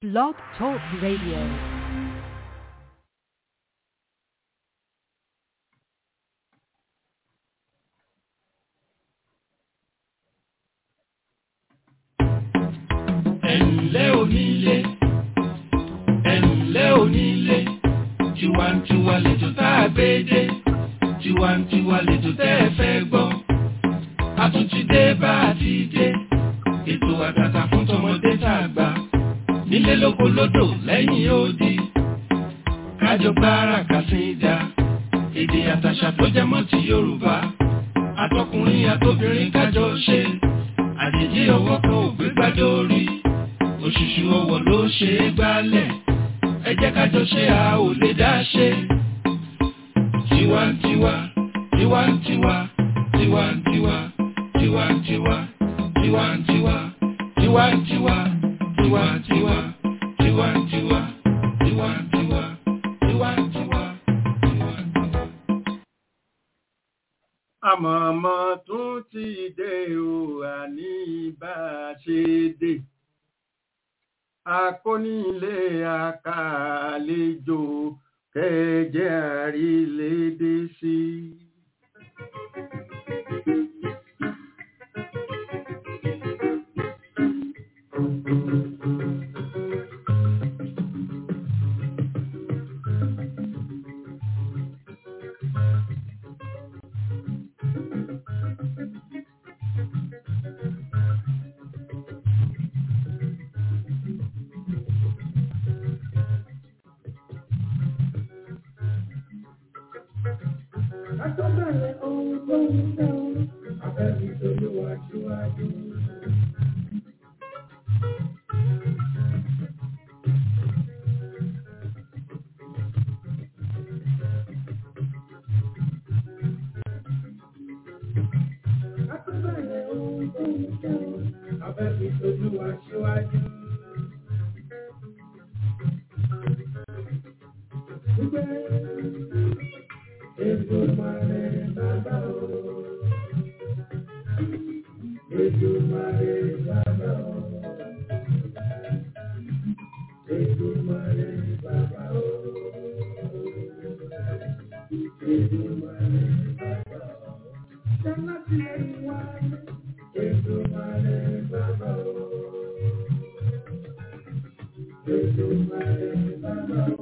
Blog Talk Radio. ẹ̀ǹlẹ́ onílé ẹ̀ǹlẹ́ onílé tiwantiwa lẹ́jọ́ tá a gbé dé tiwantiwa lẹ́jọ́ tẹ́ ẹ fẹ́ gbọ́ a tún ti dé bá a ti dé ètò àtàtà fún tọmọdé tá a gbà nílé lóko lódò lẹ́yìn odi kájọ gbára kàsídà èdè àtàṣà tó jẹ mọ́ ti Yorùbá àtọkùnrin àtobìnrin kájọ ṣe àjèjì ọwọ́ kan ò gbé gbádùn orí òṣùṣù ọwọ́ ló ṣe é gbálẹ̀ ẹ jẹ́ kájọ ṣe a ò lè dá ṣe. tiwantiwa tiwantiwa tiwantiwa tiwantiwa tiwantiwa tiwantiwa tiwantiwa tiwantiwa tiwantiwa tiwantiwa tiwantiwa. àmọ̀mọ́ tún ti dé o àní bá a ṣe dé akónílé akàlejò kẹjẹ àrílédé sí. Àtọ́bẹ̀rẹ̀ ohun tó ń fẹ́ o, àfẹ́bí tolúwa síwájú. Àtọ́bẹ̀rẹ̀ ohun tó ń fẹ́ o, àfẹ́bí tolúwa síwájú. Wípé Èdùmàrè bàbá o. Èdùmàrè bàbá o. Èdùmàrè bàbá o. Èdùmàrè bàbá o. Jẹ́nà tí lè wá. Èdùmàrè bàbá o. Èdùmàrè bàbá o.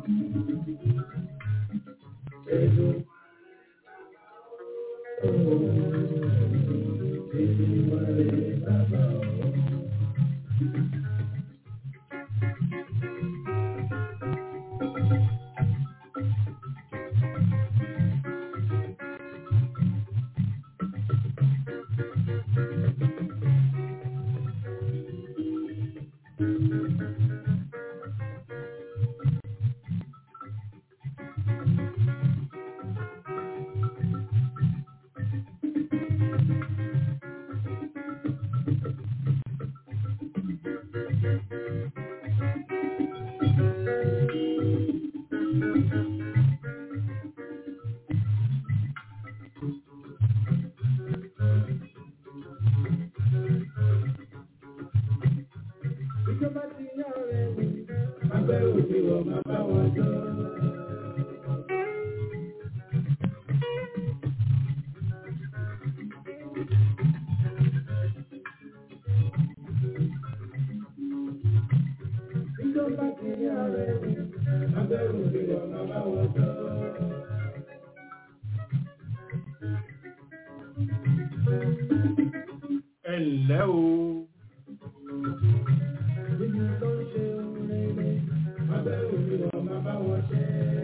Ìjọba ti yá rẹ̀ wò, abẹ́ òbí wọ̀ máa bá wọn jọ. Ìjọba ti yá rẹ̀ wò, abẹ́ òbí wọ̀ máa bá wọn jọ. ẹ ǹlẹ́ o Níbi tó ń ṣe rere, abẹ́ òbí wọ̀ máa bá wọn ṣe.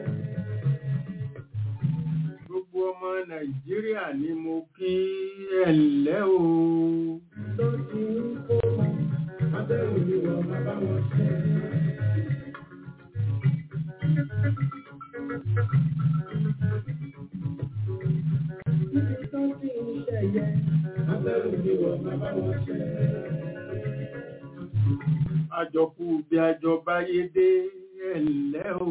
gbogbo ọmọ nàìjíríà ni mo kí ẹ ǹlẹ́ o Tó ti ń kó mọ́, abẹ́ òbí wọ̀ máa bá wọn ṣe. Níbi tó ti ń ṣẹ̀yẹ, abẹ́ òbí wọ̀ máa bá wọn ṣe. àjọkù bí àjọba yé dé ẹ ǹlẹ́ o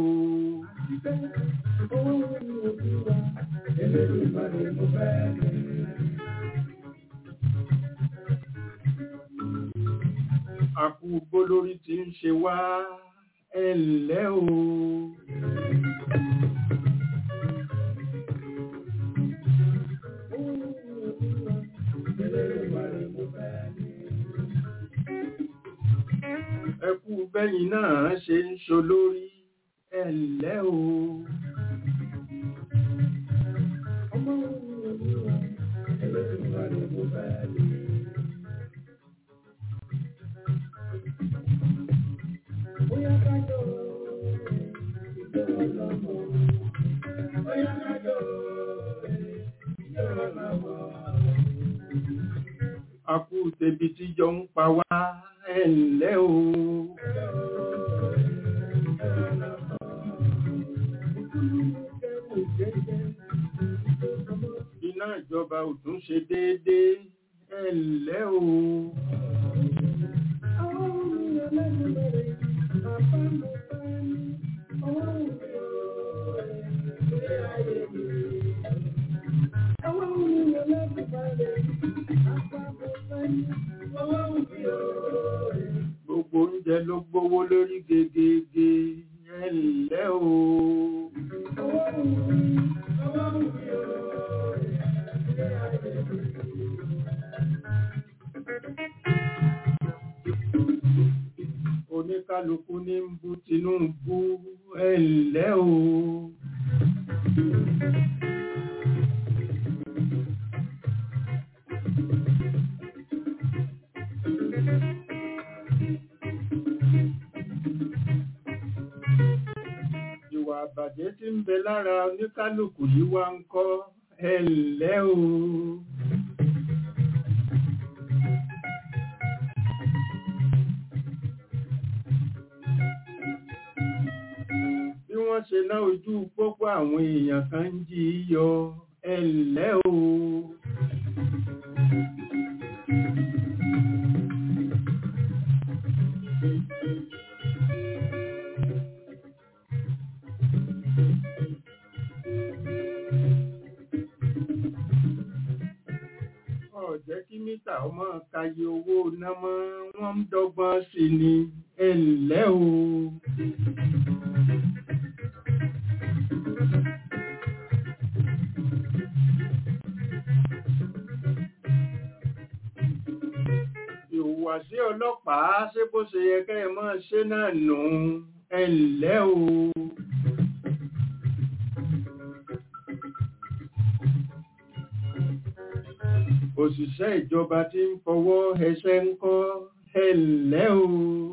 Owó wo ni òbí wa? Elédùmarè mo fẹ́ ní. àkú gbólórí tí ń ṣe wá ẹ̀lẹ́ o. ẹkú bẹ́yìn náà ṣe ń ṣolórí ẹ̀lẹ́ o. Àkú tẹbi tí jọ ń pa wá ẹ̀lẹ́ o. Iná ìjọba ò tún ṣe déédéé ẹ̀lẹ́ o. Gbogbo oúnjẹ ló gbówó lórí gegege ẹ̀lẹ́ o. Oníkálukú ní ń bú Tinubu ẹ̀lẹ́ o. Ìwà àbàjẹ́ tí ń bẹ lára oníkálukú yìí wá ń kọ́ ẹ̀lẹ́ o. Bí wọ́n ṣe ná ojú pópó àwọn èèyàn kan ń jí yọ ẹ̀lẹ́ o. Ọ̀jẹ́ kí mítà ọmọ kayé owó ná mọ́ wọ́n ń dọ́gbọ́n sí ni ẹ̀lẹ́ o. Ìhùwàsí ọlọ́pàá ṣé bó ṣe yẹ kẹ́ ẹ máa ṣe náà nù ẹ̀lẹ́ o. Òṣìṣẹ́ ìjọba tí ń fọwọ́ ẹsẹ̀ ń kọ́ ẹ̀lẹ́ o.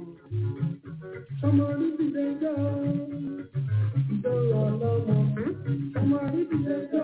Ọmọ orí ti dẹjọ́, ìjọra ọlọ́mọ. Ọmọ orí ti dẹjọ́,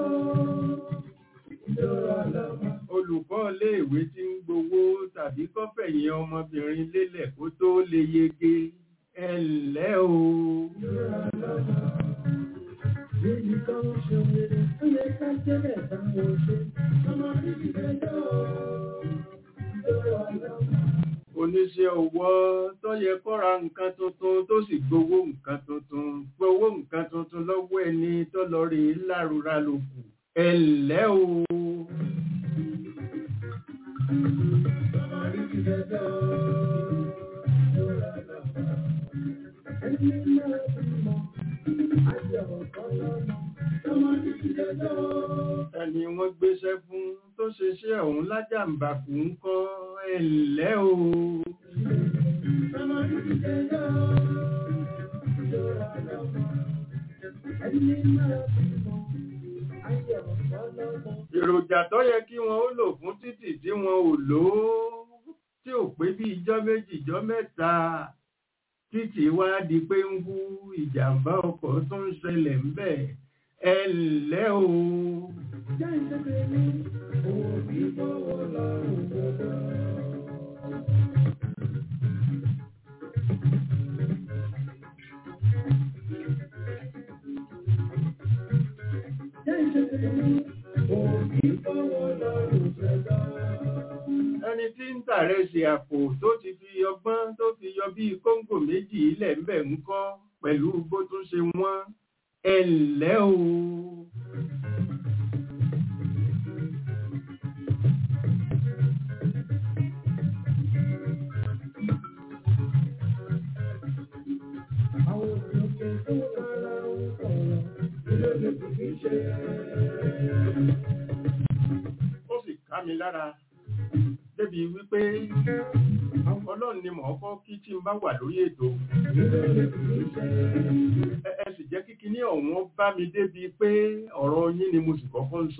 ìjọra ọlọ́mọ. Olùkọ́ iléèwé tí ń gbowó tàbí kọ́fẹ̀yìn ọmọbìnrin lélẹ̀ kó tó lè yege ẹ̀lẹ́ o. Ìjọra ọlọ́mọ. Níbi kan ṣe wèrè, ó yẹ ká jẹ́lẹ̀ báwọn ṣe. Ọmọ orí ti dẹjọ́, ìjọra ọlọ́mọ. Oníṣẹ́ ọwọ́ tó yẹ kó ra nǹkan tuntun tó sì gbowó nǹkan tuntun gbowó nǹkan tuntun lọ́wọ́ ẹni tó lọ rí lárúra lòkù ẹ̀lẹ́ o. Ọmọ orí ti dẹjọ́, ìjọra ọlọ́mọ. Ẹni náà bímọ, ayọ̀ ọ̀pọ̀lọpọ̀. Ọmọ orí ti dẹjọ́. Ẹni wọ́n gbéṣẹ́ fún tó ṣeṣẹ́ ọ̀hún lájàmbàkù ń kọ́ ẹ̀lẹ́ o. Èròjà tó yẹ kí wọ́n ó lò fún títì tí wọn ò lò ó tí ò pé bí ijọ́ méjì ijọ́ mẹ́ta títì wá di pé ń wú ìjàmbá ọkọ̀ tó ń ṣẹlẹ̀ ń bẹ̀ ẹ̀lẹ́ o. Ẹni tí ń tààrẹ ṣe àpò tó ti fi ọgbọ́n tó fi yọ bí kóńgò méjì ilẹ̀ ń bẹ̀ ń kọ́ pẹ̀lú bó tún ṣe wọ́n ẹ̀lẹ́ o. ó sì ká mi lára débi wípé ọlọ́run ni mò ń kọ́ kí tí n bá wà lórí ètò ẹ ẹ sì jẹ́ kíkí ní ọ̀wọ́n bá mi débi pé ọ̀rọ̀ yín ni mo sì kọ́kọ́ ń sọ.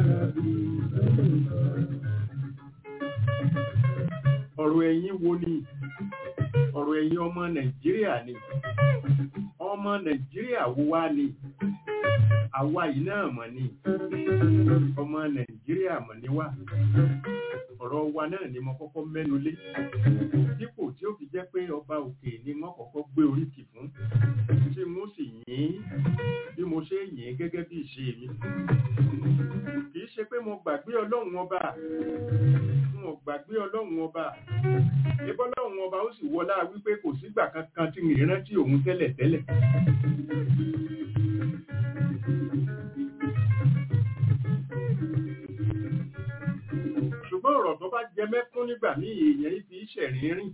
ọ̀rọ̀ ẹ̀yin wo ni ọ̀rọ̀ ẹ̀yin ọmọ nàìjíríà ni ọmọ nàìjíríà wo wá ni àwa yìí náà mọ̀ ni ọmọ nàìjíríà mọ̀ ni wá ọ̀rọ̀ wa náà ni mo kọ́kọ́ mẹ́nu lé dípò tí ó fi jẹ́ pé ọba òkè ni wọ́n kọ́kọ́ gbé oríkì fún tí mo sì yìn bí mo ṣe yìn gẹ́gẹ́ bí ìṣe mi kì í ṣe pé mo gbàgbé ọlọ́run ọba mo gbàgbé ọlọ́run ọba ebọ́ ọlọ́run ọba ó sì wọlá wípé kò sígbà kankan tí mi rántí òun tẹ́lẹ̀ tẹ́lẹ̀ ṣùgbọ́n ọ̀rọ̀ tó bá jẹ mẹ́kún nígbà ní èèyàn ibi ìṣẹ̀rin rìn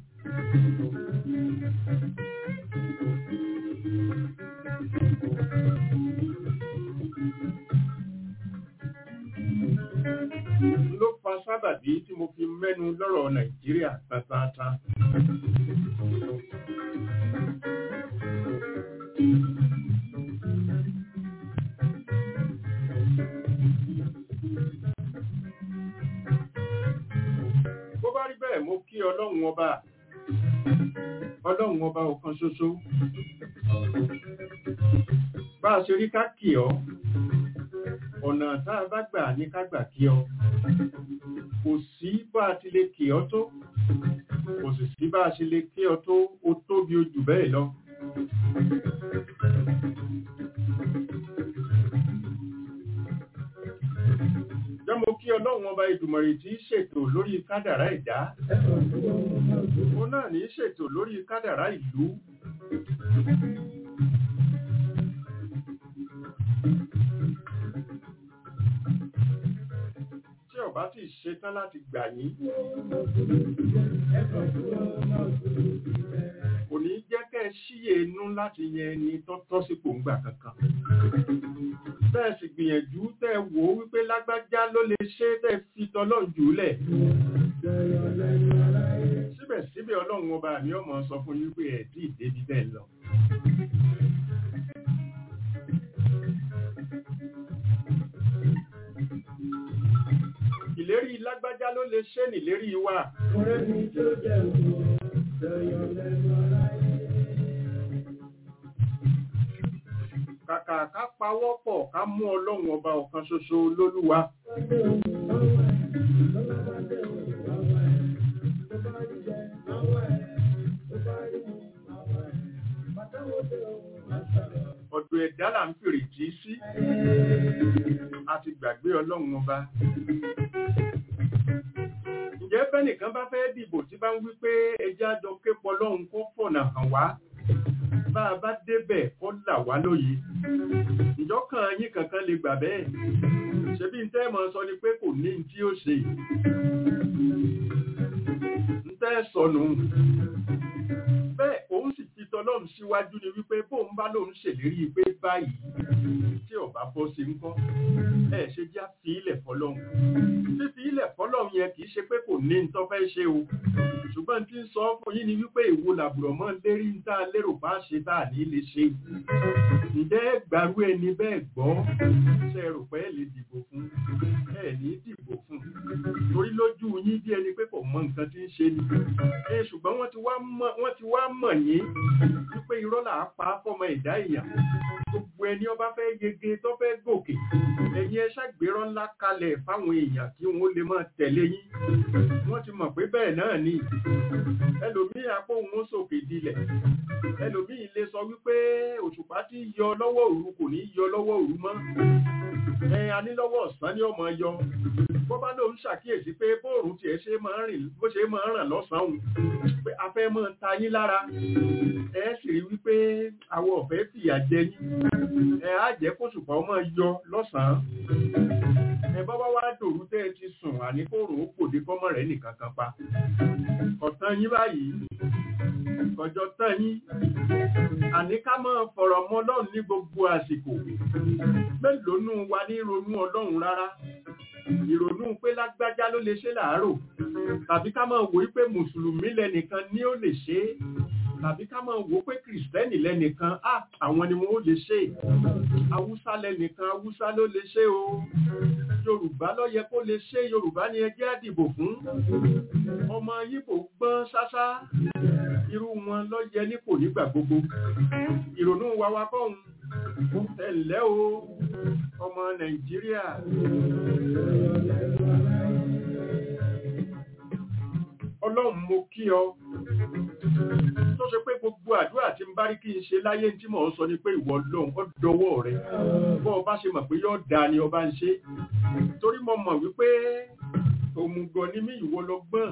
ló fa sábàbí tí mo fi mẹ́nu lọ́rọ̀ nàìjíríà pátápátá bó bá rí bẹ́ẹ̀ mo kí ọlọ́run ọba ọlọ́run ọba ọ̀kan ṣoṣo bá a ṣe rí ká kì ọ́ ọ̀nà tá a bá gbà ní ká gbà kí ọ kò sí bá a ti lè kì ọ́ tó kò sì sí bá a ṣe lè kí ọ tó ó tóbi ojú bẹ́ẹ̀ lọ jẹ́ mo kí ọlọ́run ọba ìdùmọ̀rì tí í ṣètò lórí kádàrá ẹ̀dá ó náà ní í ṣètò lórí kádàrá ìlú tí ọba ti ṣetán láti gbà yín kò ní jẹ́ kẹ́ ẹ ṣíyè inú láti yẹn ẹni tó tọ́ sípò ńgbà kankan bẹ́ẹ̀ sì gbìyànjú tẹ́ ẹ wò ó wípé lágbájá ló lè ṣe é tẹ́ ẹ fi tọ́lọ́run jùlẹ̀ síbẹ̀síbẹ̀ ọlọ́run ọba mi ọmọ sọ fún yín pé ẹ̀ tí ì débi bẹ́ẹ̀ lọ. ìlérí lágbájá ló lè ṣe nílérí wa. kàkà ká pawọ́ pọ̀ ká mú ọlọ́run ọba ọ̀kan ṣoṣo lólúwa. ọ̀dọ̀ ẹ̀dá là ń fèrè jí sí a ti gbàgbé ọlọ́run ọba ǹjẹ́ bẹ́nìkan bá fẹ́ dìbò tí bá ń wí pé ẹjẹ́ àjọ képọ̀ ọlọ́run kó fọ̀nà hàn wá bá a bá débẹ̀ kó là wá lóye ìjọ kan yín kankan lè gbà bẹ́ẹ̀ ṣebí ń tẹ́ mọ̀ sọ ni pé kò ní tí ó ṣe ń tẹ́ sọnù bẹ́ẹ̀ òun sì fi tọlọ́run síwájú ni wípé bóun bá lóun ṣèlérí pé báyìí tí ọba bọ́ sí ń kọ́ ẹ ṣe já fi ilẹ̀ fọlọ́run fífi ilẹ̀ fọlọ́run yẹn kì í ṣe pé kò ní nǹkan fẹ́ ṣe o ṣùgbọ́n tí ń sọ fún yín ni wípé èwo làbùrọ̀ mọ́ lérí ń tá a lérò bá ṣe tá a ní lè ṣe ǹjẹ́ gbàrú ẹni bẹ́ẹ̀ gbọ́ ṣe rò pé ẹ lè dìbò fún ẹ ní dìbò fún torí lójú yín bí ẹni pé kò mọ nǹkan tí ń ṣe ni ẹ ṣùgbọ́n wọ́n ti wá mọ̀ wọ́n ti wá mọ̀ yín wípé irọ́ là á pa fọmọ ìdá èèyàn gbogbo ẹni ọba fẹ́ yege tó fẹ́ gòkè ẹ̀yin ẹ ṣàgbérọ́ ńlá kalẹ̀ fáwọn èèyàn kí wọ́n lè máa tẹ̀lé yín wọ́n ti mọ̀ pé bẹ́ẹ̀ náà ni ẹlòmíì apó òun sòkè dilẹ̀ ẹlòmíì lè sọ wípé òṣùpá tí yọ lọ́wọ́ òru kò ní yọ lọ́wọ́ òru mọ́ ẹ anílọ́wọ́ ọ̀sán ni ọmọ yọ bó bá lóun ṣàkíyèsí pé bóòrùn tiẹ̀ ṣe máa ń rìn bó ṣe máa ń ràn lọ́sàn-án pé a fẹ́ máa ta yín lára ẹ sì rí wípé àwọn ọ̀fẹ́ fìyà jẹ yín ẹ á jẹ́ kó ṣùpá ọmọ yọ lọ́sàn-án ẹ bá wá wá dòru tẹ́ ẹ ti sùn àní kóòrùn ó pòdé kọ́mọ rẹ̀ nìkan kan pa ọ̀tán yín báyìí ọjọ́ tán yín àní ká máa fọ̀rọ̀ mọ́ ọlọ́run ní gbogbo àsìkò mélòó nù wa ní ronú ọlọ́run rárá ìrònú pé lágbájá ló lè ṣe láàárọ̀ tàbí ká máa wò pé mùsùlùmí lẹ́nìkan ni ó lè ṣe é tàbí ká máa wò pé kìrìsìtẹ́nì lẹ́nìkan á àwọn ni wọ́n ó lè ṣe haúsá lẹ́nìkan haúsá ló lè ṣe o yorùbá ló yẹ kó lè ṣe yorùbá ni ẹjẹ́ àdìbò fún ọmọ yíbò gbọ́n ṣáṣá irú wọn ló yẹ nípò nígbà gbogbo ìrònú wa wa kọ́hún ẹ̀lẹ́ o ọmọ nàìjíríà ọlọ́run mo kí ọ tó ṣe pé gbogbo àdúrà tí ń bá rí kí n ṣe láyé tí mò ń sọ ni pé ìwọ lóhun ó dọwọ́ rẹ bọ́ ọba ṣe mọ̀ pé yóò dáa ni ọba ń ṣe torí mo mọ̀ wípé òmùgọ̀ ni mí ìwọ lọ gbọ́n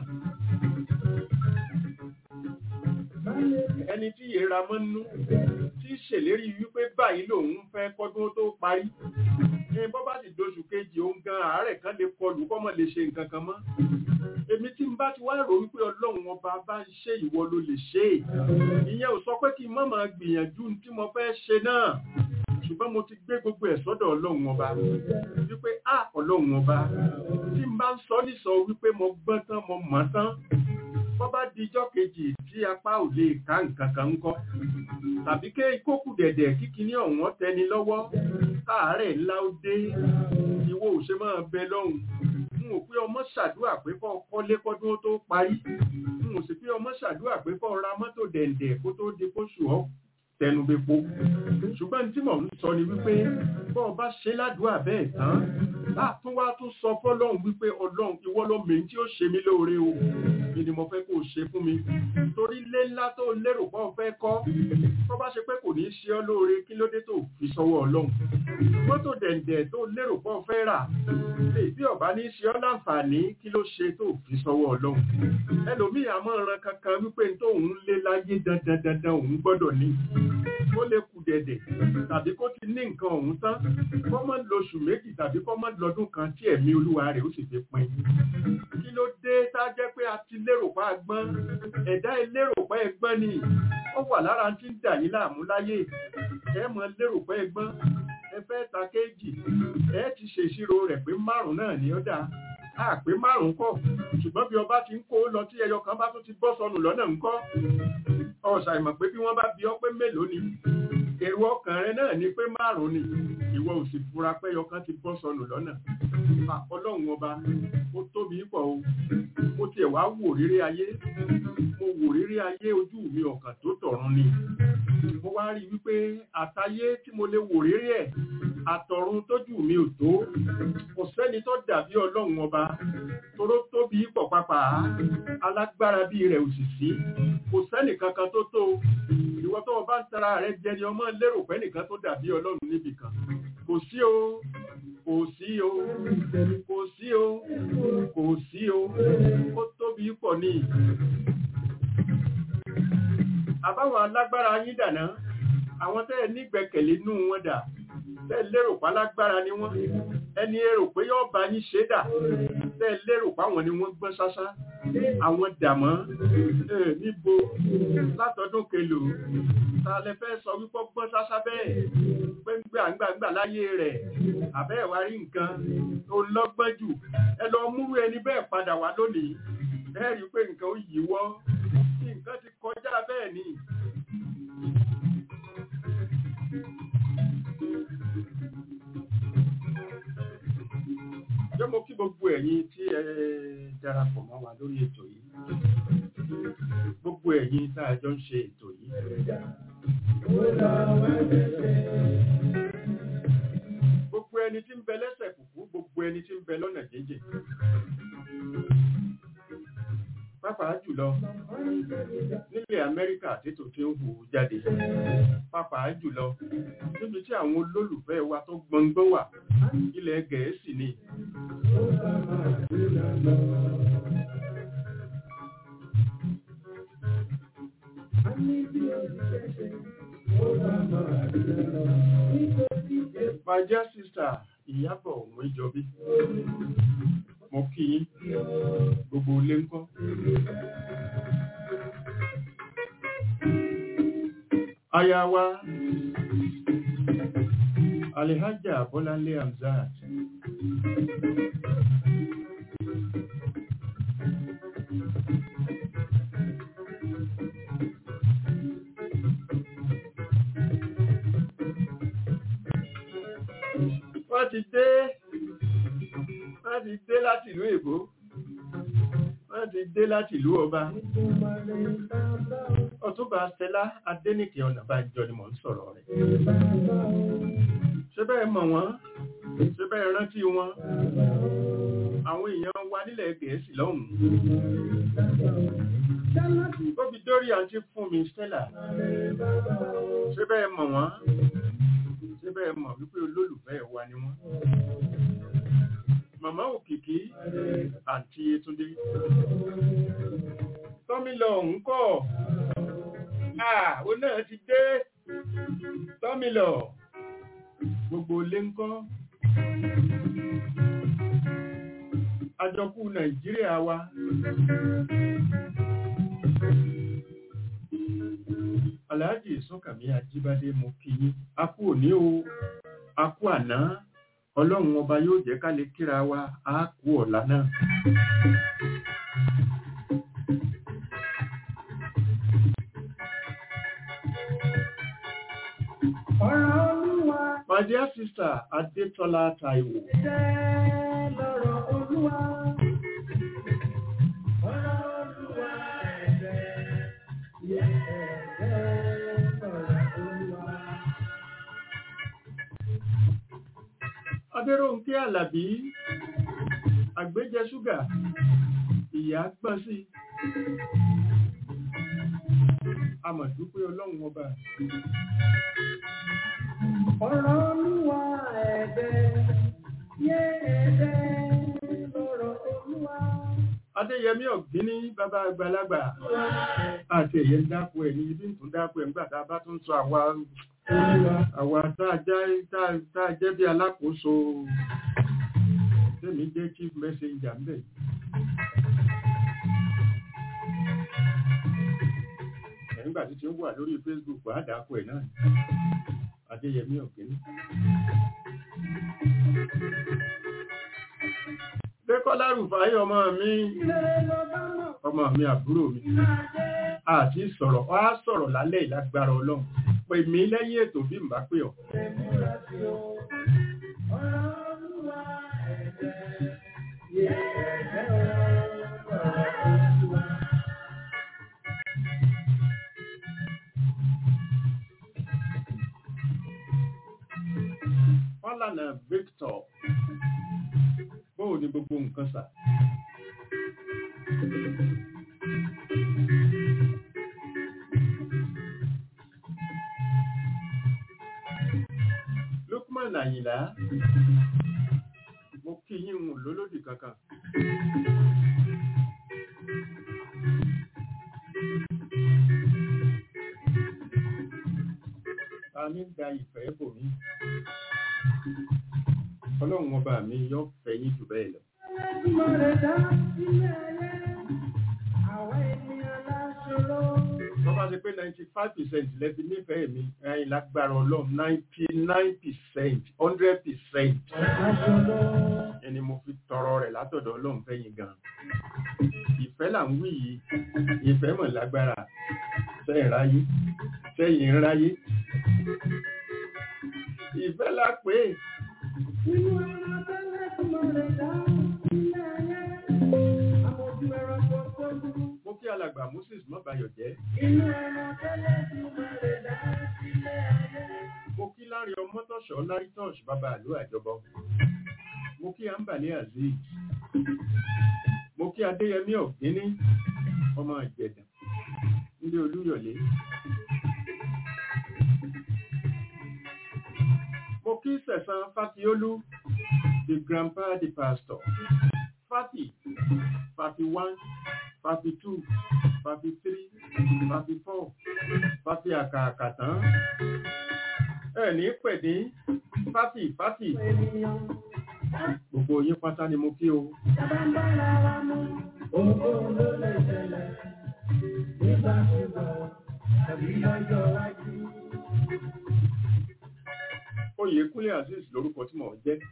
ẹni tí ìyẹra mọ́ nú tí ṣèlérí wípé báyìí lòun fẹ́ kọ́dún tó parí ní bọ́ bá sì doṣù kejì òun gan àárẹ̀ kan lè kọlù kọ́mọ lè ṣe nǹkan kan mọ́ èmi tí n bá ti wá rò wípé ọlọ́run ọba bá ń ṣe ìwọ ló lè ṣe ìyẹn ò sọ pé kí n má máa gbìyànjú tí mo fẹ́ ṣe náà ṣùgbọ́n mo ti gbé gbogbo ẹ̀ sọ́dọ̀ ọlọ́run ọba wípé á ọlọ́run ọba tí n bá ń sọ nísọ wípé mo gbọ́n tán mo mọ̀ tán bọ́ bá di ijọ́ kejì tí apá ò lè ká nǹkan kan ń kọ́ tàbí ké kókù dẹ̀dẹ̀ kíkiní ọ̀wọ́n tẹni lọ́wọ́ káàárẹ̀ ńlá ó dé ìwọ ò ṣe máa bẹ lọ́hùn n ò pé ọmọ ṣàdúrà pé kọ́ kọ́lé kọ́dún tó parí n ò sì pé ọmọ ṣàdúrà pé kọ́ ra mọ́tò dẹ̀ǹdẹ̀ kó tó di kóṣù ọ́ tẹnubepo ṣùgbọ́n tí mò ń sọ ni wípé bọ́ ọba ṣe ládùúgbà bẹ́ẹ̀ tán látún wá tún sọ fọ́lọ́run wípé ọlọ́run ìwọ ló mèé tí ó ṣe mí lóore o ni ni mo fẹ́ kó o ṣe fún mi torí lé ńlá tó lérò pọ́ fẹ́ kọ́ tó bá ṣe pé kò ní í ṣe ọ́ lóore kí ló dé tó fi sọ́wọ́ ọlọ́run mọ́tò dẹ̀ǹdẹ̀ tó lérò pọ́ fẹ́ rà bí ọba ní í ṣe ọ́ láǹfààní kí ló ṣe tó fi sọ́wọ́ ọlọ́run ẹlòmíì àmọ́ ran kankan wípé tóun lé láyé dandan dandan òun gbọ́dọ̀ ní kó lè kù dẹ̀dẹ̀ tàbí kó ti ní nǹkan ọ̀hún tán kó má lóṣù méjì tàbí kó má lọ́dún kan tí ẹ̀mí olúwa rẹ̀ ó sì fi pin. kí ló dé tá a jẹ́ pé a ti lérò pa agbọ́n ẹ̀dá elérò pa ẹgbọ́n ni ó wà lára tí ń dà yín láàmú láyé ẹ mọ lérò pa ẹgbọ́n ẹ fẹ́ ta kéèjì ẹ ti ṣèṣirò rẹ̀ pé márùn-ún náà ni ó dáa a pé márùn-ún kọ̀ ṣùgbọ́n bí ọba ti ń kó lọ tí ẹyọ kan bá tún ti bọ́ sọnù lọ́nà ńkọ́ ọ̀sà ìmọ̀ pé bí wọ́n bá bí ọ pé mélòó ni èrò ọkàn rẹ náà ni pé márùn-ún ni ìwọ ò sì fura pé ẹyọ kan ti bọ́ sọnù lọ́nà ọlọ́run ọba ó tóbi pọ̀ o mo tiẹ̀ wá wò rírí ayé mo wò rírí ayé ojú mi ọ̀kàn tó tọ̀run ni mo wá rí wípé àtayé tí mo lè wò rírí ẹ̀ àtọ̀run tójú mi ò tó kò sẹ́ni tó dàbí ọlọ́run ọba toró tóbi pọ̀ pápá alágbára bí rẹ̀ ò sì sí kò sẹ́nì kankan tó tó ìwọ tó o bá ń tara rẹ jẹ ni ọmọ lérò pé nìkan tó dàbí ọlọ́run níbì kan kò sí o kò sí o kò sí o kò sí o ó tóbi pọ̀ ní. àbáwọn alágbára yín dàná àwọn tẹ́ ẹ nígbẹ̀kẹ̀lé nú wọn dà tẹ́ lérò pa lágbára ni wọ́n ẹni èrò pé yóò bá yín ṣe dà tẹ́ lérò pa wọn ni wọ́n gbọ́n ṣáṣá àwọn dàmọ́ níbo látọdún kelò ta lẹ fẹ́ sọ wípé gbọ́n ṣáṣá bẹ́ẹ̀ pé ń gbà ńgbàgbà láyé rẹ̀ àbẹ́ ẹ̀wà rí nǹkan tó lọ́gbọ́n jù ẹ lọ múrú ẹni bẹ́ẹ̀ padà wá lónìí ẹ rí i pé nǹkan ó yíwọ́ nǹkan ti kọjá bẹ́ẹ̀ ni. jẹ́ mo kí gbogbo ẹ̀yin tí ẹ darapọ̀ mọ́ wa lórí ètò yìí gbogbo ẹ̀yin tá a jọ ń ṣe ètò yìí. gbogbo ẹni tí ń bẹ lẹ́sẹ̀ kùkú gbogbo ẹni tí ń bẹ lọ́nà jíjìn. Pàápàá jùlọ nílẹ̀ Amẹ́ríkà tètò tí ń hù jáde. Pàápàá jùlọ níbi tí àwọn olólùfẹ́ wa tó gbọngbọ́n wà ilẹ̀ Gẹ̀ẹ́sì ni. My dear sister, Ìyábọ̀ òun ìjọbí. Mo kí yín, gbogbo ilé ń kọ́. aya wa alihaja bọ́láńlé hamzat wọ́n ti dé wọ́n ti dé láti ìlú èbó wọ́n ti dé láti ìlú ọba ọ̀túnba stella adénìkè ọ̀nàbànjọ ni mò ń sọ̀rọ̀ rẹ̀ ṣé bẹ́ẹ̀ mọ̀ wọ́n ṣé bẹ́ẹ̀ rántí wọn àwọn èèyàn wa nílẹ̀ gẹ̀ẹ́sì lọ́hùn-ún ó fi dórí àǹtí fún mi stella ṣé bẹ́ẹ̀ mọ̀ wọ́n ṣé bẹ́ẹ̀ mọ̀ wípé olólùfẹ́ wa ni wọ́n màmá òkìkí àǹtí Yétúndé tọ́mílọ̀ ń kọ́ àwọn náà ti dé tọ́mílọ̀ gbogbo lé ń kọ́ àjọkú Nàìjíríà wa Aláàjì Sọ́kàmí Ajíbádé mo kí yín a kú òní o a kú àná ọlọ́run ọba yóò jẹ́ ká lè kíra wa á kú ọ̀la náà. Ọ̀rọ̀ Olúwa My dear sister Adétọ́lá Táíwò, jẹ́ lọ́rọ̀ Olúwa. Ọ̀rọ̀ Olúwa ẹ̀jẹ̀ yẹ ẹ̀jẹ̀ lọ́rọ̀ Olúwa. Adéròǹkẹ́ Àlàbí, àgbéjẹ ṣúgà, ìyá gbọ́n sí. Amọ̀dúpẹ́ ọlọ́run ọba. Ọ̀rọ̀ Olúwa ẹ̀jẹ̀ yẹ ẹ̀jẹ̀ lọ́rọ̀ Olúwa. Adéyẹmí Ọ̀gbíní bàbá àgbàlagbà. Àti ẹ̀yẹ ń dákú ẹ̀ ní ibi ń tún dákú ẹ̀ nígbà tá a bá tún sọ àwa àwa tá a jẹ́ tá a jẹ́ bí alákòóso tèmi jẹ́ chief messenger ń bẹ̀. Ẹ̀ nígbà tí tí ó wà lórí Facebook wà á dákú ẹ̀ náà. Adéyẹmí Ọ̀gbíní. Dékọ́lá Rùfáyé ọmọ mi, Ilé ló bá mọ̀ ọmọ mi àbúrò mi. máa jẹ́ àti sọ̀rọ̀ wá sọ̀rọ̀ lálẹ́ ìlágbára ọlọ́run pè mí lẹ́yìn ètò bí n bá pè ọ́. ìmúra sí o. Ọ̀rọ̀ Olúwa ẹ̀jẹ̀ yẹ ẹ̀jẹ̀ lọ́rọ̀ Olúwa. Fálànà Victor bóò ni gbogbo nǹkan sà. Lukman Àyìnlá mo kí yín ń lólódì kankan. Ta ní da ìfẹ́ bò mí? Ọlọ́run ọba mi yóò fẹ́ yín jù bẹ́ẹ̀ lọ. Ẹlẹ́dùmarè dá ilé ayé, àwa ènìyàn láṣọrọ. Wọ́n bá ṣe pé ninety five percent lẹ́bi nífẹ̀ẹ́ mi ẹ̀yin lágbára ọlọ́run ninety nine percent hundred percent Aṣọrọ. ẹni mo fi tọrọ rẹ̀ látọ̀dọ̀ ọlọ́run fẹ́yìn gan. Ìfẹ́ là ń wí yìí, ìfẹ́ mọ̀ lágbára, sẹ́yìn ráyé, sẹ́yìn ń ráyé. Ìfẹ́ là pé Nínú ẹran tẹ́lẹ̀dùmarè dá ilé ayé, àmójú ẹranko tó dúró. mo kí alàgbà Moses mọ́bayọ̀ jẹ́. Inú ẹran tẹ́lẹ̀dùmarè dá ilé ayé. mo kí lárí ọmọtọ̀ṣọ́ lárí tọ́ṣ bàbá àlú àjọbọ mo kí àǹbàlẹ azeez mo kí adéyẹmí ọ̀gbíní ọmọ ìjẹ̀dà nílé olúyọ̀lé mo kí sẹ̀sán fáfiólú the grandpa the pastor fati fati one fati two fati three fati four fati àkàkàtàn ẹni pẹ̀dé fáfì fáfì Ènìyàn gbogbo yín pátá ni mo kí o sábà ń bára wa mú. Ohunkóhun ló lè ṣẹlẹ̀ nígbàkúgbà tàbí lọ́jọ́ iwájú. Oyèkúnlé Azeez lórúkọ tí mò ń jẹ́.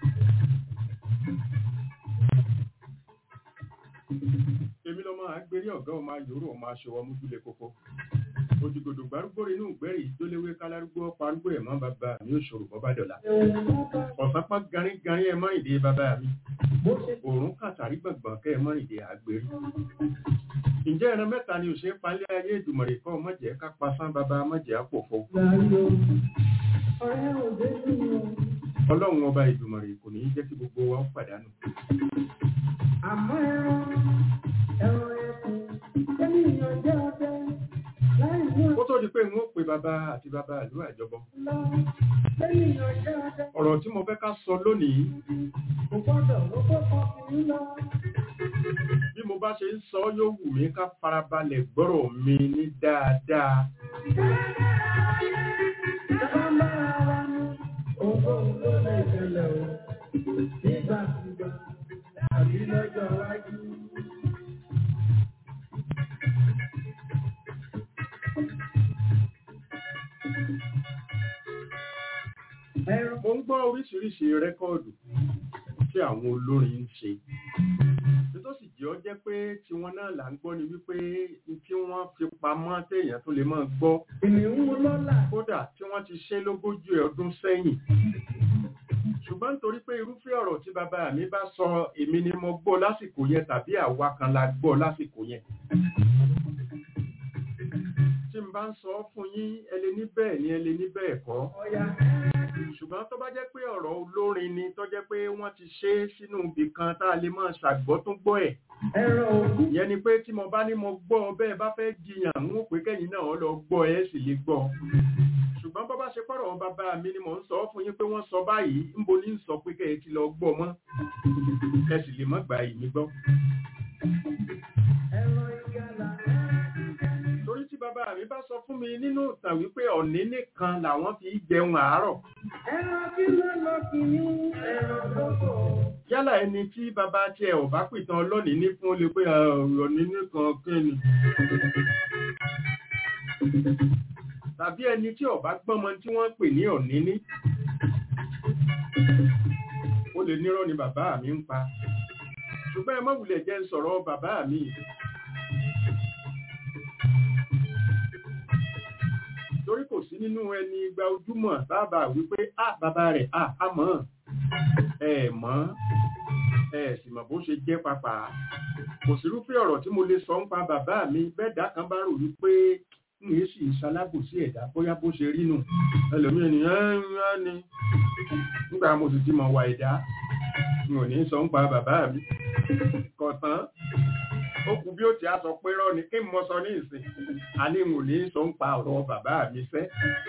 Èmi lọ́mọ àgbérí ọ̀gá ọmọ ayòrò ọmọ aṣọwọ́ mújúlé kókó. Òjìgòdò gbárúgbó inú ìgbẹ́rì ìjólewé kálárúgbó parúgbó ẹ̀mọ́ bàbá mi ò ṣòro bọ́ bá dọ̀la. Ọ̀sápá garígarí ẹ mọ́rìndé bàbá mi. Òòrùn kàtàrí gbọ̀ngbọ̀n kẹ́ ẹ mọ́rìndé àgbérí. Ǹjẹ́ ẹran mẹ́ta ni òṣèré palẹ́ ayé ìdùmọ̀rẹ̀ kọ́ mọ̀jẹ̀ ká pasán bàbá mọ̀jẹ̀ àpòfo. Ọlọ́run ọba ìdùmọ̀rẹ̀ kò ní í jẹ́ kí gbogbo wa ó pàdánù. Àmọ́ ẹran ẹran ẹkùn tẹ́lẹ̀ jẹ́ ọdẹ láì mú Ó tó di pé n ó pe bàbá àti bàbá ìlú àjọbọ. lọ tẹ́lẹ̀ jẹ́ ọdẹ Ọ̀rọ̀ tí mo fẹ́ ká sọ lónìí kò gbọ́dọ̀ lọ́kọ́ ọkùnrin lọ. bí mo bá ṣe ń sọ yóò wù mí ká farabalẹ̀ gbọ́rọ̀ mi ní dáadáa. Ìjọba ń bá ara ní ohunkóhun ló lè ṣẹlẹ̀ o nígbàkúgbà tàbí lọ́jọ́ iwájú. Ẹran Mo ń gbọ́ oríṣiríṣi rẹ́kọ́ọ̀dù tí àwọn olórin ń ṣe. Bí tó sì jẹ́ ọ jẹ́ pé tiwọn náà là ń gbọ́ ni wípé n tí wọ́n fi pamọ́ téèyàn tó lè máa gbọ́ kìnìún lọ́là kódà tí wọ́n ti ṣe lógójì ọdún sẹ́yìn. Ṣùgbọ́n nítorí pé irúfẹ́ ọ̀rọ̀ tí bàbá mi bá sọ èmi ni mo gbọ́ lásìkò yẹn tàbí àwa kan la gbọ́ lásìkò yẹn. Tí n bá ń sọ fún yín ẹ lè ní bẹ́ẹ̀ ni ẹ lè ní bẹ́ẹ̀ kọ́. ọ̀yà ṣùgbọ́n tó bá jẹ́ pé ọ̀rọ̀ olórin ni tó jẹ́ pé wọ́n ti ṣe é sínú ibì kan tá a lè máa ṣàgbọ́ tó gbọ́ ẹ̀ ẹran òkú ìyẹn ni pé tí mo bá ní mo gbọ́ ọ bẹ́ẹ̀ bá fẹ́ jiyàn ń wò pé kẹ́yìn náà lọ gbọ́ ẹ sì lè gbọ́ ṣùgbọ́n bọ́ bá ṣe pọ̀rọ̀ bàbá mi ni mò ń sọ fún yín pé wọ́n sọ báyìí ńbo ní sọ pé kẹ́ ẹ ti lọ gbọ́ mọ́ ẹ sì lè mọ́ gbà yìí mi gbọ́ ẹran ìgalà torí tí bàbá mi bá sọ fún mi nínú ìtàn wípé ọ̀ní nìkan làwọn fi jẹun àárọ̀ ẹran kí ló lọ kìnìún ẹran lọ́kọ̀ yálà ẹni tí bàbá tiẹ̀ ò bá pìtàn ọlọ́ọ̀ni ní fún lè pé ọ̀ní nìkan kí ni tàbí ẹni tí ó bá gbọ́mọ tí wọ́n pè ní ọ̀ní ní ó lè nírọ́ ni bàbá mi ń pa ṣùgbọ́n ẹ má wulẹ̀ jẹ́ ń sọ̀rọ̀ bàbá mi torí kò sí nínú ẹni gba ojúmọ̀ sábà wípé á bàbá rẹ̀ á á mọ̀ ẹ mọ̀ ẹ sì mọ̀ bó ṣe jẹ́ papà kò sírúfẹ́ ọ̀rọ̀ tí mo lè sọ ń pa bàbá mi bẹ́ẹ̀ dá kan bá rò wípé n yìí sì ṣalábòsí ẹ̀dá bóyá bó ṣe rí nù ẹlòmíì ni ẹ ń rán ni nígbà mo sì ti mọ̀ wà ẹ̀dá n ò ní sọ ń pa bàbá mi kọ̀tán ó kù bí ó ti á sọ pé rọ́ ni kí n mọ sọ ní ìsìn a ní n ò ní sọ ń pa ọ̀rọ̀ bàbá mi fẹ́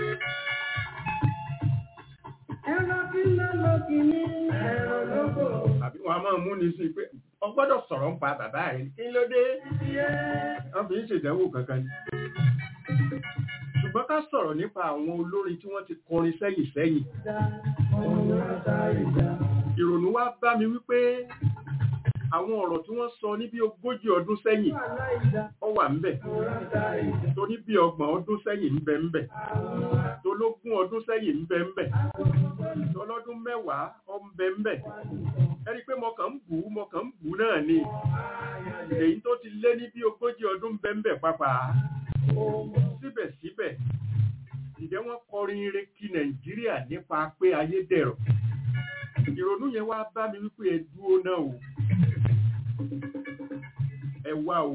ẹran kí ló lọ kìnìún ẹran lọ́kọ̀ àbí wọn a máa mú ni sí pé o gbọ́dọ̀ sọ̀rọ̀ ń pa bàbá rẹ̀ kí ló dé wọ́n fi ń ṣèdánwò kankan ni ṣùgbọ́n ká sọ̀rọ̀ nípa àwọn olórin tí wọ́n ti kọrin sẹ́yìn sẹ́yìn dá ọ̀run ata ìjà ìrònú wá bá mi wípé àwọn ọ̀rọ̀ tí wọ́n sọ ní bí ogójì ọdún sẹ́yìn wàhálà ìjà ó wà ń bẹ̀ ọ̀run ata ìjà tó ní bí ọgbọ̀n ọdún sẹ́yìn ń bẹ ń bẹ̀ tó lógún ọdún sẹ́yìn ń bẹ ń bẹ̀ tó lọ́dún mẹ́wàá ó ń bẹ ń bẹ̀ ẹni pé mo kàn ń bù ú mo kàn ń bù ú náà ni èyí tó ti lé ní bí ogójì ọdún ń bẹ ń bẹ̀ pápá síbẹ̀síbẹ̀ ìjẹ́ wọ́n kọrin ire kí nàìjíríà nípa pé ayé dẹ̀rọ̀ ìrònú yẹn wá bá mi wípé ẹ dúró náà o ẹ wá o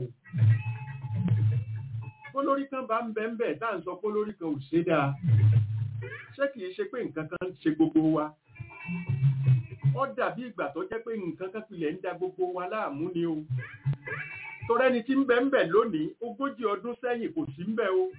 kólórí kan bá ń bẹ ń bẹ tá à ń sọ kólórí kan ò ṣe dáa ṣé kìí ṣe pé nǹkan kan ń ṣe gbogbo wa ó dàbí ìgbà tó jẹ́ pé nǹkan kan pilẹ̀ ń da gbogbo wa láàmú ni o torẹ́ni tí ń bẹ ń bẹ lónìí ogójì ọdún sẹ́yìn kò sí ń bẹ o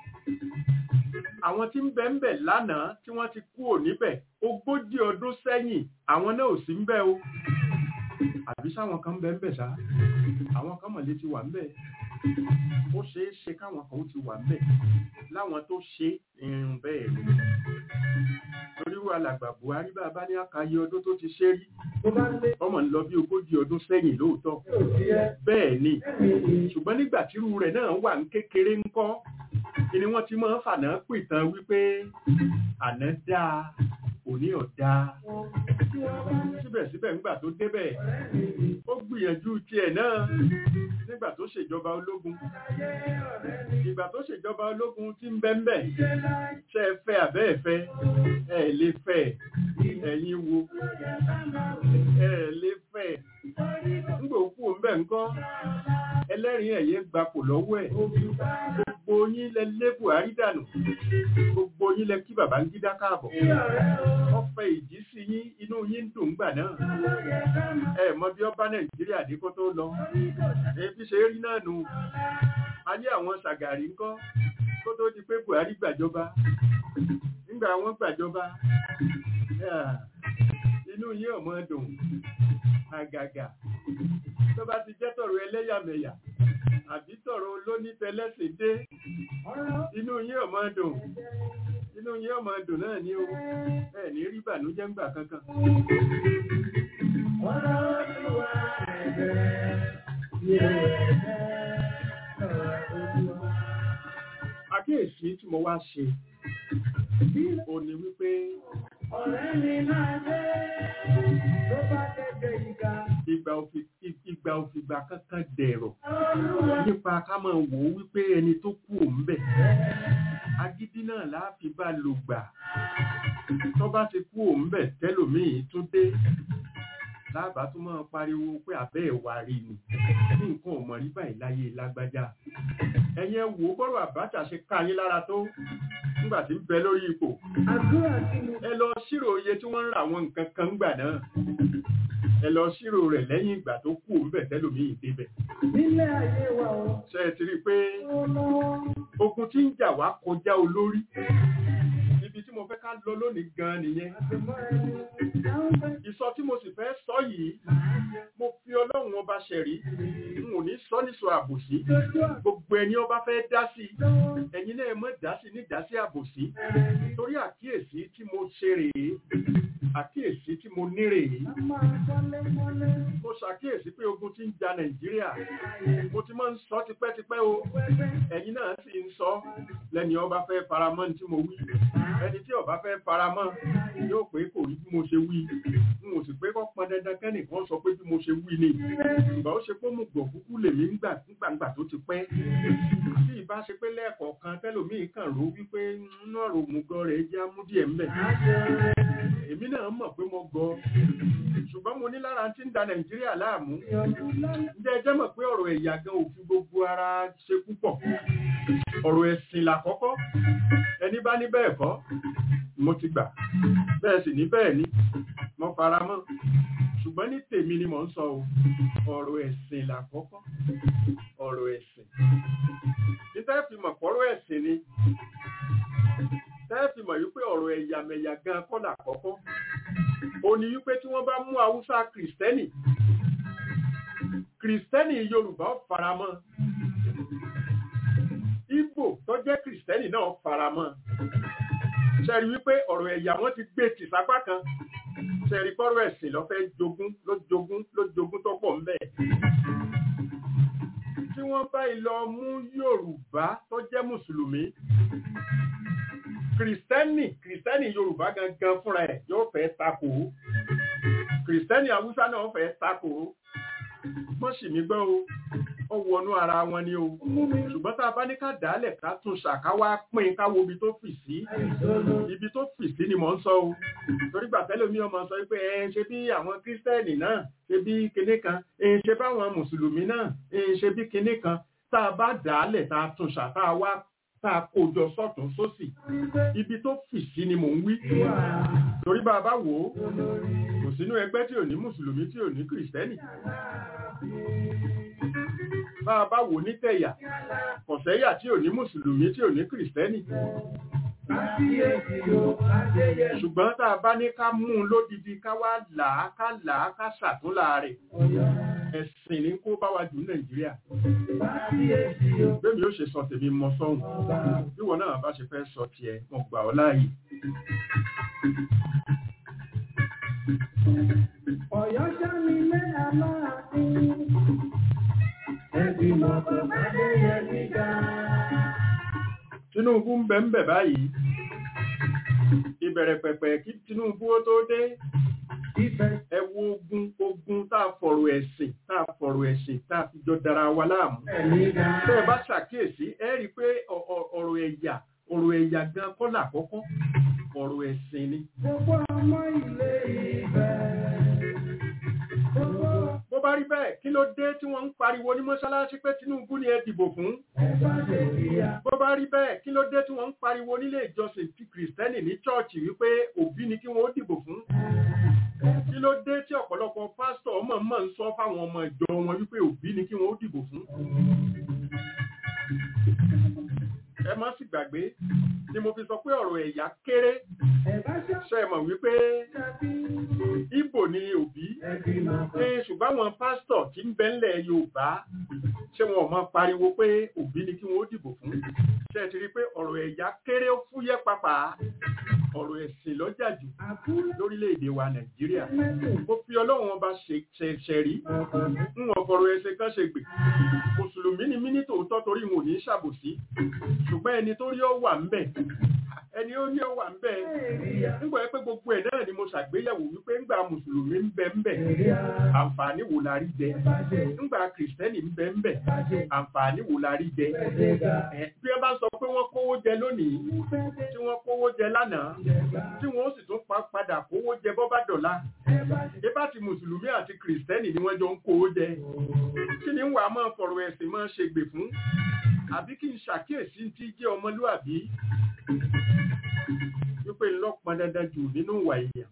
àwọn tí ń bẹ ń bẹ lánàá tí wọ́n ti kú ò níbẹ̀ ogójì ọdún sẹ́yìn àwọn náà ò sí ń bẹ o àbí sáwọn kan ń bẹ ń bẹ sá àwọn kan mọ̀lẹ́ ti wà ń bẹ ó ṣeé ṣe káwọn kan ó ti wà ń bẹ láwọn tó ṣe irun bẹ́ẹ̀ ni torí wà làgbà Buhari bá a bá ní àkàyè ọdún tó ti ṣe rí tó bá lé ọmọ ń lọ bí ogójì ọdún sẹ́yìn lóòótọ́ yóò sí ẹ bẹ́ẹ̀ ni ẹ̀mí ṣùgbọ́n nígbà tírú rẹ̀ náà wà ń kékeré ńkọ́ ni wọ́n ti máa ń fànà pìtàn wípé àná dáa kò ní ọ̀dá síbẹ̀síbẹ̀ ńgbà tó débẹ̀ ó gbìyànjú tiẹ̀ náà nígbà tó ṣèjọba ológun ìgbà tó ṣèjọba ológun tí ń bẹ́ńbẹ́ ṣe é fẹ́ àbẹ́ ẹ̀fẹ́ ẹ̀ lè fẹ́ ẹ̀yin wo ẹ̀ lè fẹ́ ńgbà òkú ńbẹ̀ ńkọ́ ẹlẹ́rìí ẹ̀yẹ gbapò lọ́wọ́ ẹ̀ gbogbo yín lẹ lé Buhari dànù gbogbo yín lẹ kí Babangida káàbọ̀ ọ̀fẹ́ ìjì sí yín inú yín ń dùn gbà náà ẹ mọ bí ọba Nàìjíríà dé kó tó lọ èyí ṣe rí náà nù ayé àwọn Ṣàgàrí ńkọ́ kó tó di pé Buhari gbàjọba nígbà wọn gbàjọba inú yín ọmọ dùn àgàgà tó bá ti jẹ́ tọ̀rọ̀ ẹlẹ́yàmẹ̀yà àbí tọ̀rọ̀ olónítẹ̀lẹ́sìn dé inú yín ọmọ dùn inú yín ọmọ dùn náà ní o ẹ ní rí bànújẹ́ ńgbà kankan. àkíyèsí tí mo wá ṣe ò ní wípé ọ̀rẹ́ mi máa dé tó bá tẹ̀tẹ̀ ìgbà. ìgbà òfin ìgbà òfìgbà kankan dẹ̀rọ̀ nípa ká máa wò ó wípé ẹni tó kú òun bẹ̀ agídí náà láàfin bá lò gbà tó bá ti kú òun bẹ̀ tẹ́lòmíì tún dé lábàá tún máa pariwo pé àbẹ́ ẹ̀wà rí ni ní nǹkan ò mọ̀ rí báyìí láyé lágbájá ẹ̀yin ẹ wò ó bọ́rọ̀ Abacha ṣe ká yín lára tó nígbà tí ń bẹ lórí ipò àdúrà tí mo ẹ lọ ṣírò iye tí wọ́n ń ra àwọn nǹkan kan gbà náà ẹ lọ ṣírò rẹ̀ lẹ́yìn ìgbà tó kú òun bẹ̀ tẹ́lòmíì débẹ̀ nílé ayé wa o. ṣe é ti rí i pé ó lọ́wọ́ ogun tí ń jà wá kọjá olórí ibi tí mo fẹ́ ká lọ lónìí gan nìyẹn àtìmọ́ ẹni dáhùn bẹ́ẹ̀ ìsọ tí mo sì fẹ́ sọ yìí mo fi ọlọ́run ọba ṣẹ̀rí n ò ní sọ nísọ àbòsí lójú àgbọ̀ gbogbo ẹni ọba fẹ́ dá sí lọ́wọ́ ẹ̀yin náà mọ̀ dá sí ní dá sí àbòsí torí àkíyèsí tí mo ṣe rèé àkíyèsí tí mo ní rèé a máa kọ́lé mọ́lé mo ṣàkíyèsí pé ogun ti ń ja nàìjíríà mo ti máa ń sọ tipẹ́tipẹ́ o pẹ́pẹ́ ẹ̀yin náà sì ń sọ lẹ́ni ọba fẹ́ faramọ́ ní tí mo wí ẹni tí ọba fẹ́ faramọ́ yóò pé kò rí bí mo ṣe wí n ò sì pé kọ́ pọn dandan kẹ́nìkan sọ pé bí mo ṣe wí ni ìgbà ó ṣe pé mo gbọ̀ kúkú lèmi ń gbà nígbàgbà tó ti pẹ́ àti ìbá ṣe pé lẹ́ẹ̀kọ̀ọ̀kan tẹ́lòmíì kàn ró wípé nínú ọ̀rọ̀ òmùgọ̀ rẹ̀ jẹ́ amúdíẹ̀ ńbẹ̀ èmi náà mọ̀ pé mo gọ ṣùgbọ́n mo ní lára tí ń da nàìjíríà láàmú ǹjẹ́ ẹ jẹ́ mọ̀ pé ọ̀rọ̀ ẹ̀yà gan ò fi gbogbo ara ṣe púpọ̀ ọ̀rọ̀ ẹ̀sìn làkọ́kọ́ ẹni bá ní bẹ́ẹ̀ kọ́ mo ti gbà bẹ́ẹ̀ sì ní bẹ́ẹ̀ ni mo fara mọ́ ṣùgbọ́n ní tèmi ni mò ń sọ o ọ̀rọ̀ ẹ̀sìn làkọ́kọ́ ọ̀rọ̀ ẹ̀sìn ní tẹ́ fi mọ̀ pọ̀rọ̀ ẹ̀sìn ni tẹ́ fi mọ̀ wípé ọ̀rọ̀ ẹ̀yàmẹ̀yà gan kọ́ làkọ́kọ́ ó ní wípé tí wọ́n bá mú haúsá kìrìsìtẹ́nì kìrìsìtẹ́nì yorùbá ó faramọ́ Ìgbò tó jẹ́ kìrìsìtẹ́nì náà faramọ́ ṣẹ́rí wípé ọ̀rọ̀ ẹ̀yà wọn ti gbé tì sápá kan ṣẹ́rí pọ́rọ̀ ẹ̀sìn ló fẹ́ jogún ló jogún ló jogún tó pọ̀ ńbẹ̀ tí wọ́n bá lọ mú yorùbá tó jẹ́ mùsùlùmí kìrìsìtẹ́nì kìrìsìtẹ́nì yorùbá gangan fúnra ẹ̀ yóò fẹ́ takò ó kìrìsìtẹ́nì haúsá náà fẹ́ takò ó mọ́ sì mí gbọ́ o ó wọnú ara wọn ni o ṣùgbọ́n tá a bá ní ká dálẹ̀ ká tún ṣàkáwá pín ká wo ibi tó fì sí ibi tó fì sí ni mò ń sọ o torí gbà tẹ́lẹ̀ mi ọmọ sọ pé ẹ ṣe bí àwọn kírísítẹ́nì náà ṣe bí kinní kan ẹ ṣe báwọn mùsùlùmí náà ẹ ṣe bí kinní kan tá a bá dálẹ̀ tá a tún ṣàkáwá tá a kó jọ sọ́tún sósì ibi tó fì sí ni mò ń wí torí bá a bá wò ó kò sínú ẹgbẹ́ tí ò ní mùsùlùmí tí ò ní kìrìsìtẹ́nì bá a bá wò ní tẹ̀yà kọ̀sẹ́yà tí ò ní mùsùlùmí tí ò ní kìrìsìtẹ́nì ṣùgbọ́n tá a bá ní ká mú un lódidi ká wá là á ká là á ká ṣàtúnlà rẹ̀ ẹ̀sìn ní kó bá wa jù nàìjíríà bẹ́ẹ̀ni ó ṣe sọ tèmi mọ sọ́hùn bíwọ náà bá ṣe fẹ́ sọ tiẹ̀ mo gbà ọ́ láàyè. Ọ̀yọ́ já mi lé aláàfin. Ẹ̀gbìmọ̀ kò bá dé yẹ mí ga. Tinubu ń bẹ ń bẹ báyìí ìbẹ̀rẹ̀ pẹ̀pẹ̀ kí Tinubu ó tó dé Ìfẹ́ ẹ wo ogun ogun tá a fọ̀rọ̀ ẹ̀sìn tá a fọ̀rọ̀ ẹ̀sìn tá a fi jọ dara wa láàmú ẹ̀mí ga. tẹ́ ẹ bá ṣàkíyèsí ẹ rí i pé ọ- ọ- ọ̀rọ̀ ẹ̀yà ọ̀rọ̀ ẹ̀yà gan kọ́ làkọ́kọ́ ọ̀rọ̀ ẹ̀sìn ni Gbogbo ọmọ ilé ìfẹ́. Gbogbo bó bá rí bẹ́ẹ̀ kí ló dé tí wọ́n ń pariwo ní mọ́ṣáláṣí pé Tinubu ni ẹ dìbò fún ẹ̀fà lè kíyà. bó bá rí bẹ́ẹ̀ kí ló dé tí wọ́n ń pariwo nílé ìjọsìn ti kìrìsìtẹ́nì ní chọ́ọ̀chì wípé òbí ni kí wọ́n ó dìbò fún kí ló dé tí ọ̀pọ̀lọpọ̀ pásítọ̀ ọmọ mọ̀ ń sọ fáwọn ọmọ ìjọ wọn wípé òbí ni kí wọ́n ó dìbò fún ẹ má sì gbàgbé ni mo fi sọ pé ọ̀rọ̀ ẹ̀yà kéré Ẹ̀bá ṣe é mọ̀ wípé ṣàbí. Ìbò ni òbí Ẹbí máa ṣe ṣùgbọ́n àwọn pásítọ̀ tí ń bẹ ńlẹ̀ Yorùbá ṣé wọn ò mọ pariwo pé òbí ni kí wọ́n ó dìbò fún ṣe ti rí pé ọ̀rọ̀ ẹ̀yà kéré ó fúyẹ́ pàpà ọ̀rọ̀ ẹ̀sìn lọ́jà jù àkúrẹ́ lórílẹ̀‐èdè wa Nàìjíríà mẹ́tò. mo fi Ọlọ́run ọba ṣẹ̀ṣẹ̀ rí ń wọ́n fọ̀rọ̀ ẹsẹ̀ kan ṣe gbè mùsùlùmí ni mí ní tòótọ́ torí wọn ò ní ṣàbòsí ṣùgbọ́n ẹni tó rí ọ wà ń bẹ̀ ẹni ó ní ọ wà ń bẹ̀ nígbà pé gbogbo ẹ̀ náà ni mo ṣàgbéyẹ̀wò wípé ńgbà mùsùlùmí ń bẹ ń bẹ̀ àǹfààní wo la rí jẹ ńgbà kìrìsìtẹ́nì ń bẹ ń bẹ̀ àǹfààní wo la rí jẹ ẹ bí wọ́n bá sọ pé wọ́n kówó jẹ lónìí tí wọ́n kówó jẹ lánàá tí wọ́n ó sì tún pa padà kówó jẹ bọ́ bá dọ̀la ibà tí mùsùlùmí àti kìrìsìtẹ́nì ni wọ́n jọ ń kówó jẹ kí ni wàá máa fọ̀rọ̀ ẹ̀sìn máa ṣe gbè fún àbí kí n ṣàkíyèsí tí jẹ́ ọmọlúàbí wípé ńlọ́pọn dandan jù nínú ìwà èèyàn.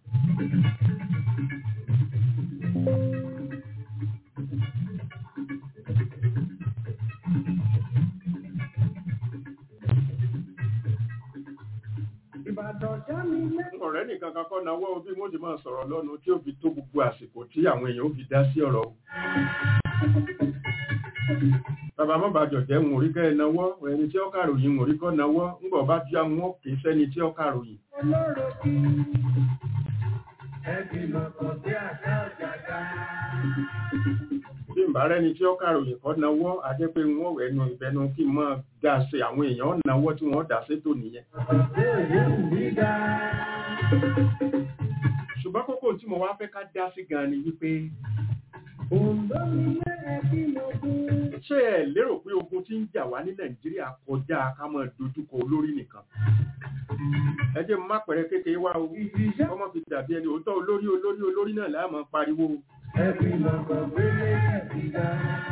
Ìbàdàn já mi lẹ́nu. ọ̀rẹ́ nìkan kan kọ́ náwó bí wọ́n ti máa sọ̀rọ̀ lọ́nu tí ó fi tó gbogbo àsìkò tí àwọn èèyàn ó fi dá sí ọ̀rọ̀ o. bàbá má bàjọ́ jẹ́ ń orí kẹ́ ẹ náwó ẹni tí ó kàròyìn ń orí kọ́ náwó ńgbọ̀ bá tí àwọn òkè sẹ́ni tí ó kàròyìn. Olóró kí. Ẹbí máa kọ̀ sí àṣà ọ̀jàgà. bí n bá rẹ́ni tí ó kàròyìn kọ́ náwó ajẹ́ pé wọ́n wẹ̀ ẹnu ìbẹnu kí n máa dá sí àwọn èèyàn náwó tí wọ́n dá sétò nìyẹn. Bẹ́ẹ̀ yóò wí ga. ṣùgbọ́n kókó tí mo wá fẹ́ ká dá sí gan ni wípé Òǹdó mi lé ẹbí mo kú. ṣé ẹ lérò pé ogun tí ń jà wá ní nàìjíríà kọjá ká máa dojúkọ olórí nìkan ẹ jẹ́ má pẹ̀rẹ̀ kékeré wá o Ìdíjọ́ ọmọ fi dàbí ẹni òótọ́ olórí olórí olórí náà láà máa pariwo ẹbí máa kọ̀ gbélé ẹbí ga.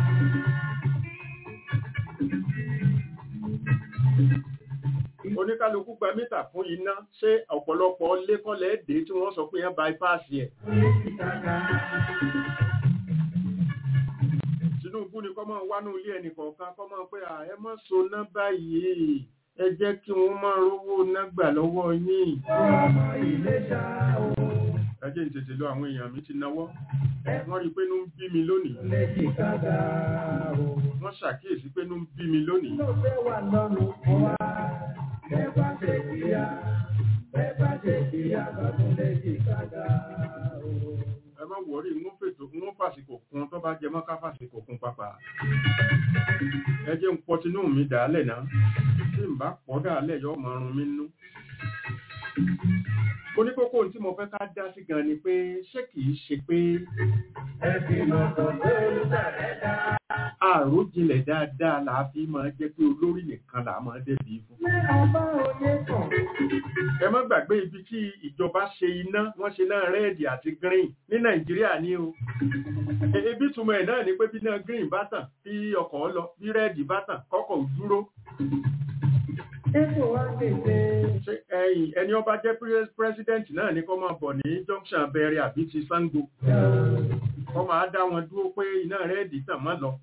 oníkálukú gba mítà fún iná ṣé ọ̀pọ̀lọpọ̀ lẹ́kọ̀lẹ́ dé tí wọ́n sọ pé yẹn bypass ẹ̀ Tinubu ni kọ́ máa wánú ilé ẹnì kọ̀ọ̀kan kọ́ máa pé à ẹ má so ná báyìí ẹ jẹ́ kí wọ́n máa rówó ná gbà lọ́wọ́ yín Ọmọ ilé ṣá o. ẹ jẹ́ n tètè lọ àwọn èèyàn mi ti náwó wọ́n rí i pé inú ń bí mi lónìí Lè jìkadà o. wọ́n ṣàkíyèsí pé inú ń bí mi lónìí Ló fẹ́ wà lọ́rùn fún wa. Bẹ́ẹ̀ bá ṣe kíyà. Bẹ́ẹ̀ bá ṣe kíyà lọ́dún lè jìkadà o. ẹ má wọrí ń fètò ń fàsìkò kun tó bá jẹ mọ́ ká fàsìkò kun pàpà ẹ jẹ́ ń pọ̀ tinú mi dàálẹ̀ náà tí n bá pọ̀ dàálẹ̀ yọ ọmọ ọrùn mi nú. mo ní kókó ohun tí mo fẹ́ ká dá sí gan ni pé ṣé kìí ṣe pé Ẹbí máa kọ̀ gbé olùdarí dá. àròjinlẹ̀ dáadáa là á fi máa jẹ́ pé olórí nìkan là á máa débi fún. Ṣé ọba òye kàn? ẹ má gbàgbé ibi tí ìjọba ṣe iná wọ́n ṣe náà rẹ́ẹ̀dì àti green ní nàìjíríà ní o E- ebi túmọ̀ ẹ̀ náà ni pé bí náà green bá tàn bí ọkọ̀ lọ bí rẹ́ẹ̀dì bá tàn kọ́kọ̀ ò dúró Ipò wa kéde. ṣé ẹ̀yìn ẹni ọba jẹ́ pres- president náà ni kó máa bọ̀ ní junction abẹ́rẹ́ àbí ti sango kó máa dá wọn dúró pé iná rẹ́ẹ̀dì tàn má lọ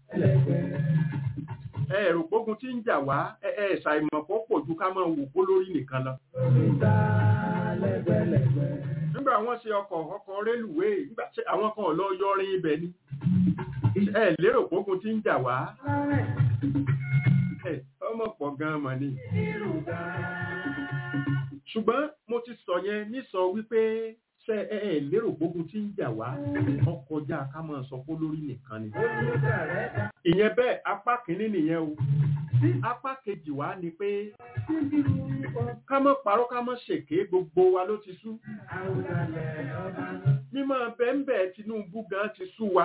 ẹ ẹ̀rù gbógun tí ń jà wá ẹ ẹ ṣàìmọ̀ kó pọ̀ ju ká máa wò kó lórí nìkan lọ Oríta lẹ́gbẹ̀lẹ́gbẹ̀. nígbà wọ́n ṣe ọkọ̀ ọkọ̀ rélùwéè nígbà tí àwọn kan lọ yọrin ibẹ̀ ni ẹ lérò gbógun tí ń jà wá Lárẹ̀ ẹ ọmọ pọ̀ gan-an mọ̀ ni ìlú ga. ṣùgbọ́n mo ti sọ yẹn nísọ wípé ṣe ẹ ẹ lérò gbógun tí ń jà wá ọkọjá ká máa sọ pé lórí nìkan ni. ìyẹn bẹ́ẹ̀ apá kìíní nìyẹn o apá kejì wá ni pé ká mọ́ parọ́ ká mọ́ ṣèké gbogbo wa ló ti sú. mímọ́ bẹ́ńbẹ́ Tinubu gan ti sú wa.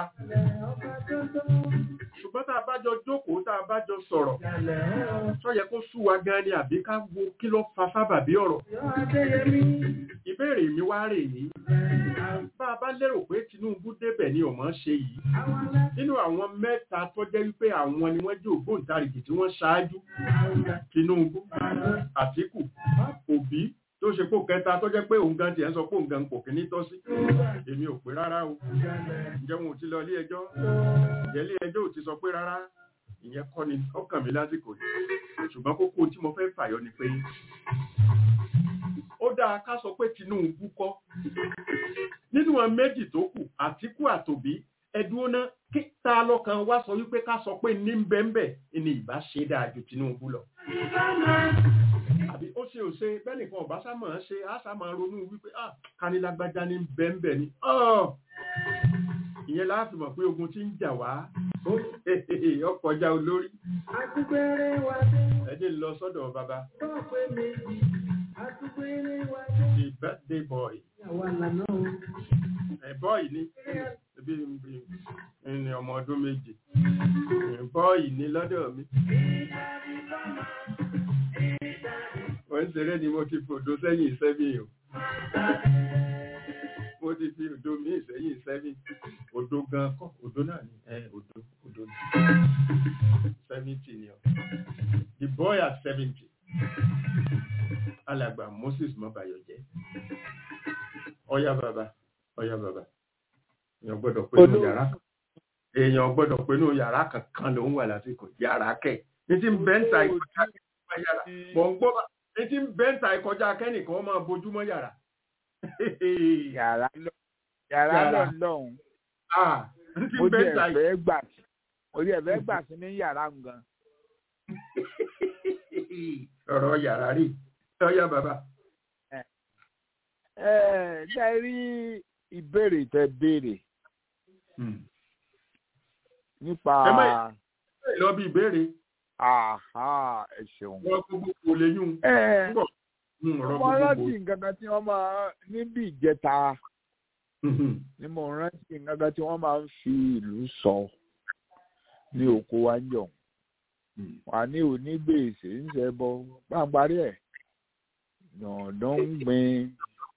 ṣùgbọ́n tá a bá jọ jókòó tá a bá jọ sọ̀rọ̀ sọ yẹ kó sú wa gan ni àbí ká wo kí ló fa sábàbí ọ̀rọ̀. ìbéèrè mi wá rè é bá a bá lérò pé Tinubu débẹ̀ ni ọmọ ṣe yìí nínú àwọn mẹ́ta tó jẹ́ wípé àwọn ni wọ́n jẹ́ ògbóǹtarìgì tí wọ́n ṣáájú Tinubu Àtíkù Òbí tó ṣe pò kẹta tó jẹ́ pé òun gan tiẹ̀ ń sọ pé òun gan kò kí ní tọ́ sí èmi ò pé rárá o ǹjẹ́ wọn ò ti lọ ilé ẹjọ́ ǹjẹ́ ilé ẹjọ́ ò ti sọ pé rárá ìyẹn kọ́ ni ọkàn mi lásìkò yìí ṣùgbọ́n kókó tí mo fẹ́ fàyọ ni pé ó dáa ká sọ pé Tinubu kọ́ nínú àwọn méjì tó kù Àtíkù àtòbí ẹdúró ná kí ta lọ́kàn wá sọ wípé ká sọ pé ní bẹ́ẹ̀nbẹ́ ni ìbá ṣe dáa ju Tinubu lọ. àbí ó ṣe ò ṣe bẹ́ẹ̀ nìkan ọ̀bá sá máa ṣe á sá máa ronú wípé ah kanilágbájá ní bẹ́ẹ̀nbẹ́ ni ìyẹn láàfin mọ̀ pé ogun ti ń jà wá ọkọjá olórí. ẹ jẹ́ lọ sọ́dọ̀ bàbá. the birthday boy. ẹ bọ́ọ̀ì ni ebi ní ọmọ ọdún méje bọ́ọ̀ì ní lọ́dọ̀ mi. wọ́n ń ṣeré ni mo ti fòdó sẹ́yìn sẹ́yìn o mo ti fi òdo mi ìsẹ́yìn sẹ́yìn òdo gan kọ́ òdo náà ni ẹ òdo òdo ni seventy ni ọ the boy at seventy alàgbà Moses mọ́bayọ̀ jẹ́ ọ̀yá bàbá ọ̀yá bàbá èèyàn gbọ́dọ̀ pé inú yàrá èèyàn gbọ́dọ̀ pé inú yàrá kankan ló ń wà lásìkò yàrá kẹ̀ ní tí ń bẹ́ńtà ìkọjá yàrá mọ̀ ń gbọ́ bá ní tí ń bẹ́ńtà ìkọjá kẹ́nìkan máa bójúmọ́ yàrá yàrá lọ yàrá lọ lọhùn mo jẹ ẹfẹ gbà mo jẹ ẹfẹ gbà sí ní yàrá gan. ọ̀rọ̀ yàrá rí ọ̀yá bàbá. ẹ ẹ ṣe rí ìbéèrè tẹ béèrè nípa. ẹ má lọ bí ìbéèrè. ẹ ṣeun. wọ́n gbogbo kò lè yún. ẹ mo rántí nǹkan kan tí wọ́n máa níbi ìjẹta ni mo rántí nǹkan kan tí wọ́n máa ń fi ìlú sọ ní oko wa ń yọ̀ wà ní onígbèsè ń ṣe bọ pàǹparí ẹ̀ dandan ń gbin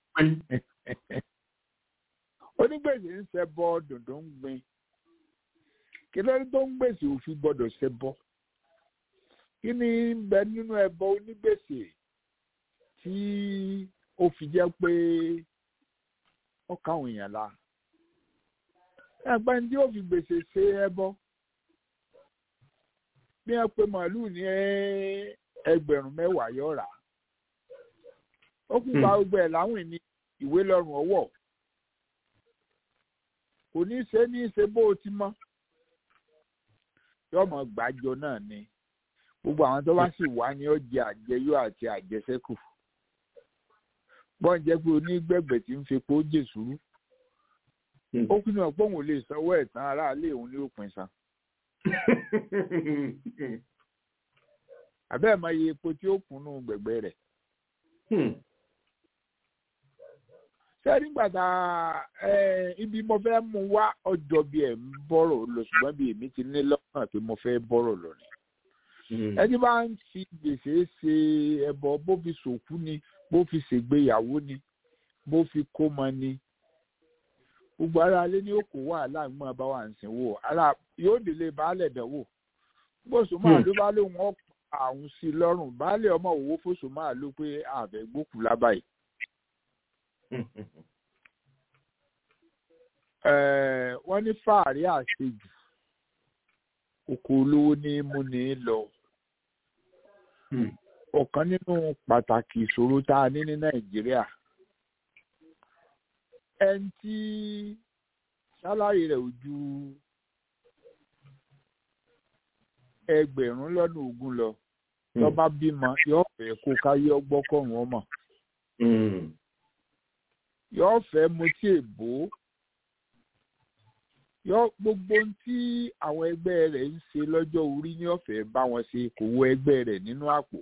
onígbèsè ń ṣe bọ dandan ń gbin kí lórí tó ń gbèsè òfin gbọ́dọ̀ ṣe bọ kí ni ń bẹ nínú ẹbọ onígbèsè tí ó fi jẹ́ pé ó káwọn èèyàn la ẹgbẹ́ tí ó fi gbèsè ṣe ẹbọ bí wọ́n pe màálù ní ẹgbẹ̀rún mẹ́wàá yóò rà ó kú pa gbogbo ẹ̀ láwìn ní ìwé lọ́rùn ọwọ́ kò ní ṣe ní ṣe bó o ti mọ́ yọmọ gbàjọ náà ni gbogbo àwọn tó bá sì wá ní ọjà àjẹyó àti àjẹsẹ́kù bọ́n jẹ́ pé onígbẹ̀gbẹ̀ tí ń fepo jèsúrú ó kú náà pé òun lè sanwó ẹ̀tàn aráàlú òun ní òpin san. àbẹ́ẹ̀ máa yẹ epo tí ó kùnú gbẹ̀gbẹ̀ rẹ̀. ṣé nígbà tá ibi mo fẹ́ mú wá ọjọ́ bí ẹ̀ ń bọ̀rọ̀ lọ ṣùgbọ́n bí èmi ti ní lọ́kàn pé mo fẹ́ bọ̀rọ̀ lọ ni. ẹni bá ń fi gbèsè ṣe ẹbọ bó fi ṣòkú ni bó fi ṣègbéyàwó ni bó fi kómọ ni gbogbo ara alẹ́ ní òkú wàhálà ń mọ̀ bá wà ń sìn wò ara yóò délé baálẹ̀ dánwò bóṣù máa ló bá lóun ọ̀pọ̀ àwọn sí lọ́rùn baálẹ̀ ọmọ òwò fóṣù máa ló pé àbẹ̀ gbókù lábàáyé. wọ́n ní fàárí àṣejù oko olówó ní mú ní lọ ọ̀kan nínú pàtàkì ìṣòro tá a ní ní nàìjíríà ẹni tí sálárì rẹ̀ ò ju ẹgbẹ̀rún lọ́nà ogún lọ tó bá bímọ yóò fẹ́ kó káyé ọgbọ́kọ̀rún ọmọ. yóò fẹ́ mutí èbó yóò gbogbo ohun tí àwọn ẹgbẹ́ rẹ̀ ń ṣe lọ́jọ́ orí ní ọ̀fẹ́ bá wọn ṣe kò wọ ẹgbẹ́ rẹ̀ nínú àpò.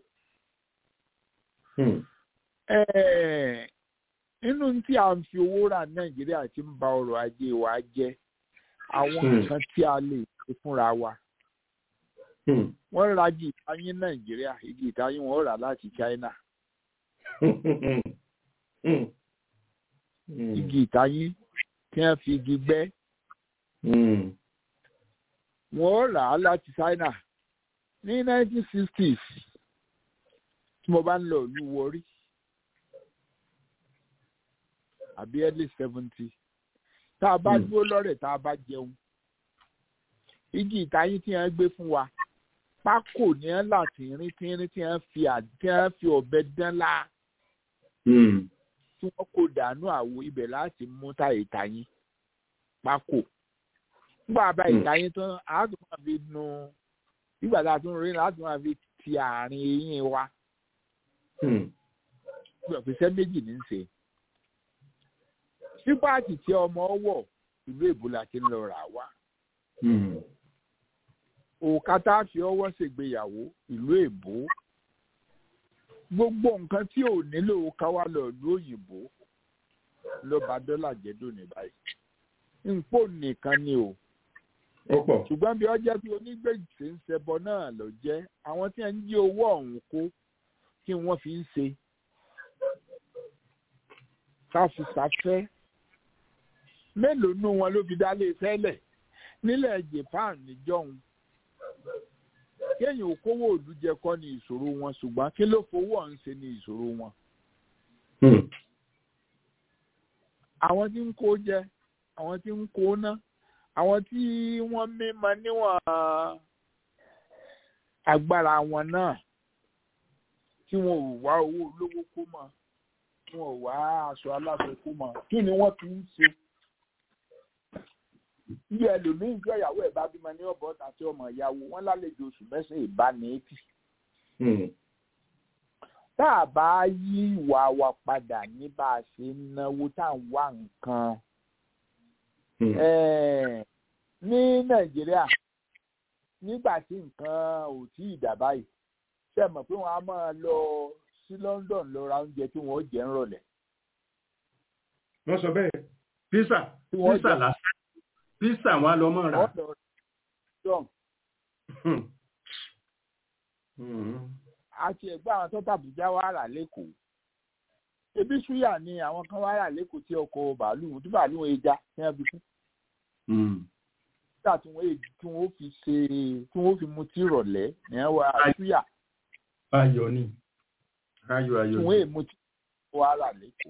Ẹ̀ẹ̀, nínú tí a ń fi owó rà nàìjíríà ti ń ba ọrọ̀ ajé wa jẹ́ àwọn Hmm. nǹkan tí a lè ṣe fúnra wa wọ́n ra igi ìtayín nàìjíríà igi ìtayín wọn rà láti china igi ìtayín tí wọ́n fi igi gbẹ́ wọ́n rà á láti china ní 1960s tí mo bá ń lọ ìlú wọrí àbí early seventy tá a bá Hmm. dúró lọ́rẹ̀ tá a bá jẹun igi ìtayín tí wọ́n gbé fún wa pákó ní ẹ́ là tínrín tínrín tí wọ́n fi à- tí wọ́n fi ọ̀bẹ dán lá tí wọ́n kó dànù àwo ibẹ̀ láti mú tá ìtayín pákó nígbà bá Hmm. ìtayín tán a tún máa fi nu nígbà tá a tún rí láti máa fi ti àárín eyín wa ìpèsè méjì ní í ṣe sípàtì tí ọmọ wọ̀ ìlú èbó la ti ń lọ rà wá òòkà tá a fi ọwọ́ ṣègbéyàwó ìlú èbó gbogbo nǹkan tí ò nílò ká wá lọ ìlú òyìnbó ló bá dọ́là jẹ́ dòní báyìí nǹpò nìkan ni o ó pọ̀ ṣùgbọ́n bí ọjọ́ tí onígbèsè ń ṣẹbọ náà lọ jẹ́ àwọn tí wọ́n ń jí owó ọ̀hún kó kí wọ́n fi ń ṣe káfíṣàfẹ́ mélòó nú wọn ló fi dálé sẹ́lẹ̀ nílẹ̀ japan níjọ́hun kéèyàn òkówó òlú jẹ kọ́ ni ìṣòro wọn ṣùgbọ́n kí ló fowó ọ̀hún ṣe ni ìṣòro wọn àwọn tí ń kó jẹ àwọn tí ń kó ná àwọn tí wọ́n mímọ níwọ̀n agbára wọn náà tí wọn ò wá owó olówó kó mọ wọn ò wá aṣọ aláṣọ kó mọ kí ni wọ́n fi ń ṣe bí ẹlòmíín jẹ́ ìyàwó ẹ̀ bá bímọ ní ọ̀bọ̀ àti ọmọ ìyàwó wọn lálejò oṣù mẹ́sàn-án ìbániẹ́tì tá a bá yí ìwà wa padà ní bá a ṣe ń náwó tá à ń wá nǹkan Eh, ní nàìjíríà nígbà tí nǹkan ò tí ì dà báyìí ṣe mọ̀ pé wọ́n á máa lọ sí london lọ ra oúnjẹ tí wọ́n jẹ ń rọ̀lẹ́ wọ́n sọ bẹ́ẹ̀ písà tí wọ́n písà jẹ lásán písà wọn á lọ mọ́ ra wọ́n lọ dọ̀n àti ẹ̀gbọ́n àwọn tó tàbújá wà rà lẹ́kọ̀ọ́ ebi súyà ni àwọn kan wà rà lẹ́kọ̀ọ́ tí ọkọ̀ bàálù tí bàálù wọn já ní ẹbí fún nígbà tí wọ́n tí wọ́n fi ṣe tí wọ́n fi mu tí rọ̀lẹ́ ní ẹwà súyà ayọ̀ ni ayọ̀ tí ayọ̀ wọ́n ni èmu tí wọ́n wà rà lẹ́kọ̀ọ́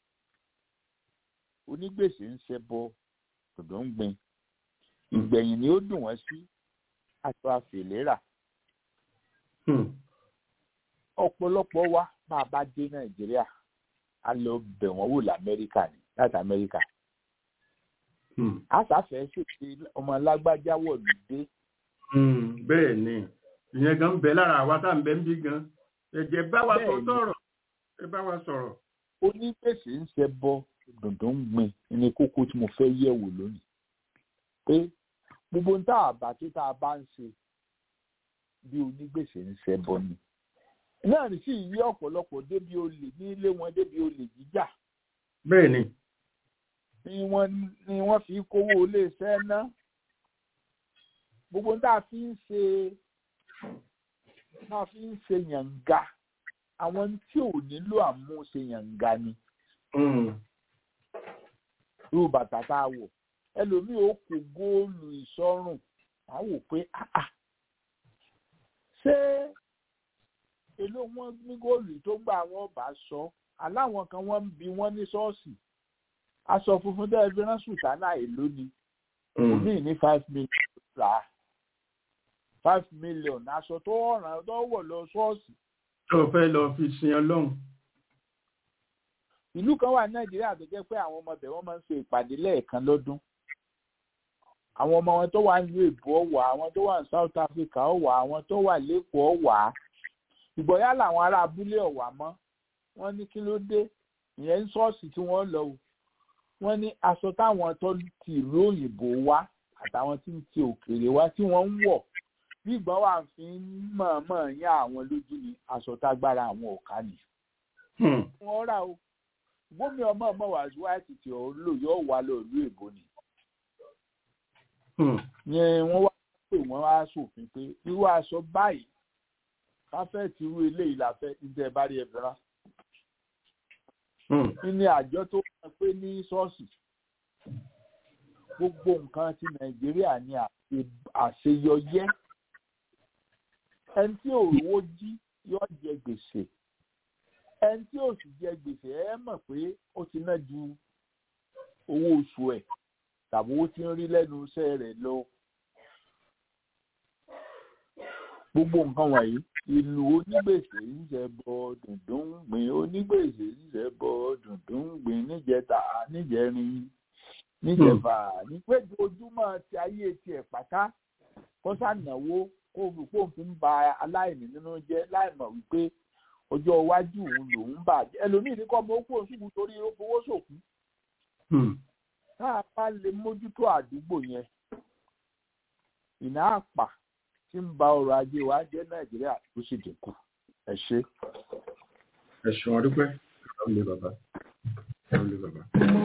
onígbèsè ń ṣẹbọ dòdò ń gbin ìgbẹ̀yìn ni ó dùn wọ́n sí aṣọ àfèlérà Hmm. ọ̀pọ̀lọpọ̀ wa bá a bá dé nàìjíríà a lọ bẹ̀ wọ́n wò lamẹ́ríkà ni láti amẹ́ríkà Hmm. a sáfẹ́ ṣèṣe ọmọ alágbájá wọ̀lú dé Hmm. bẹ́ẹ̀ ni ìyẹn gan ń bẹ lára àwa tá à ń bẹ ń bí gan ẹ̀jẹ̀ bá wa sọ Bẹ́ẹ̀ ni. sọ̀rọ̀ ẹ bá wa sọ̀rọ̀ onígbèsè ń ṣẹbọ dòdò ń gbin ní kókó tí mo fẹ́ yẹ̀ wò lónìí pé gbogbo ń tá àbá tí tá a bá ń ṣe bí onígbèsè ń ṣẹbọ ni náà ní sí ìyí ọ̀pọ̀lọpọ̀ débi olè ní ilé wọn débi olè jíjà bẹ́ẹ̀ ni ni wọ́n ni wọ́n fi kówó iléeṣẹ́ ná gbogbo tá a fi ń ṣe tá a fi ń ṣe yànga àwọn tí ò nílò àmúṣe yànga ni Hmm. irú bàtà tá a wọ̀ ẹlòmíì ó kó góòlù ìsọrùn á wò pé ah ah ṣé èló wọn ní góòlù tó gbà wọn bá sọ aláwọn kan wọn ń bi wọn ní ṣọ́ọ̀ṣì aṣọ funfun tẹ́ ẹ fi rán sùtánà èló ni Hmm. omi ní five million rà á five million aṣọ tó ọ̀ràn tó wọ̀ lọ ṣọ́ọ̀ṣì tó fẹ́ lọ fi sin ọlọ́run ìlú kan wà ní nàìjíríà tó jẹ́ pé àwọn ọmọbẹ̀ wọn máa ń ṣe ìpàdé lẹ́ẹ̀kan lọ́dún àwọn ọmọ wọn tó wà ní èbó ọ̀wà àwọn tó wà ní south africa ọ̀wà àwọn tó wà lẹ́kọ̀ọ́ ọ̀wà ìgbọ̀yà làwọn ará abúlé ọ̀wà mọ́ wọ́n ní kí ló dé ìyẹn ń ṣọ́ọ̀ṣì tí wọ́n lọ o wọ́n ní aṣọ táwọn tó ti ìlú òyìnbó wá àtàwọn tí ń ti òkèèrè wá tí wọ́n ń wọ̀ bí ìgbà wà fi ń mọ̀ọ́mọ̀ yán àwọn lójú ni aṣọ tágbára àwọn ò ká ni. wọ́n rà o gómi ọmọ ọmọ wàásù wáìtì tí ò ń lò yóò wá lóòlù èbó ni. yẹn wọ́n wá pè wọ́n wá sòfin pé irú aṣọ báyìí káfẹ́ẹ̀tì irú eléyìí la fẹ́ ní tẹ́ ẹ bá rí ẹ fẹ́ràn ní àjọ tó wọ́n pé ní ṣọ́ọ̀ṣì gbogbo nǹkan ti nàìjíríà ní àṣeyọyẹ ẹni tí òrówó jí yóò jẹ gbèsè ẹni tí ò sì jẹ gbèsè ẹ mọ̀ pé ó ti ná ju owó oṣù ẹ̀ tàbí owó tí ń rí lẹ́nu iṣẹ́ rẹ̀ lọ gbogbo nǹkan wọ̀nyí ìlú onígbèsè ń ṣe bọ dùndún gbìn onígbèsè ń ṣe bọ dùndún gbìn níjẹta níjẹrin níjẹfà nípéjọ ojúmọ́ ti ayé tiẹ̀ pátá kó sànáwó kó olùkó fi ń ba aláìní nínú jẹ́ láìmọ̀ wípé ọjọ́ iwájú òun lòún bàjẹ́ ẹlòmíì ní kọ́ ọmọ ó kúrò ṣùgbọ́n torí ó fowó ṣòkú tá a bá lè mójútó àdúgbò yẹn ìná àpà tí ń ba ọrọ̀ ajé wa jẹ́ nàìjíríà tó sì dínkù ẹ ṣe. ẹ ṣeun ọdúpẹ́ ẹ lè bàbá ẹ lè bàbá.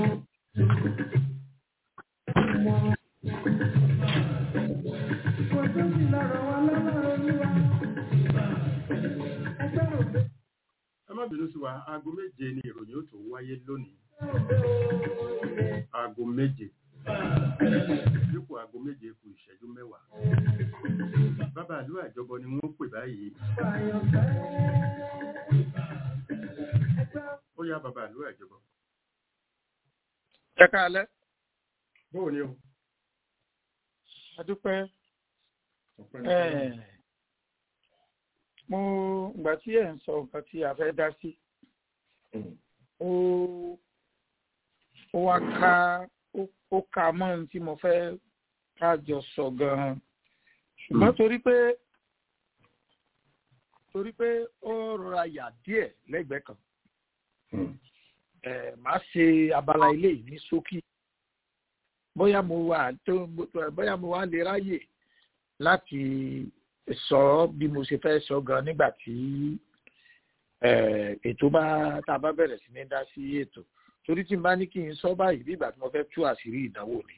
ẹ má bínú sí wa aago méje ni ìròyìn ó tó wáyé lónìí aago méje dípò aago méje kù ìṣẹ́jú mẹ́wàá bàbá àlú àjọbọ ni wọ́n pè báyìí ó yá bàbá àlú àjọbọ. ẹ káalẹ́. bóò ni o. adúpẹ́ mo ìgbà tí ẹ̀ ń sọ nǹkan tí a fẹ́ dá sí ó ó wá ká ó ká mọ́ ohun tí mo fẹ́ ká jọ sọ gan-an ṣùgbọ́n torí pé torí pé ó rọra yà díẹ̀ lẹ́gbẹ̀ẹ́ kan màá ṣe abala ilé yìí ní ṣókí bóyá mo wà tó bóyá mo wà lè ráyè láti sọ bí mo ṣe fẹ́ sọ gan nígbà tí ètò bá tá a bá bẹ̀rẹ̀ sí ní dá sí ètò torí tí n bá ní kí n sọ báyìí bí ìgbà tí mo fẹ́ tú àṣírí ìdánwò ni.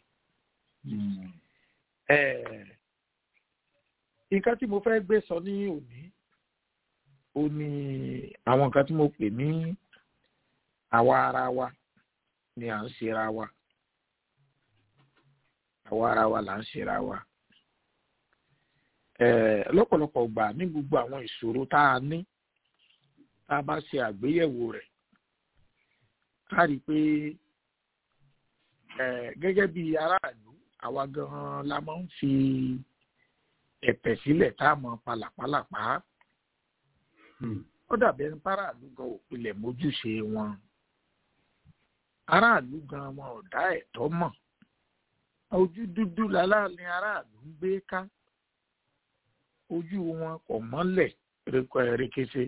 nǹkan tí mo fẹ́ gbé sọ ní òní ó ní àwọn nǹkan tí mo pè ní àwa ara wa ni à ń ṣera wa àwa ara wa là ń ṣera wa lọ́pọ̀lọpọ̀ gbà ní gbogbo àwọn ìṣòro tá a ní tá a bá ṣe àgbéyẹ̀wò rẹ̀ ká rí i pé gẹ́gẹ́ bí aráàlú àwa gan-an la máa ń fi ẹ̀pẹ̀ sílẹ̀ tá a mọ pàlàpàlàpà ó dàbí ẹni páràlú gan òpilẹ̀ mójúṣe wọn aráàlú gan wọn ò dá ẹ̀tọ́ mọ̀ ojú dúdú láláàlín aráàlú ń gbé ká ojú wọn kò mọ́lẹ̀ rékéṣe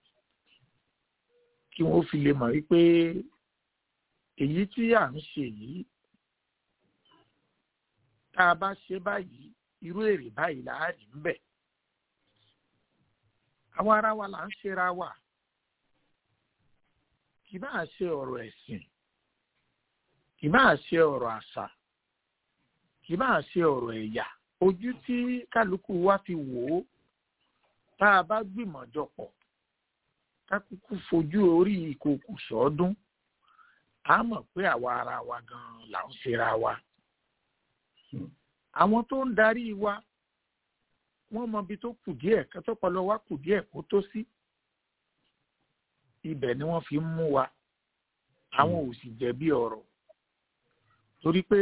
kí wọ́n fi lè mọ̀ wípé èyí tí à ń ṣe yìí tá a bá ṣe báyìí irú èrè báyìí là á rí mbẹ àwa ara wa là ń ṣera wa kì máa ṣe ọ̀rọ̀ ẹ̀sìn kì máa ṣe ọ̀rọ̀ àṣà kì máa ṣe ọ̀rọ̀ ẹ̀yà ojú tí kálukú wa fi wò ó tá a bá gbìmọ̀ jọpọ̀ ká kúkú fojú orí ìkòkò sọ́ọ́dún a mọ̀ pé àwa ara wa gan-an là ń ṣera wa. àwọn tó ń darí wa wọ́n mọ ibi tó kù díẹ̀ kẹ́tọ́pọ̀lọ wa kù díẹ̀ kó tó sí. ibẹ̀ ni wọ́n fi ń mú wa àwọn ò sì jẹ̀bi ọ̀rọ̀ torí pé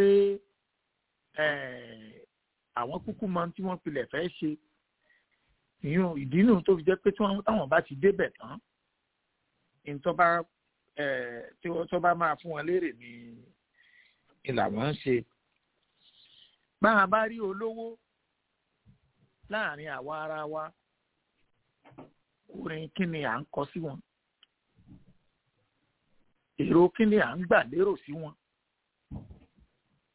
àwọn kúkú mọ tí wọ́n pilẹ̀ fẹ́ ṣe ìyún ìdí nù tó fi jẹ́ pé táwọn bá ti débẹ̀ tán ìtọ́ bá tí wọ́n tó bá máa fún wọn léèrè ní ìlànà ń ṣe. Báwa bá rí olówó láàrin àwa ara wa, orin kí ni à ń kọ sí wọn? Èrò kí ni à ń gbà lérò sí wọn?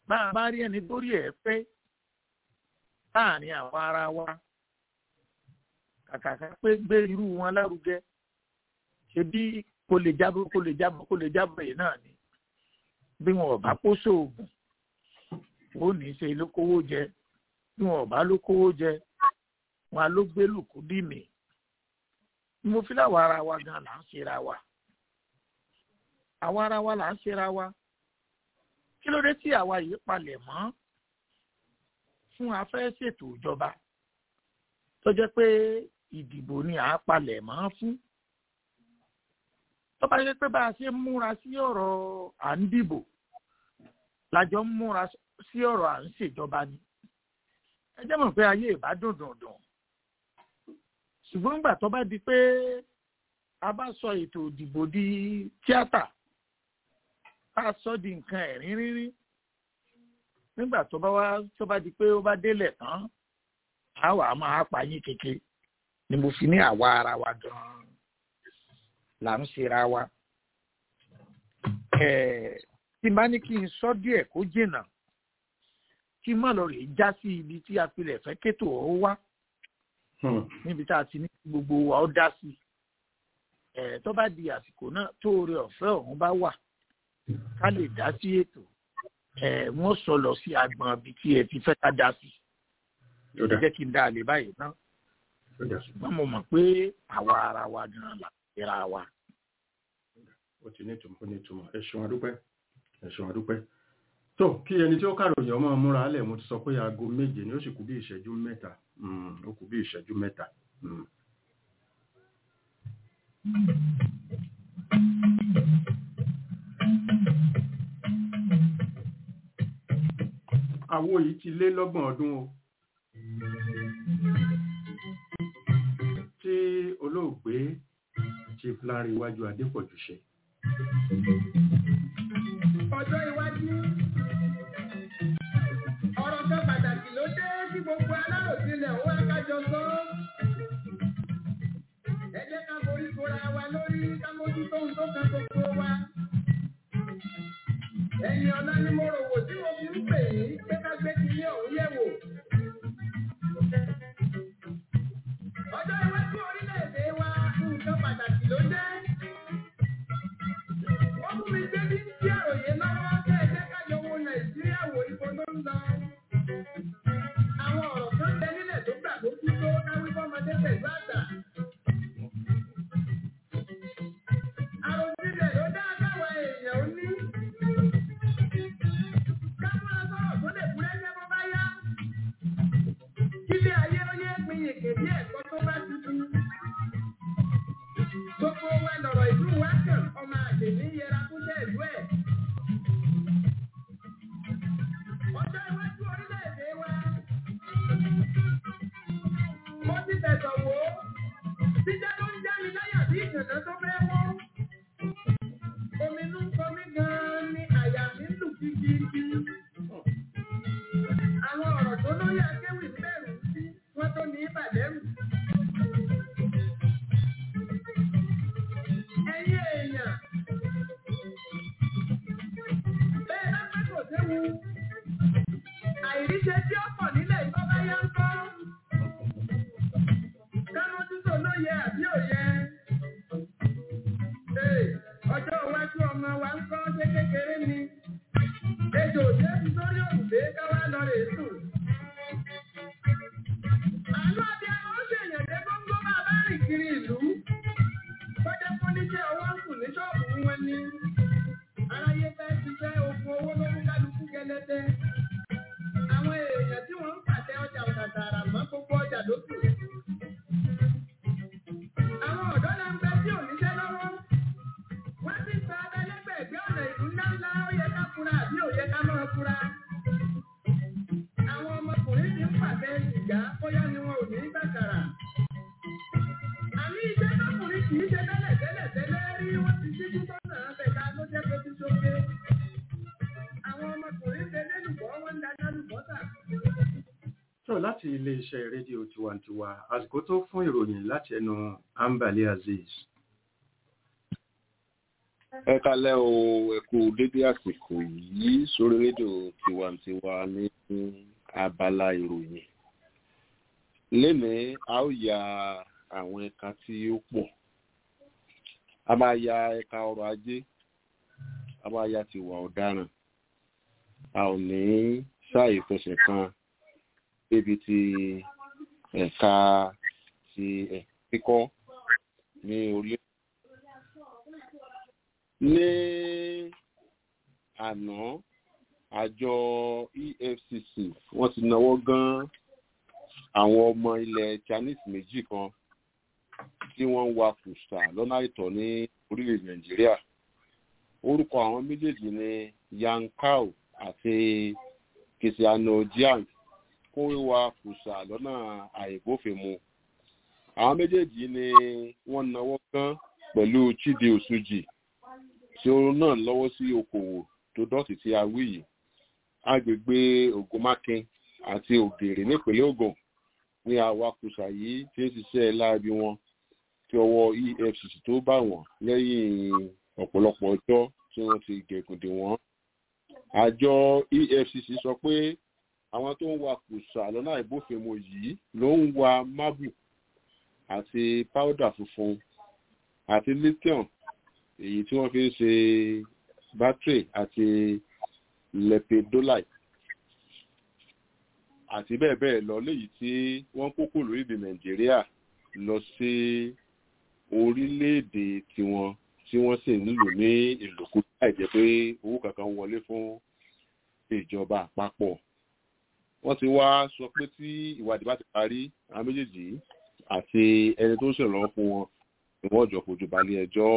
bá a bá rí ẹni tó rí ẹ̀ pé láàrin àwọn ara wa kàkàkà pé gbé irú wọn lárugẹ ṣe bí kò lè jábọ̀ kò lè jábọ̀ kò lè jábọ̀ yìí náà ni bí wọn ò bá kó sóògùn ó ní í ṣe ló kówó jẹ bí wọn ò bá ló kówó jẹ wọn á ló gbé lùkú dì mí mo fi láwọn ara wa gan là ń ṣera wa àwa ara wa là ń ṣera wa kí ló dé tí àwa yìí palẹ̀ mọ́ fún afẹ́ ṣètò ìjọba tó jẹ́ pé ìdìbò ni à á palẹ̀ mọ́ fún tó bá yẹ pé bá a ṣe ń múra sí ọ̀rọ̀ à ń dìbò lájọ ń múra sí ọ̀rọ̀ à ń ṣèjọba ni ẹ jẹ́ mọ̀ pé ayé ìbá dùn dùn dùn ṣùgbọ́n nígbà tó bá di pé a bá sọ ètò ìdìbò di tíátà a sọ di nǹkan ẹ̀rín rírí nígbà tó bá wá tó bá di pé ó bá délẹ̀ tán a wà á máa pa yín kéke ni mo fi ní àwa ara wa gan-an là ń ṣera wa. tí n bá ní kí n sọ díẹ̀ kó jìnnà kí n má lọ rè já sí ibi tí a pilẹ̀ fẹ́ kétò ó wá níbi tá a ti ní gbogbo wa ó dá sí tó bá di àsìkò náà tó oore ọ̀fẹ́ ọ̀hún bá wà ká lè dá sí ètò wọ́n sọ lọ sí agbọn ibi tí ẹ ti fẹ́ ká dá sí ẹ jẹ́ kí n dá a lè báyìí náà ṣùgbọ́n mo mọ̀ pé àwa ara wa gan-an là ń ra wa. ó ti ní ìtumọ̀ ó ní ìtumọ̀ ẹ ṣeun adúpẹ́ ẹ ṣeun adúpẹ́ tó kí ẹni tí ó kàròyìn ọmọ múra alẹ̀ mo ti sọ pé aago méje ni ó sì kú bí ìṣẹ́jú mẹ́ta ó kú bí ìṣẹ́jú mẹ́ta. àwo yìí ti lé lọ́gbọ̀n ọdún o tí olóògbé chief Lanre Iwájú Adépọ̀jù ṣe. ọjọ́ iwájú ọ̀rọ̀ kan pàtàkì ló dé tí gbogbo aláròsílẹ̀ ó wá kájọ sọ. ẹ jẹ́ ká borí kóra wa lórí ká mójútó ohun tó kan gbogbo wa. ẹ̀yin ọ̀la ni mo rò wò tí mo fi ń pè yín pé ká gbé ti ní ọ̀hún yẹ̀ wò. ọjọ́ iwájú orílẹ̀-èdè wa nǹkan pàtàkì ló jẹ́. wọ́n mú mi gbé bí tí àròyé lọ́wọ́ kẹ́ ẹ jẹ́ ká jọ wo nàìjíríà wò ibo ló ń lọ. àwọn ọ̀rọ̀ kan bẹ nílẹ̀ tó gbà tó kú tó káwí fọ́mọdé pẹ̀lú àgbà. àròjinlẹ̀ ló dá káwa èèyàn ó ní. ká máa sọ̀rọ̀ tó lè kúrẹ́jẹ́ bó bá yá. kílé ayé ó yé pin yèké bí ẹ̀kọ́ tó bá tuntun. Gbogbo wa lọ̀rọ̀ ìlú wa kàn ọmọ àgbè ní yẹra fún bẹ́ẹ̀lú ẹ̀. Ọjọ́ iwájú orílẹ̀-èdè wa. Mo ti tẹ̀sọ̀ wò ó. Jíjẹ́ ló ń já mi láyà bí ìkànnà tó fẹ́ wọ́. Omi inú ń kọ mí gan-an ni àyà mi ń lù kíkíkí. Àwọn ọ̀rọ̀ tó lóye akéwì ń bẹ̀rù sí wọ́n tó ní ìbàdẹ́rù. Ẹ̀yin èèyàn. Bẹ́ẹ̀ bá pẹ́ kò séwu. Àìríṣe tí ó pọ̀ nílẹ̀ ìtọ́ bá yá ń kọ́. Kánú títò ló yẹ àbí òye. Ee, ọjọ́ iwájú ọmọ wa ń kọ́ ṣé kékeré ni. Ejò òjé fi sórí òrùlé káwá lọ rè sùn. Àánú àbí àwọn ó ṣèyàn dé góńgó máa bá rìn kiri ìlú. Bọ́jẹ́ fún níṣẹ́ ọwọ́ ń sùn ní ṣọ́ọ̀bù wọn ni. Aráyé fẹ́ ṣiṣẹ́ ogun owó ló mú kálukú gẹlẹ́dẹ́. Àwọn èèyàn tí wọ́n ń pàtẹ ọjà ọ̀tàtàrà mọ́ gbogbo ọjà lókù. Àwọn ọ̀dọ́ náà ń bẹ tí ò níṣẹ́ lọ́wọ́. Wọ́n ti sọ abẹ́lẹ́gbẹ̀ẹ́gbẹ́ ọ̀nà ìlú ńláńlá ó yẹ ká fura àbí ò yẹ ká máa fura. Àwọn ọmọkùnrin ti ń pàtẹ sìgá bóyá ni wọn ò ní gbàkàrà. Àní iṣẹ́ tọkùnrin kì í ṣe tẹ́lẹ̀ tẹ́lẹ̀ tẹ́lẹ̀ rí wọ́n ti ṣíjú sọ́nà àbẹ̀ká ló jẹ́ pé ti ṣoge. Àwọn ọmọkùnrin ṣe lélùbọ́ wọ́n ń dáná lùbọ́tà. tó láti iléeṣẹ́ rédíò tiwantiwa àsìkò tó fún ìròyìn láti ẹnu Ambali Azeez. ẹ kalẹ́ o ẹ kú dédé àsìkò yìí sórí rédíò tiwantiwa ní abala ìròyìn lénìí a ó ya àwọn ẹ̀ka tí ó pọ̀ a máa ya ẹ̀ka ọrọ̀ ajé a máa ya tiwa ọ̀daràn a ò ní sáàyè fẹsẹ̀ kan débi ti ẹ̀ka ti ẹ̀ kíkọ́ ní orílẹ̀ ní àná àjọ efcc wọ́n ti náwó gan àwọn ọmọ ilẹ̀ chinese méjì kan tí wọ́n ń wa kùsà lọ́nà àìtọ́ ní orílẹ̀ nàìjíríà orúkọ àwọn méjèèjì ni yankao àti kìsìánù jiang kó wíwa kùsà lọ́nà àìbófinmu àwọn méjèèjì ni wọ́n náwó gan pẹ̀lú chidi osuji tí ó náà lọ́wọ́ sí okòwò tó dọ̀tí tí a wí yìí agbègbè ògùnmákin àti ògèrè nípínlẹ̀ ògùn ní awakùsà yìí tí ń ṣiṣẹ́ láabi wọn tí ọwọ́ efcc tó bá wọn lẹ́yìn ọ̀pọ̀lọpọ̀ ọjọ́ tí wọ́n ti gẹ̀gùndì wọ́n. àjọ efcc sọ pé àwọn tó ń wa kùsà lọ́nà àìbófinmu yìí ló ń wa mábù àti páúdà funfun àti lithium èyí tí wọ́n fi ń ṣe bátìrì àti lepidolite àti bẹ́ẹ̀ bẹ́ẹ̀ lọ léyìí tí wọ́n kókò lórílẹ̀‐èdè nàìjíríà lọ sí orílẹ̀‐èdè tiwọn tí wọ́n sì ń lò ní ìlòkù láì jẹ́ pé owó kankan wọlé fún ìjọba àpapọ̀ wọ́n ti wá sọ pé tí ìwádìí bá ti parí àwọn méjèèjì àti ẹni tó ń ṣèrànlọ́wọ́ fún wọn ni wọ́n jọ fojú balẹ̀ ẹjọ́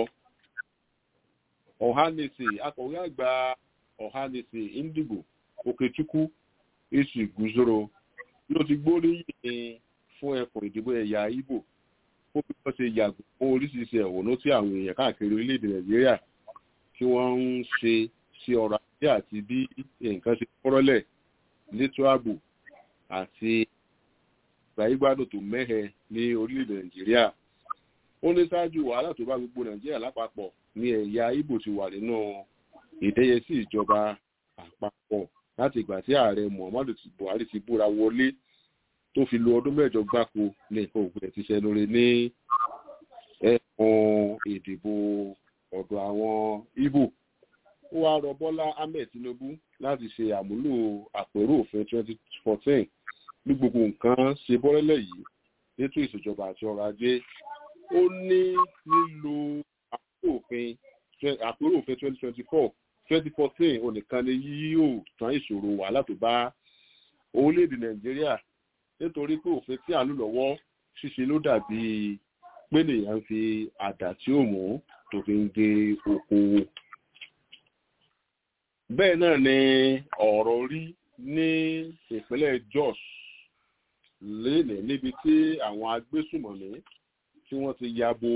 ọ̀hánẹsì akọ̀wé àgbà ọ̀hánẹsì indigo okechukwu èsì gùzòrò ló ti gbóríyìn fún ẹkùn ìdìbò ẹ̀yà ibo fún bí wọ́n ṣe yàgò fún oríṣiríṣi ẹ̀wọ̀nú tí àwọn èèyàn káàkiri orílẹ̀-èdè nàìjíríà tí wọ́n ń ṣe sí ọrọ̀ ajé àti bí nǹkan ṣe kọ́rọ́lẹ̀ létò ààbò àti ìgbàyígbádùn tó mẹ́hẹ ní orílẹ̀-èdè nàìjíríà ó ní ṣáájú wàhálà tó bá gbogbo nàìjíríà lápapọ̀ ní ẹ̀yà ibo ti wà nínú ìdẹ́yẹsí ìjọba àpapọ̀ láti ìgbà tí ààrẹ muhammadu buhari ti búra wọlé tó fi lo ọdún mẹ́jọ gbáko ní nǹkan ògbìn ti ṣe lórí ní ẹkùn ìdìbò ọ̀dọ̀ àwọn ibo ó wá rọ bọ́lá ahmed tinubu láti ṣe àmúlò àpérò òfin 2014 ní gbogbo nǹkan ṣe bọ́rẹ́lẹ̀ yìí nítò ìṣèjọba àti ọrọ̀ ajé ó ní nílò àpérò òfin àpérò òfin 2024 2014 onìkan ni yóò tán ìṣòro wàhálà tó bá orílẹ̀-èdè nàìjíríà nítorí pé òfin tí à ń lò lọ́wọ́ ṣíṣe ló dàbí pé nìyẹn fi àdá tí ó mú tó fi ń gé oko. bẹ́ẹ̀ náà ni ọ̀rọ̀ rí ní ìpínlẹ̀ jos lénìí níbi tí àwọn agbésùmọ̀mí tí wọ́n ti ya bo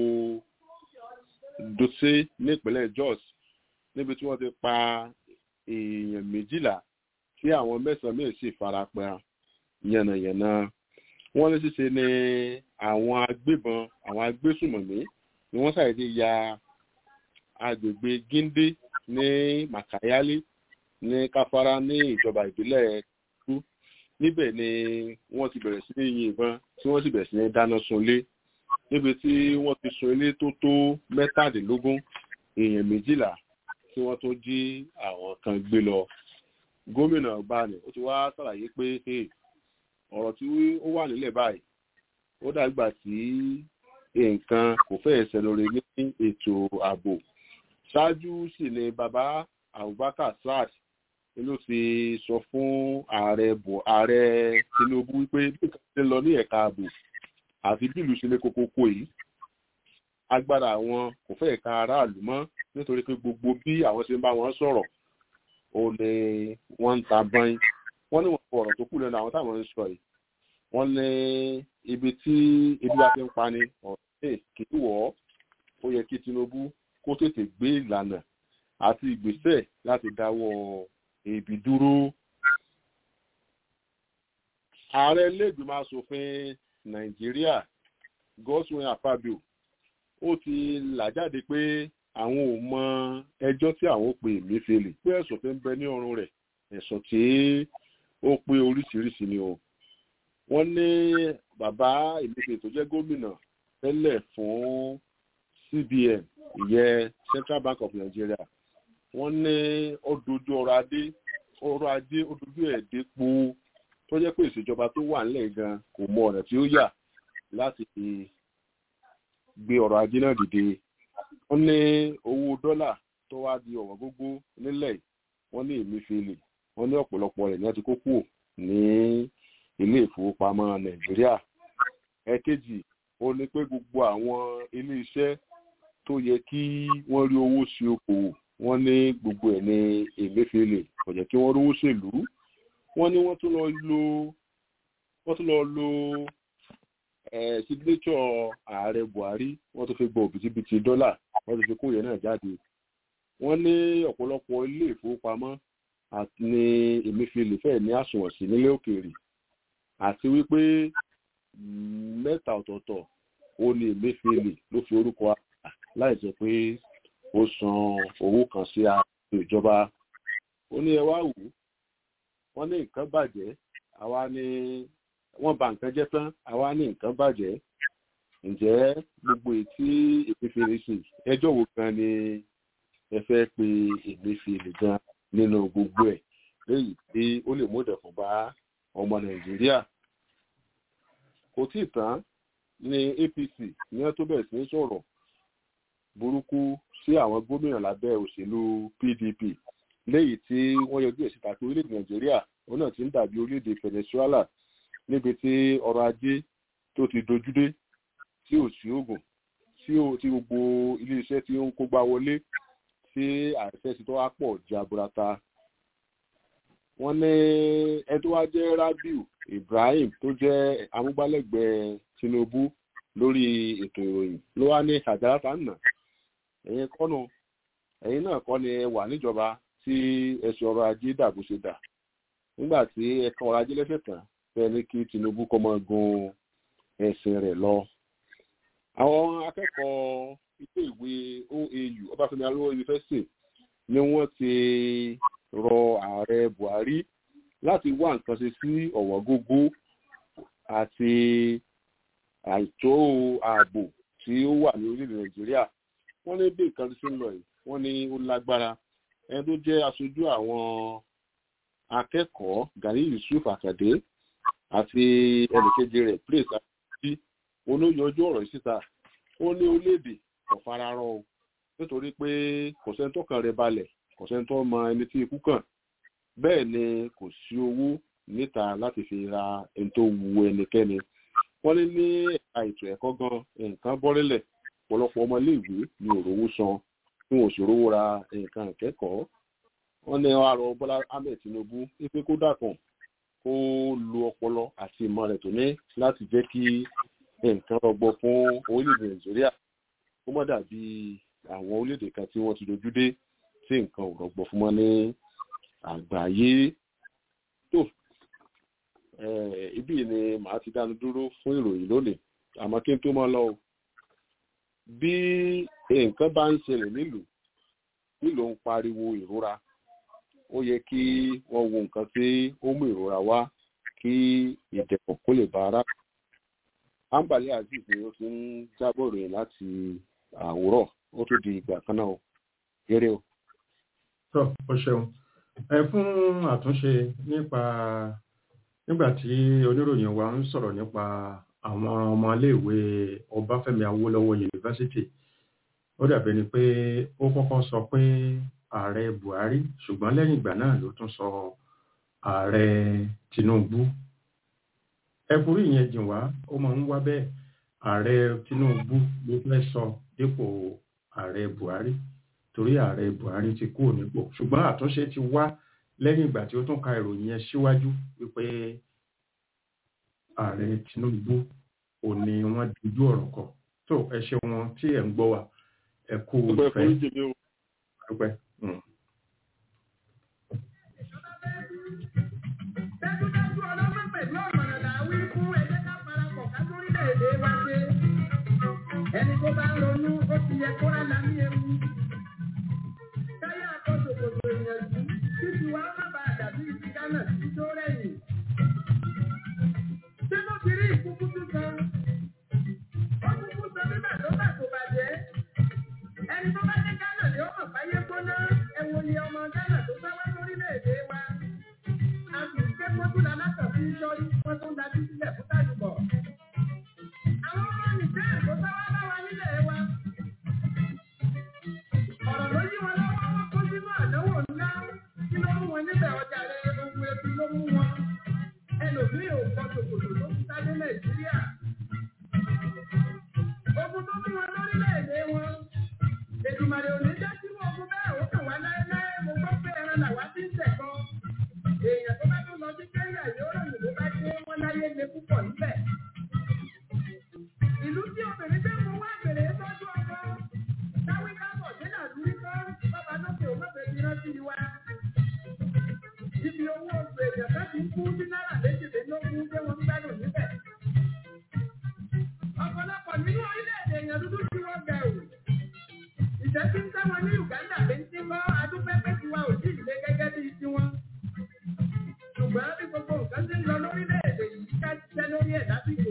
dose nípínlẹ̀ jos níbi tí wọ́n ti pa èèyàn méjìlá tí àwọn mẹ́sàn-án mìíràn sì fara pa yànnàyànnà wọ́n ní ṣíṣe ni àwọn agbébọn àwọn agbésùmọ̀mí ni wọ́n ṣàìdí ya agbègbè gíndé ní makayali ní káfárá ní ìjọba ìbílẹ̀ kú níbẹ̀ ni wọ́n ti bẹ̀rẹ̀ sí ní yin ìbọn tí wọ́n sì bẹ̀rẹ̀ sí ní dáná sunlé níbi tí wọ́n ti sun ilé tó tó mẹ́tàdínlógún èèyàn méjìlá tí wọ́n tó jí àwọn kan gbé lọ gómìnà bani ó ti wá ṣàlàyé pé ọ̀rọ̀ tí ó wà nílẹ̀ báyìí ó dàgbà tí nǹkan kò fẹ́ ṣe lórí ní ètò ààbò ṣáájú sì ni bàbá abubakar saad ló ti sọ fún ààrẹ ààrẹ tinubu wípé bí nǹkan ti ń lọ ní ẹ̀ka ààbò àti bí ìlú ṣe lé kókókó yìí agbára àwọn kò fẹ́ ka aráàlú mọ́ nítorí pé gbogbo bí àwọn ṣe ń bá wọn sọ̀rọ̀ ó ní wọ́n ń ta bọ́in wọ́n ní wọ́n fọ ọ̀rọ̀ tó kù lẹ́nu àwọn táwọn ń sọ yìí wọ́n ní ibi tí ebi bá fi ń pani ọ̀rẹ́ kì í wọ̀ ọ́ ó yẹ kí tinubu kó tètè gbé ìlànà àti ìgbésẹ̀ láti dáwọ́ ebi dúró. ààrẹ iléègbìmọ̀ asòfin nàìjíríà godswin akpabio ó ti là jáde pé àwọn ò mọ ẹjọ́ tí àwọn pè Emefiele pé ẹ̀sùn tó ń bẹ ní ọrùn rẹ̀ ẹ̀sùn tí ó pé oríṣiríṣi ni o wọ́n ní bàbá Emefiele tó jẹ́ gómìnà tẹ́lẹ̀ fún CBN ìyẹn Central Bank of Nigeria wọ́n ní ó dojú ọrọ̀ adé ọrọ̀ ajé ó dojú ẹ̀ dépo tó jẹ́ pé ìṣèjọba tó wà nílẹ̀ gan kò mọ ọ̀nà tí ó yà láti gbé ọrọ̀ ajé náà dìde wọ́n ní owó dọ́là tó wá di ọ̀wọ́n gógó nílẹ̀ wọ́n ní Emefiele wọ́n ní ọ̀pọ̀lọpọ̀ rẹ̀ ní wọ́n ti kó kúrò ní ilé ìfowópamọ́ Nàìjíríà ẹ̀kejì ó ní pé gbogbo àwọn ilé iṣẹ́ tó yẹ kí wọ́n rí owó sí okòwò wọ́n ní gbogbo ẹ̀ ní Emefiele kò jẹ́ kí wọ́n rówó ṣèlú wọ́n ní wọ́n tún lọ lo wọ́n tún lọ lo signature ààrẹ Buhari wọ́n tún fi gbọ́ òbítíbitì dọ́là wọ́n tún fi kó yẹn náà jáde wọ́n ní ọ̀pọ̀lọpọ̀ ilé ìfowópamọ́ àti ní Emefiele fẹ́ẹ̀ ní àsùnwọ̀n sí nílé òkèèrè àti wípé mẹ́ta ọ̀tọ̀ọ̀tọ̀ ó ní Emefiele ló fi orúkọ àgbà láì jẹ́ pé ó san owó kan sí àpò ìjọba ó ní ẹ wá wò ó wọ́n ní nǹkan bàjẹ́ àwa ní wọ́n bà nǹkan jẹ́ tán àwa ní nǹkan bàjẹ́ ǹjẹ́ gbogbo ètí Emefiele ṣe ẹjọ́ wo gan ni ẹ fẹ́ pe Emefiele gan nínú gbogbo ẹ̀ léyìí tí ó lè mú ìdẹ̀kùn bá ọmọ Nàìjíríà kò tí ì tán ní APC ní wọ́n tó bẹ̀rẹ̀ sí ní sọ̀rọ̀ burúkú sí àwọn gómìnà lábẹ́ òṣèlú PDP léyìí tí wọ́n yọjú ẹ̀ síta pé orílẹ̀-èdè Nàìjíríà òun náà ti ń dàbí orílẹ̀-èdè Venezuela níbi tí ọrọ̀ ajé tó ti dojúdé tí ò sí oògùn tí gbogbo ilé-iṣẹ́ tí ó ń kógbá wọlé tí àìsẹ́ ti tó wá pọ̀ jaburata wọ́n ní ẹni tó wá jẹ́ Rabiu Ibrahim tó jẹ́ amúgbálẹ́gbẹ̀ẹ́ Tinubu lórí ètò ìròyìn ló wá ní àjàràtà nà ẹ̀yin kọ́nù ẹ̀yin náà kọ́ ni ẹ wà níjọba tí ẹ̀sùn ọrọ̀ ajé dàbò ṣe dà nígbà tí ẹ̀ka ọrọ̀ ajé lẹ́sẹ̀ tán fẹ́ ní kí Tinubu kọ́ máa gun ẹ̀sìn rẹ̀ lọ. àwọn akẹ́kọ̀ọ́ ilé ìwé OAU Ọbáfẹ́mi Awólọ́wọ̀ yunifásitì ni wọ́n ti rọ ààrẹ Buhari láti wá nǹkan ṣe sí ọ̀wọ́n gógó àti àìtó ààbò tí ó wà ní orílẹ̀ Nàìjíríà wọ́n ní bí nǹkan ṣe ń lọ yìí wọ́n ní ó lágbára ẹni tó jẹ́ aṣojú àwọn akẹ́kọ̀ọ́ Gani Yusuf Akande àti ẹnìkejì rẹ̀ Praise àti olóyọjú ọ̀rọ̀ yìí síta ó ní orílẹ̀-èdè kò fararọ o nítorí pé kò sẹ́ni tó kàn rẹ̀ balẹ̀ kò sẹ́ni tó mọ ẹni tí ikú kàn bẹ́ẹ̀ ni kò sí owó níta láti fi ra ẹni tó wu ẹnikẹ́ni wọ́n ní ní ẹ̀ka ètò ẹ̀kọ́ gan nǹkan bọ́rẹ́lẹ̀ ọ̀pọ̀lọpọ̀ ọmọléèwé ní òrówó san tí wọn ò sì rówó ra nǹkan ìkẹ́kọ̀ọ́ wọ́n ní àrò Bọ́lá Ahmed Tinubu wípé kó dàkàn kó lo ọpọlọ àti ìmọ̀ rẹ̀ tó ní láti jẹ́ kí nǹkan rọgbọ fún orílẹ̀-èdè Nàìjíríà kó má dàbí àwọn orílẹ̀-èdè kan tí wọ́n ti dojú dé tí nǹkan ò rọgbọ fún wọn ní àgbáyé tó ibí ni màá ti dánu dúró fún ìròyìn lónìí àmọ́ kí n tó máa lọ o bí nǹkan bá ń ṣẹlẹ̀ nílùú nílùú ń pariwo ìrora ó yẹ kí wọ́n wo nǹkan tí ó mú ìrora wá kí ìdẹ̀kùn kó lè bá ara. ambali azeez ni ó ti ń jábọ̀ ròyìn láti àwòrọ̀ ó tún di ìgbà kan náà eré o. tó o ṣeun ẹ fún àtúnṣe nípa nígbà tí oníròyìn wa ń sọ̀rọ̀ nípa àwọn ọmọléèwé Ọbáfẹ́mi Awólọ́wọ̀ yunifásitì ó dàbí ni pé ó kọ́kọ́ sọ pé ààrẹ Buhari ṣùgbọ́n lẹ́yìn ìgbà náà ló tún sọ ààrẹ Tinubu ẹkùrí ìyẹn jìn wá ó máa ń wá bẹ́ẹ̀ ààrẹ Tinubu ló fẹ́ sọ dípò ààrẹ Buhari torí ààrẹ Buhari ti kúrò nípò ṣùgbọ́n àtúnṣe ti wá lẹ́yìn ìgbà tí ó tún ka ìròyìn yẹn síwájú wípé ààrẹ Tinubu ò ní wọ́n dojú ọ̀rọ̀ kọ tó ẹ ṣe wọn tí ẹ ń gbọ́ wa ẹ kú ìfẹ́ dúpẹ́. dájúdájú ọlọ́pàá pẹ̀lú ọ̀mọ̀ràn làwí fún ẹgbẹ́ ká parapọ̀ ká lórílẹ̀-èdè wa ṣe ẹni tó bá ronú ó ti yẹ kó rà lámì ewu tiwa má bàa dàbí ti Ghana tí tó rẹ̀yìn. Ṣé ló ti rí ìkúkú tuntun? Ó kúkú sọ bíbẹ̀ tó bà kò bàjẹ́. Ẹni tó bá dé Ghana ni ó mọ̀ fáyé gbóná. Ẹ wo ni ọmọ Ghana tó sáwá lórílẹ̀-èdè wa. A sì ń ké mọ́tò lálátọ̀ sí sọ́rí wọ́n tó ń dájú sílẹ̀ fún tàdùbọ̀. Àwọn ọmọ nìjẹ́ tó sáwá bá wa nílẹ̀ wa. Ọ̀rọ̀ ló yí wọn lọ́wọ́ wọn kó sínú àdánwò ńlá. Kí ló mú wọn níbẹ̀ ọjà rẹ̀ ogun ebi ló mú wọn. Ẹlòmíì ò kọ tòkòtò tó ń sáré Nàìjíríà. Ogun tó mú wọn lórílẹ̀-èdè wọn. Èdùmàrè ò ní jẹ́ kí wọ́n ogun bẹ́ẹ̀ ó kàn wá láéláé. Mo gbọ́ pé ẹran làwa ti ń tẹ̀kọ́. Èèyàn tó bá tún lọ sí Kẹ́ńyà yóò ròyìn bó bá dé wọ́n láyé le púpọ̀ níbẹ̀. Ìlú tí obìnrin tẹ́ mú wá bèrè tọ́jú ọkọ. Táwí kábọ̀ dínà lórí kọ́ bàbá lókè ò mọ̀fẹ́ ti rántí wa. Ibi owó oṣù èèyàn fẹ́ ti kú sí náírà méjìlélógún tí wọ́n ń gbádùn níbẹ̀. Ọ̀pọ̀lọpọ̀ nínú orílẹ̀-èdè èèyàn dúdú tí wọ́n bẹ̀ ò. Ìṣẹ́ tí ń tẹ́wọn ní Uganda lè ń tí kọ́ adúpẹ́pẹ́ tiwa ò sí ìlé gẹ́gẹ́ bíi tiwọn. Ṣùgbọ́n bí gbogbo nǹkan ti ń lọ lórílẹ̀-èdè yìí ká ṣiṣẹ́ lórí ẹ̀ lásìkò.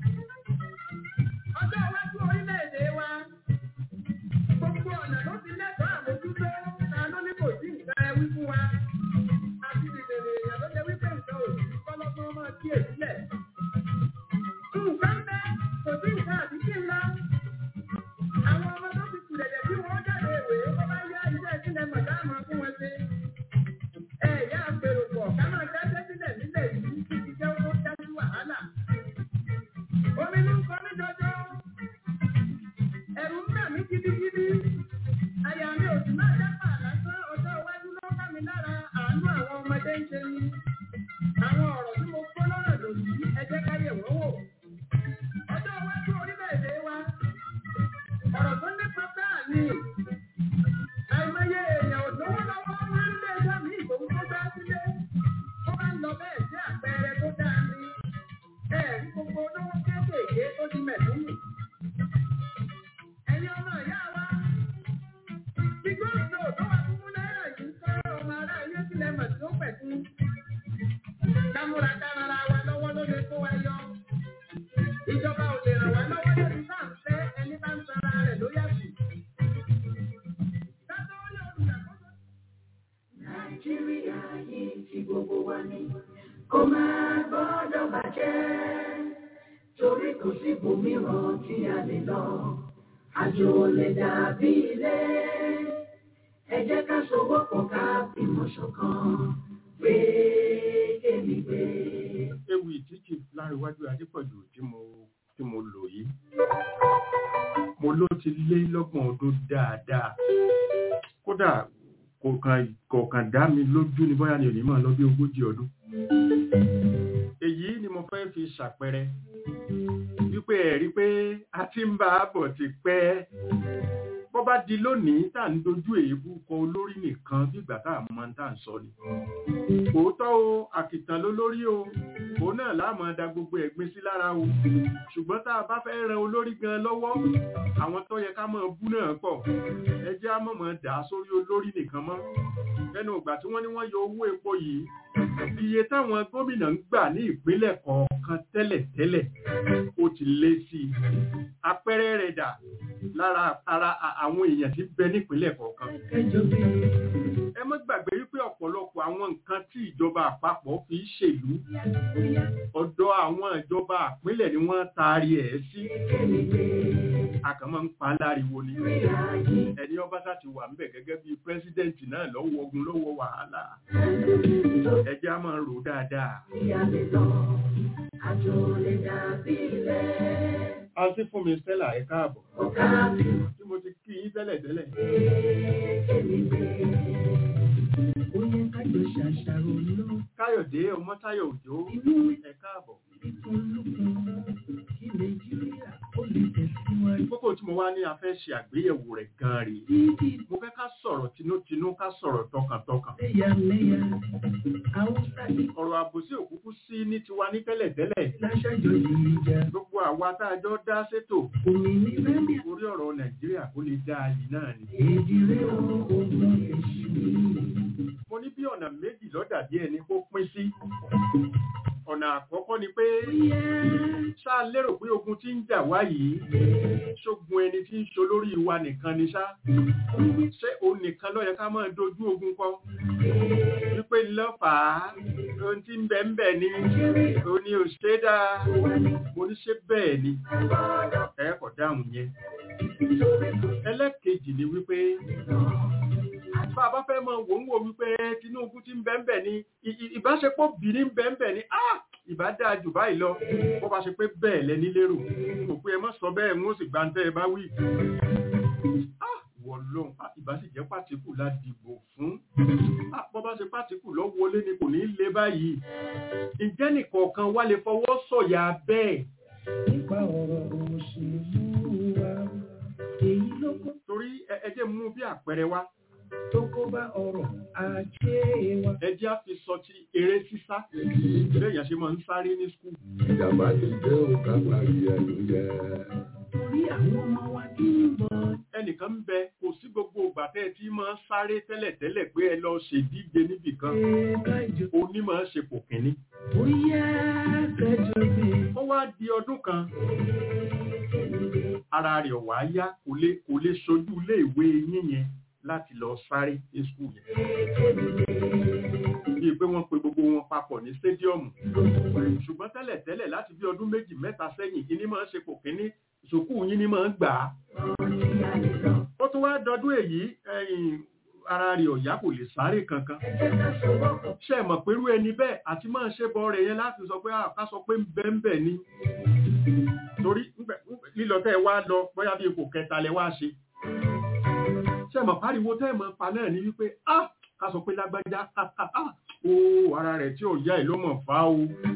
Ọjọ́ iwájú orílẹ̀-èdè wa gbogbo ọ̀nà ló ti lẹ́tọ̀ọ́ àmójútó ta ló ní kò sí nǹkan ẹ wí fún wa. Àti ìdèrè èèyàn ló jẹ́ wípé nǹkan ò sí kọ́lọ́gbọ́n máa kí èsílẹ̀. Nǹkan bẹ́ kò sí nǹkan àbí kí n lọ. Àwọn ọmọ tó ti kù dẹ̀dẹ̀ bí wọ́n jáde ìwé wọ́n bá yá iṣẹ́ sílẹ̀ mọ̀dá àmọ́ fún wọn ṣe. Ẹ ìyá àpèrò pọ̀ ká máa dáṣẹ́ sílẹ̀ nílẹ̀ yìí kí ti jẹ́ owó dájú wàhálà. Omi ló ń kọ mí jọjọ. Ẹ̀rù ń bà mí gidigidi. Àyà mi ò sì máa dápà lásán ọjọ́ iwájú ló ń bá mi lára àánú àwọn ọmọdé ń ṣe ni. Àwọn ọ̀rọ̀ tí mo kó lọ́rọ̀ lòdì ẹ jẹ́ ká yẹ̀ wọ́n wò. Ọjọ́ iwájú orílẹ̀-èdè wa. Ọ̀rọ̀ tó nípa báà ni. Àìmọye èèyàn ò lówó lọ́wọ́ máa ń lé ẹjọ́ mi ìgbòho tó dá sílé. Ó máa ń lọ bẹ́ẹ̀ sí àpẹẹrẹ tó dáa ni. Ẹ̀rí gbogbo olówó kéékèèké tó di mẹ̀lúmù. Ẹ̀yin ọmọ ìyá wa. Bí gómìnà tó wà fún náírà yìí ń kọ́ ọmọ ará ilé sílẹ̀ mọ̀ tí ó pẹ̀kú. Kámúra kárara wa lọ́wọ́ ló lè kó wa yọ. Ìjọba ò lè ràn wá lọ́wọ́ lórí bá ń fẹ́ ẹni bá ń sanra rẹ̀ ló yàtọ̀. Kátó rí olùdàkóso. Nàìjíríà yìí ti gbogbo wa ni kò máa gbọ́dọ̀ bàjẹ́ torí kò sí ibòmíràn tí a lè lọ àjò ò lè dàbí ilé ẹ jẹ́ ká sowọ́pọ̀ ká fìmọ̀ ṣọ̀kan gbé èmi gbé. ewì títí láríwájú adépọ̀jù tí mo tí mo lò yìí mo ló ti lé lọ́gbọ̀n ọdún dáadáa kódà kò kàn kò kàn dá mi lójú ní bóyá ni ò ní mọ̀ lọ bí ogójì ọdún èyí ni mo fẹ́ fi ṣàpẹẹrẹ wípé ẹ̀rí pé a ti ń bá a bọ̀ ti pẹ́ bọ́ bá di lónìí tá à ń dojú èébú kọ olórí nìkan bí ìgbà tá à mọ tá à ń sọ ni òótọ́ o àkìtàn ló lórí o òun náà láàmú da gbogbo ẹ̀gbin sí lára o ṣùgbọ́n tá a bá fẹ́ ran olórí gan lọ́wọ́ àwọn tó yẹ ká máa bú náà pọ̀ ẹ jẹ́ á mọ̀mọ́ dà á sórí olórí nìkan mọ́ lẹ́nu ìgbà tí wọ́n ní wọ́n yọ owó epo yìí iye táwọn gómìnà ń gbà ní ìpínlẹ̀ kọ̀ọ̀kan tẹ́lẹ̀tẹ́lẹ̀ ó ti lé sí i àpẹẹrẹ rẹ̀ dà lára ara àwọn èèyàn tí ń bẹ nípínlẹ̀ kọ̀ọ̀kan ẹ má gbàgbé wípé ọ̀pọ̀lọpọ̀ àwọn nǹkan tí ìjọba àpapọ̀ fi ń ṣèlú ọ̀dọ̀ àwọn ìjọba àpínlẹ̀ ni wọ́n taari ẹ̀ sí àkànmọ́ ń pa láriwo ni ẹni ọba sá ti wà ńbẹ̀ gẹ́gẹ́ bíi pírẹ́sídẹ̀ǹtì náà lọ́wọ́ ogun lọ́wọ́ wàhálà ẹjẹ́ á máa rò dáadáa. Àjò lè dàbí ilé. Àǹtí fún mi Stella ẹ káàbọ̀. Ọ̀gá mi Tí mo ti kí yín tẹ́lẹ̀ tẹ́lẹ̀. èmi gbé. Ó yẹ ká jọ ṣàṣàrò lọ. Káyọ̀dé Ọmọ́táyọ̀ Òjó ẹ káàbọ̀. Kí Nàìjíríà ó lè tẹ̀síwájú. Kókó tí mo wá ní a fẹ́ ṣe àgbéyẹ̀wò rẹ̀ gan-an rèé. Títí Mo fẹ́ ká sọ̀rọ̀ tinútinú ká sọ̀rọ̀ tọkàntọkàn. lẹ́yàmẹ́yà, Haúsá ní Ọ̀rọ̀ àbòsí òkúkú sí ní tiwa ní tẹ́lẹ̀tẹ́lẹ̀. láṣájọ yìí jà. Gbogbo àwa tá a jọ dá sétò Òmìnira ní orí ọ̀rọ̀ Nàìjíríà kó lè dá yìí náà ni. èdè rẹ̀ ogun èṣù. Mo ní bí bí ọ̀nà méjì lọ́dà bí ẹni kó pín sí ọ̀nà àkọ́kọ́ ni pé ṣá lérò pé ogun tí ń jà wá yìí ṣógun ẹni tí ń ṣe olórí wa nìkan ni ṣá ṣé òun nìkan ló yẹ ká máa dojú ogun kọ wípé lọ́fàá ohun tí ń bẹ ń bẹ ni òun ni ò ṣe dáa mo ní ṣe bẹ́ẹ̀ ni ẹ kò dáhùn yẹn ẹlẹ́kejì ni wípé bá a bá fẹ́ mọ wò ń wò wípé Tinubu ti ń bẹ ń bẹ ni ìbáṣepọ̀ bìíní ń bẹ ń bẹ ni ìbá dáa jù báyìí lọ bó bá ṣe pé bẹ́ẹ̀ lẹ́ni lérò kò pé ẹ má sọ bẹ́ẹ̀ ń ó sì gbàǹtẹ́ ẹ bá wí wọ lóhun ìbá sì jẹ́ pàtíkù la dìbò fún bó bá ṣe pàtíkù lọ wọlé ni kò ní í lé báyìí ǹjẹ́ nìkọ̀ọ̀kan wá lè fọwọ́ sọ̀yà bẹ́ẹ̀. nípa ọ̀rọ̀ òṣèlú wa èyí ló kó torí ẹ jẹ́ mú bí àpẹẹrẹ wá tó kó bá ọrọ̀ ajé wa. ẹ jẹ́ á fi sọ ti eré sísá lẹ́yìn àṣẹ máa ń sáré ní skul. ìjàmbá ti dé òkà parí ẹnu yẹ. torí àwọn ọmọ wa kí ń bọ̀. ẹnìkan ń bẹ kò sí gbogbo ìgbà tẹ́ ẹ ti máa ń sáré tẹ́lẹ̀tẹ́lẹ̀ pé ẹ lọ ṣèdíje níbì kan oní máa ń ṣe pò kínní. bóyá kẹjọ bí. ó wá di ọdún kan ara rẹ̀ wá yá kò lè kò lè ṣojú ilé ìwé yín yẹn láti lọ sáré ní skul yẹn. bíi pé wọ́n pe gbogbo wọn papọ̀ ní stadium. ṣùgbọ́n tẹ́lẹ̀tẹ́lẹ̀ láti bí ọdún méjì mẹ́ta sẹ́yìn kí ni máa ń ṣe pò kínní sùkúù yín ni máa ń gbà á. ó tún wá dọdún èyí ara rẹ̀ ọ̀yá kò lè sáré kankan. ṣé ẹ mọ̀ pẹ̀lú ẹni bẹ́ẹ̀ àti máa ṣe bọ́ rẹ̀ yẹn láti sọ pé ká sọ pé ń bẹ́ ń bẹ̀ ni. torí lílọ tẹ́ ẹ wá lọ bóyá bí ipò kẹta lẹ wá ṣe. ṣé ẹ mọ̀ pariwo tẹ́ ẹ mọ̀ pa náà ni wípé ká sọ pé lágbájá ó ara rẹ̀ tí ò yá ẹ̀ ló mọ̀ fá o.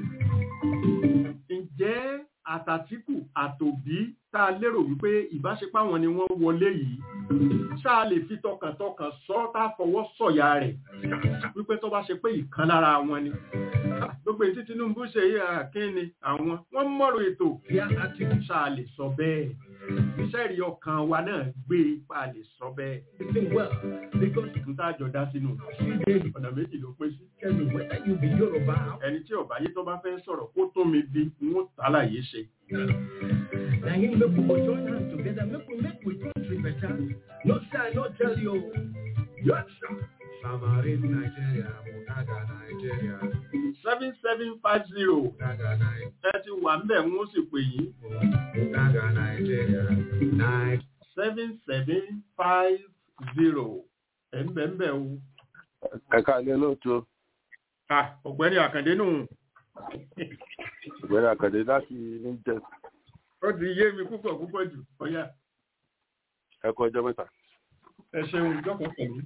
ǹjẹ́ àtàtìkù àtòbí tá a lérò wípé ìbáṣepọ̀ àwọn ni wọ́n wọlé yìí ṣá a lè fi tọkàntọkàn sọ tá a fọwọ́ sọ̀yà rẹ̀ wípé tó bá ṣe pé ìkan lára wọn ni gbogbo èyí tí Tinubu ṣe yí àkínni àwọn wọ́n mọ̀rọ̀ ètò ṣá a lè sọ bẹ́ẹ̀ iṣẹ́ ìrì ọkàn wa náà gbé ipa lè sọ bẹ́ẹ̀ n tá a jọ dá sínú ọ̀nà méjì ló pín sí ẹni tí ọ̀bá yé tó bá fẹ́ sọ̀rọ̀ kó tó mi bí n ó tàlàyé ṣe. Na him make we go join hands together, make we make we country better. No say I no tell you. Yes, sir. Samarin Nigeria, Munaga Nigeria, seven seven five zero Munaga Nigeria, ẹ ti wà ńbẹ̀ ń ó sì pè yín Munaga Nigeria, Nigeria. seven seven five zero ẹ̀ ń bẹ̀ ń bẹ̀ o. ẹ̀ka ilé lóòótọ́ Ah, ọ̀gbẹ́ni àkàndé nù ìgbẹ́rẹ́ àkàdé láti ní jẹ́ ó ti yé mi púpọ̀ púpọ̀ jù ọ̀yà ẹ̀kọ́ ọjọ́ mẹ́ta. ẹ ṣeun ìjọkọ̀ pẹ̀lú.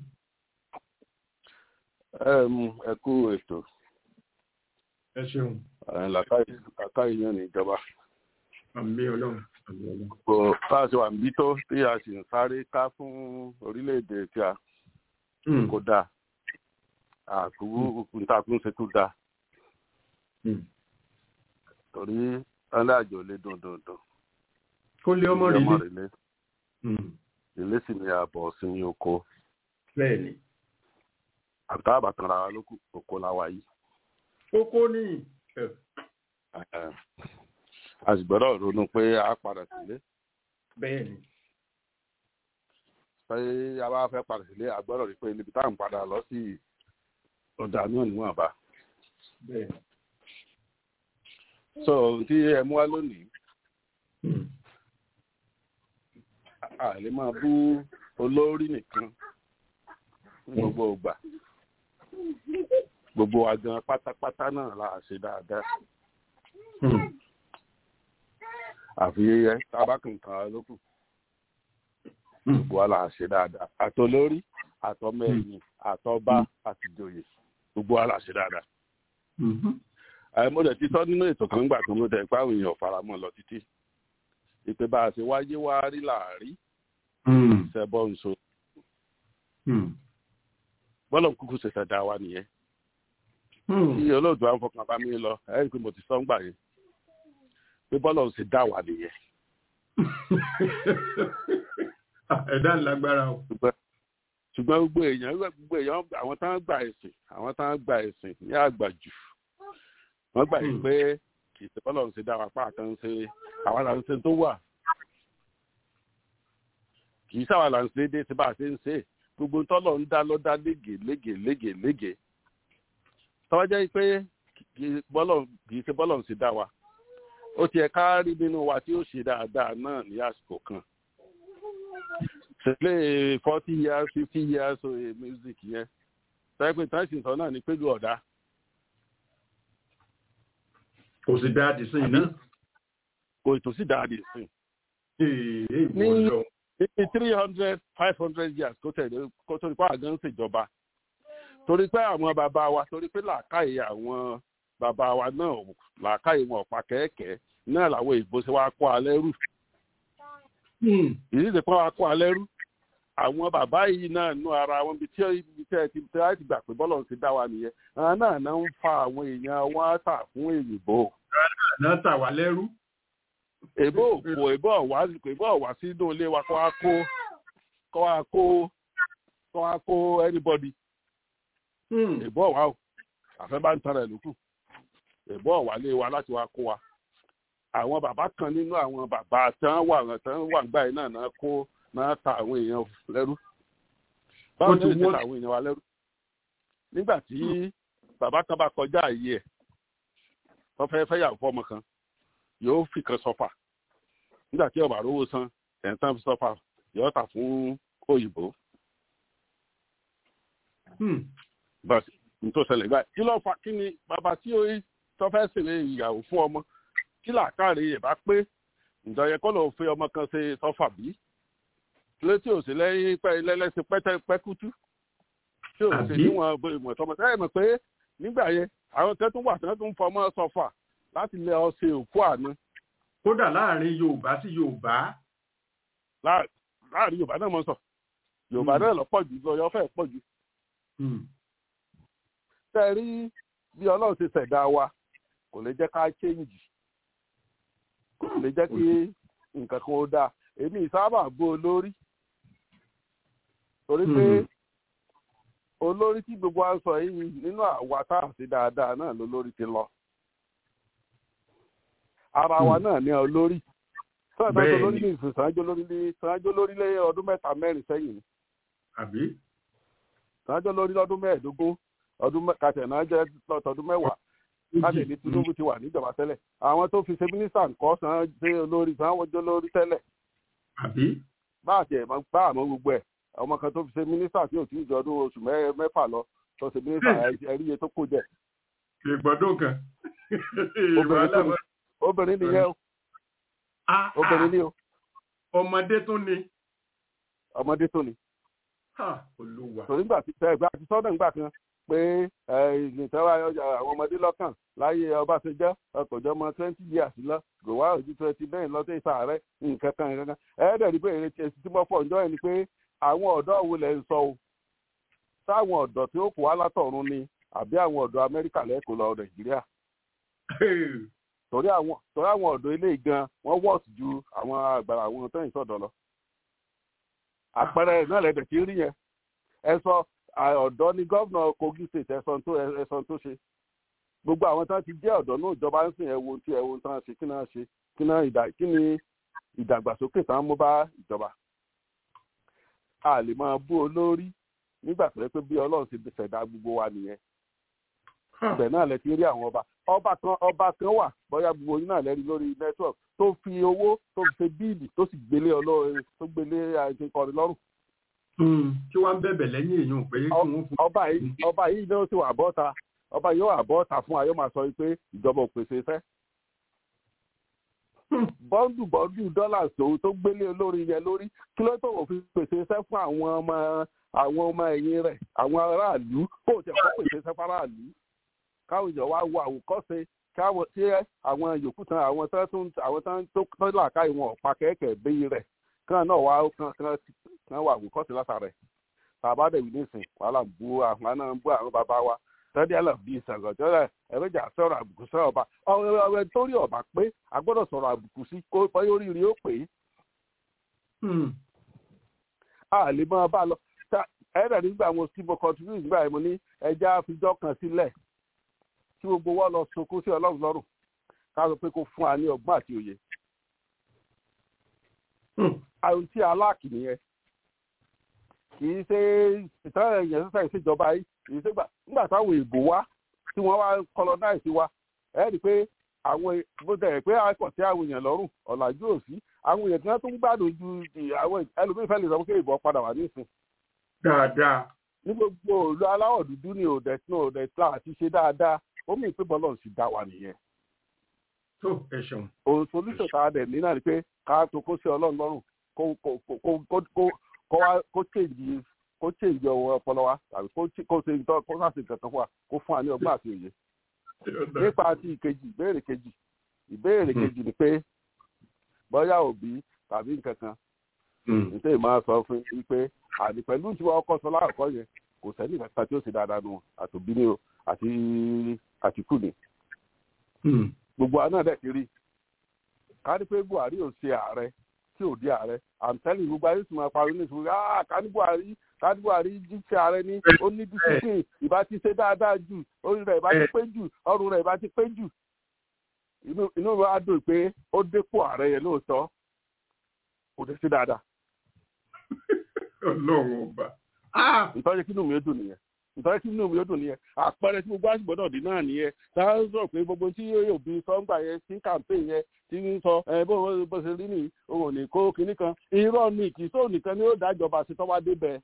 ẹ kú ètò ẹ ṣeun làkàyè yẹn ní ìjọba. àmì ọlọ́run àmì ọlọ́run. kò bá a ṣe wà níbí tó tí a sì ń sáré ká fún orílẹ̀-èdè tí a kò dáa àkúrú ntakùn ṣe tó dáa torí ọlẹ́ àjò lè dùn dùn dùn. kó lé ọmọ rẹ lé. rèlé rèlé sì ni àbọ̀ sinmi oko bẹ́ẹ̀ ni àtàwọn àbàtàn ra wa lókù oko la wà yìí. kókó ní a sì gbọ́dọ̀ ronú pé a padà sílé bẹ́ẹ̀ ni pé a bá fẹ́ padà sílé a gbọ́dọ̀ rí pé níbi táwọn padà lọ sí ọ̀dà náà níwọ̀nba. bẹ́ẹ̀ ni. so tí ẹ mú wá lónìí a lè máa bú olórí nìkan gbogbo ògbà gbogbo wa gan pátápátá náà la ṣe dáadáa àfi tábàkùnkan lókù gbogbo wa la ṣe dáadáa àtolórí àtọmọ ẹ̀yìn àtọba àtìjòyè gbogbo wa la ṣe dáadáa mo dẹ̀ ti sọ nínú ètò kan gbà tó mo dẹ̀ pé àwọn èèyàn faramọ́ lọ títí ìpè bá a ṣe wáyé wá rí làárí ṣẹbọ nso bọ́lọ̀ kúkú ṣe ṣẹ̀dá wa nìyẹn tí olóòtú àwọn fọkàn bá mi lọ ẹ rí i pé mo ti sọ ń gbà yẹn pé bọ́lọ̀ ṣe dá wa nìyẹn. ẹ̀dá ńlágbára o. ṣùgbọ́n gbogbo èèyàn gbogbo èèyàn àwọn tá ń gba ẹ̀sìn àwọn tá ń gba ẹ̀sìn ní àgbàjù wọ́n gbà yìí pé kì í ṣe bọ́lọ̀ ń ṣe dá wa pa kan ṣe àwa là ń ṣe tó wà kì í sáwà là ń ṣe dé tí bá a ṣe ń ṣe gbogbo tọ́lọ̀ ń dá lọ́dá lége lége lége lége tọ́wọ́ jẹ́ pé kì í bọ́lọ̀ kì í ṣe bọ́lọ̀ ń ṣe dá wa ó tiẹ̀ ká rí nínú wa tí ó ṣe dáadáa náà ní àsìkò kan ṣẹlẹ̀ forty years fifty years of music yẹn tọ́wọ́ pé tán sì sọ náà ní pẹ̀lú ọ̀dà kò sì dáa dì sí iná. kò ètò sí dáadé sí Èè Ní- ìwọ lọ. ní three hundred five hundred years kó tẹ̀lé kó tó ní pé àgán ń ṣèjọba torí pé àwọn bàbá wa torí pé làákàyè àwọn bàbá wa náà làákàyè wọn ọ̀pá kẹ́ẹ̀kẹ́ náà làwọn èèbó ṣe wá kó alẹ́ rù ìdí ìdí pé wá kó alẹ́ rú àwọn bàbá yìí náà nú ara wọn bí tí ibi tí ẹ ti tí ẹ ti gbà pé bọ́lọ̀ ti dá wa nìyẹn àwọn náà náà ń fa àwọn èèyàn wọn tà fún èyìnbó náà tà wá lẹ́rú. èbó òkò èbó ọ̀wá èbó ọ̀wá sínú ilé wa kó wá kó kó wá kó kó wá kó anybody èbó ọ̀wá o àfẹ́ bá ń tara ẹ̀ lókù èbó ọ̀wá lé wa láti wá kó wa àwọn bàbá kan nínú àwọn bàbá tán wà tán wà gbà yìí náà náà kó náà ta àwọn èèyàn lẹ́rú báwo ni ti ó ṣe wọ́n- ta àwọn èèyàn wa lẹ́rú nígbà tí bàbá kan bá kọjá àyè ẹ̀ tó fẹ́ fẹ́ yàwó fọ́mọ kan yóò fi kan sọ́fà nígbà tí ọba rówó san ẹ̀ ń tán fi sọ́fà yóò tà fún òyìnbó bàtí nítorí ṣẹlẹ̀ gbà kí ló fa kí ni bàbá tí ó tó fẹ́ ṣèlè ìyàwó fún ọmọ kí làákàrè ẹ̀ bá pé ǹjọ́ yẹ kọ́ ló fi ọmọ kan ṣe sọ́fà bí létí òsì lẹ́yìn pẹ́ lẹ́lẹ́sìn pẹ́tẹ́ pẹ́kútú tí ò sì Àbí? níwọ̀n bó ìmọ̀ tọmọ tẹ́lẹ̀ mọ̀ pé nígbà yẹn àwọn kan tún wà tí wọ́n tún fọmọ sọ́fà láti lẹ ọṣẹ òkú àná kódà láàrin yorùbá sí yorùbá. láà- láàrin yorùbá náà mọ̀ sọ yorùbá Mm. náà lọ pọ̀ jù lọ yọ fẹ́ pọ̀ jù tẹ́ ẹ rí bí ọlọ́run ti ṣẹ̀dá wa kò lè jẹ́ ká change kò lè jẹ́ kí nǹkan kan ó dáa èmi ìsábà bó olórí torí pé Mm. olórí tí gbogbo wa ń sọ yìí nínú àwa tá à sí dáadáa náà lolórí ti lọ ara wa Mm. náà ní olórí sọ́ọ̀tà tó Bẹ́ẹ̀ni. lórí ní ìsìn sàájó lórí ní sàájó lórí lé ọdún mẹ́ta mẹ́rin sẹ́yìn ni àbí. sàájó lórí lọ́dún mẹ́ẹ̀ẹ́dógún ọdún mẹ́- kàtẹ́ náà jẹ́ lọ́tọ̀ọ́dún mẹ́wàá láti ní tinubu ti wà níjọba tẹ́lẹ̀ àwọn tó fi ṣe mínísítà nǹkan sàn dé olórí sàn wọ́n jẹ́ olórí tẹ́lẹ̀ àbí. bá àti ẹ̀ máa bá àmọ́ gbogbo ẹ̀ ọmọ kan tó fi ṣe mínísítà tí ò tí ì jọ ọdún oṣù mẹ́- mẹ́fà lọ tó ṣe mínísítà ẹ̀rí iye tó kó jẹ ìgbọ́dọ̀ kan. obìnrin tó ní obìnrin nìyẹn o Ah, ah, obìnrin ni o ọmọdé tún ni. ọmọdé tó ni Ha, olúwa. torí nígbà tí ẹgbẹ́ àti sọ́dọ̀ nígbà kan pé ìgbìntẹ́wà àwọn ọmọdé lọ́kàn láyé ọbaṣẹjọ́ ọkọ̀jọ́ ọmọ twenty years lọ gòwá òjú twenty nine lọ́tẹ̀ ìsàárẹ̀ nǹkan kan nǹkan kan ẹ̀ẹ́dẹ̀ rí pé èrè tí èsì tí mo fọ̀ ǹjọ́ ẹ̀ ni pé àwọn ọ̀dọ́ wo lẹ̀ ń sọ o sáwọn ọ̀dọ́ tí ó kù wá látọ̀run ni àbí àwọn ọ̀dọ́ amẹ́ríkà lẹ́kọ̀ọ́ lọ nàìjíríà torí àwọn torí àwọn ọ̀dọ́ ilé gan wọ́n wọ́ọ̀sì ju àwọn àgbàrá àwọn tẹ́yìn sọ̀dọ̀ lọ. àpẹẹrẹ náà lẹ́dẹ̀ tí ń rí yẹn ẹ sọ à, ọ̀dọ́ ni gómìnà kogi state ẹ̀sán tó ẹ̀sán tó ṣe gbogbo àwọn tán ti jẹ́ ọ̀dọ́ náà ìjọba ń sìn ẹ̀wọ̀n tí ẹ̀wọ̀n tán ṣe kí náà ṣe kí náà ìdá kí ni ìdàgbàsókè tán mú bá ìjọba. a lè máa bú olórí nígbà tó yẹ pé bí ọlọ́run ti ṣẹ̀dá gbogbo wa nìyẹn ibẹ̀ náà lẹ ti rí àwọn ọba ọba kan ọba kan wà bóyá gbogbo yín náà lẹ́rìí lórí network tó fi owó tó fi ṣe bíìlì tó sì gbélé ọlọ́run tó gbélé àìsèkọrin lọ́rùn tí wọ́n ń bẹ̀bẹ̀ lẹ́yìn èèyàn pé kí wọ́n fún. ọba yìí ọba yìí náà sì wà bọ́ta ọba yìí wà bọ́ta fún ayọ́ máa sọ pé ìjọba ò pèsè iṣẹ́ bọ́ndù bọ́ndù dọ́là tó tó gbélé olórí yẹn lórí kí ló tó wọ́n fi pèsè iṣẹ́ fún àwọn ọmọ àwọn ọmọ ẹ̀yìn rẹ̀ àwọn aráàlú kó o tẹ̀ kó pèsè iṣẹ́ fún aráàlú káwọn èèyàn wá wo àwòkọ́ṣe káwọn tí àwọn yòókù tán àwọn tán tó àwọn tán tó tán làákà ìwọ̀n ọ̀pá kẹ́kẹ́ bí rẹ̀ kán náà wá kán kán kán wà àwòkọ́ṣe látara rẹ̀ tàbá dẹ̀ wí nísìn wàhálà ń bú àwọn náà ń bú àwọn bàbá wa tẹ́lẹ̀ àlọ́ bíi ìsàgọ̀jọ́ rẹ̀ ẹ̀rẹ́jà sọ̀rọ̀ àbùkù sọ̀rọ̀ ọba ọ̀rẹ́ torí ọba pé a gbọ́dọ̀ sọ̀rọ̀ àbùkù sí kó bọ́yọ̀ oríire ó pè é. a lè máa bá a lọ ẹ̀rẹ̀ nígbà mo sí mo contribute nígbà yẹn mo ní ẹja àfijọ́ kan sílẹ̀ tí gbogbo wa lọ sunkún sí ọlọ́run lọ́rùn ká sọ pé kó fún wa ní ọgbọ́n àti òye. àrùn tí aláàkì nìyẹn kì í ṣe ìtàn ẹ̀yàn sísá ìṣèjọba yìí kì í ṣe gbà nígbà táwọn èèbò wá tí wọ́n wá colonize wa ẹ̀ rí i pé àwọn bó tẹ̀ pé àkọ́ sí àwọn èèyàn lọ́rùn ọ̀làjú òsì àwọn èèyàn tí wọ́n tún gbádùn ju àwọn ẹlòmíín fẹ́ lè sọ pé ìbọn padà wà nísìn. dáadáa. ní gbogbo òlu aláwọ̀ dúdú ní òdẹ tí òdẹ tí àti ṣe dáadáa ó mì pé bọ́lọ̀ sì dá wa nìyẹn. tó ẹ ṣeun. òun solúṣọ̀ tá a dẹ̀ ní náà ni pé ká tó kó sí ọlọ́run lọ́rùn kó kó kó kó kó kó wá kó change kó change ọwọ́ ọpọlọ wa tàbí kó kó ṣe nǹkan kó sáà ṣe nǹkan kan fún wa kó fún wa ní ọgbọ́n àti òye nípa ti ìkejì ìbéèrè kejì ìbéèrè kejì ni pé bóyá òbí tàbí nǹkan kan nítorí máa sọ fún yín pé àní pẹ̀lú tí wọ́n kọ́ sọ láàkọ́ yẹn kò sẹ́ni kankan tí ó ṣe dáadáa nù àtòbí ni o àti àtìkù ni. gbogbo àná dẹ̀ ti rí ká ní pé buhari ò ṣe ààrẹ tí ò di ààrẹ àǹtẹ́lì gbogbo ayé sì máa parí ní ìṣòro ah ká ní buhari ká ní buhari jíṣẹ́ ààrẹ ní ó ní discipline ìbá ti ṣe dáadáa jù orí rẹ̀ ìbá ti pé jù ọrùn rẹ̀ ìbá ti pé jù inú mi á dùn pé ó dépò ààrẹ yẹn lóòótọ́ kò dé sí dáadáa. ọlọ́run ọba. ìtọ́jú kí inú mi ó dùn nìyẹn ìtọ́jú kí inú mi ó dùn nìyẹn àpẹẹrẹ tí gbogbo àṣìbọ̀ náà dín náà nìyẹn tá a sọ pé gbogbo tí yóò bí sọ́ngbà yẹn sí campaign yẹn tí ń sọ ẹ bó bó ṣe rí nìyí òun ò ní kó kinní kan irọ́ ni kì í sóò nìkan ni ó dájọba sí tọ́wá débẹ̀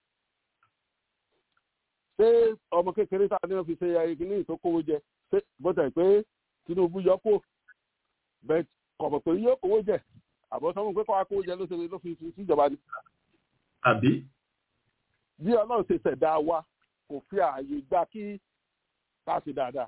ṣé ọmọ kékeré tá a ní wọn fi ṣe ayé kinní ìtókòwò jẹ ṣé bó tẹ̀ pé Tinubu yọ kó bẹ́ẹ̀ kọ̀mọ̀ pé yóò kówó jẹ àbọ̀ sọ́mù pé kọ́wá kówó jẹ ló ṣe ló fi síjọba ni. àbí. bí ọlọ́run ṣe ṣẹ̀dá wa kò fi ààyè gbà kí ká ṣe dáadáa.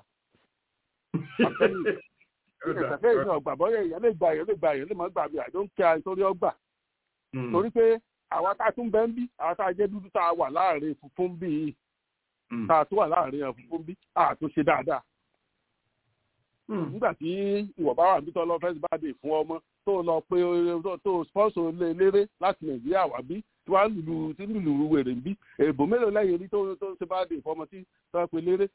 ìṣẹ̀fẹ́ ìṣẹ̀ ọgbà bọ́yẹ̀ èèyàn lè gba èèyàn lè gba èèyàn lè má gbà bí àjọ ń kí a nítorí ọgbà. torí pé àwa tá a tún bẹ́ ń bí àwa tá a jẹ́ dúdú tá a wà láàrin funfun bí yìí tá a tún wà láàrin funfun bí a tún ṣe dáadáa nígbà tí ìwọ bá wà nítorí lọ fẹsí bá dé fún ọmọ tó lọ pé tó sponsor lé eléré láti nàìjíríà wá bí tí wàá lùlù tí lùlù wèrè ń bí èbò mélòó lẹ́yìn rí tó tó ṣe bá dé fún ọmọ tí tó pe léré.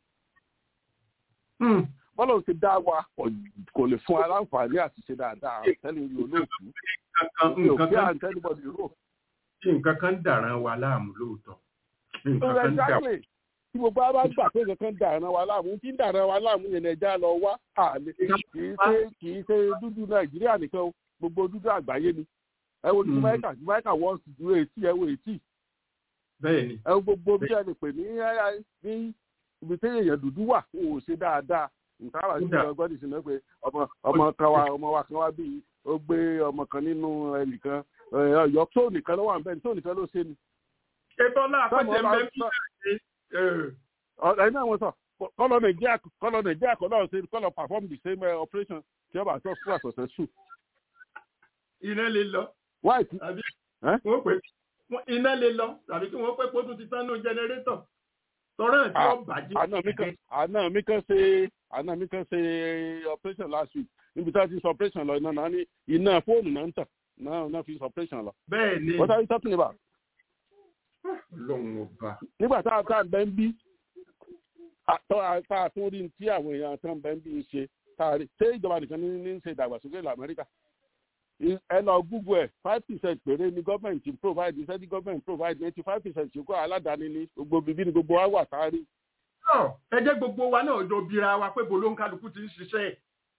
bọ́lá ò ti dá wa kò lè fún aláǹfààní àti ṣe dáadáa tẹ́lẹ̀ ìlú olóòtú mi ò fi àǹtẹ́nibọ̀dì rò. nǹkan kan dàrán wa láàmú lóòótọ́ nǹkan kan dàrán tí gbogbo ara gbà pé kankan dàrán wa láàmú tí ń dàrán wa láàmú yẹn ẹja lọ wá àlè kì í ṣe kì í ṣe dúdú nàìjíríà nìkan gbogbo dúdú àgbáyé ni ẹ wo jamaica jamaica wọ́n sì dúró etí ẹ wo etí. bẹ́ẹ̀ni. ẹ wo gbogbo bí ẹ lè pè ní ní ibi tí èèyàn dúdú wà ó ṣe dáadáa nǹkan àwọn àti ọgbọ́n ti sinmi pé ọmọ ọmọ kan wa ọmọ wa kan wá bí ó gbé ọmọ kan nínú ẹnìkan ọyọ tó nìkan ló wà ń bẹ tó nìkan ló ṣe ni. ètò náà àpẹjẹ mẹ́fì ẹ̀yin náà wọ́n sọ kọ́lọ̀ nàìjíríà kọ́lọ̀ nàìjíríà kọ́ náà ṣe kọ́lọ̀ perform the same uh, operation tí ọba àti ọ̀ṣun àṣọṣẹ sùn. iná lè lọ. white. àbí wọ́n pè iná lè lọ tàbí kí wọ́n pè kó tún ti tán ní jẹnẹrétọ̀ tọ́rọ̀ tí ó bàjẹ́. àná mi kan ṣe àná mi kan ṣe operation last week níbi tí wọ́n ti sọ operation lọ iná náà ní iná fóònù náà ń tàn náà náà fi sọ operation lọ. bẹ́ẹ̀ ni. what are you talking about? lọ́hùn ọba. nígbà tá a tá a bẹ́ ń bí tá a tún rí tí àwọn èèyàn tó ń bẹ́ ń bí ń ṣe tá a rí ṣé ìjọba nìkan ní ní ṣe ìdàgbàsókè ilẹ̀ amẹ́ríkà ẹ lọ google ẹ five percent péré ni gọ́ọ̀mẹ̀ntì provide iṣẹ́ tí gọ́ọ̀mẹ̀ntì provide eighty five percent yòókù aládàáni ní gbogbo bíbí ni gbogbo wa wà tá a rí. ẹ jẹ́ gbogbo wa náà jọ bira wa pé bolo ń kálukú ti ń ṣiṣẹ́.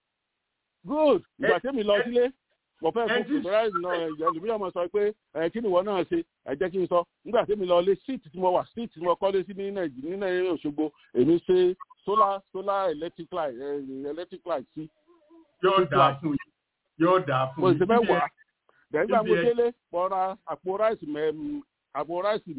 good ìgbà tẹ́mi lọ sílé mo fẹ́ fún fúnra náà ẹlòmíràn mo sọ pé ẹ kí ni ìwọ náà ṣe ẹ jẹ́ kí n sọ nígbà tí mi lọ lé síìtì tí mo wà síìtì tí mo kọ́lé sí ní nàìjíríà ní nàìjíríà òṣogbo èmi ṣe solar solar electric light electric light sí. yóò dáa fún yìí yóò dáa fún yìí. mo ṣe mẹ́wàá dẹ̀gbà mo délé mo ra àpò ráìsì àpò ráìsì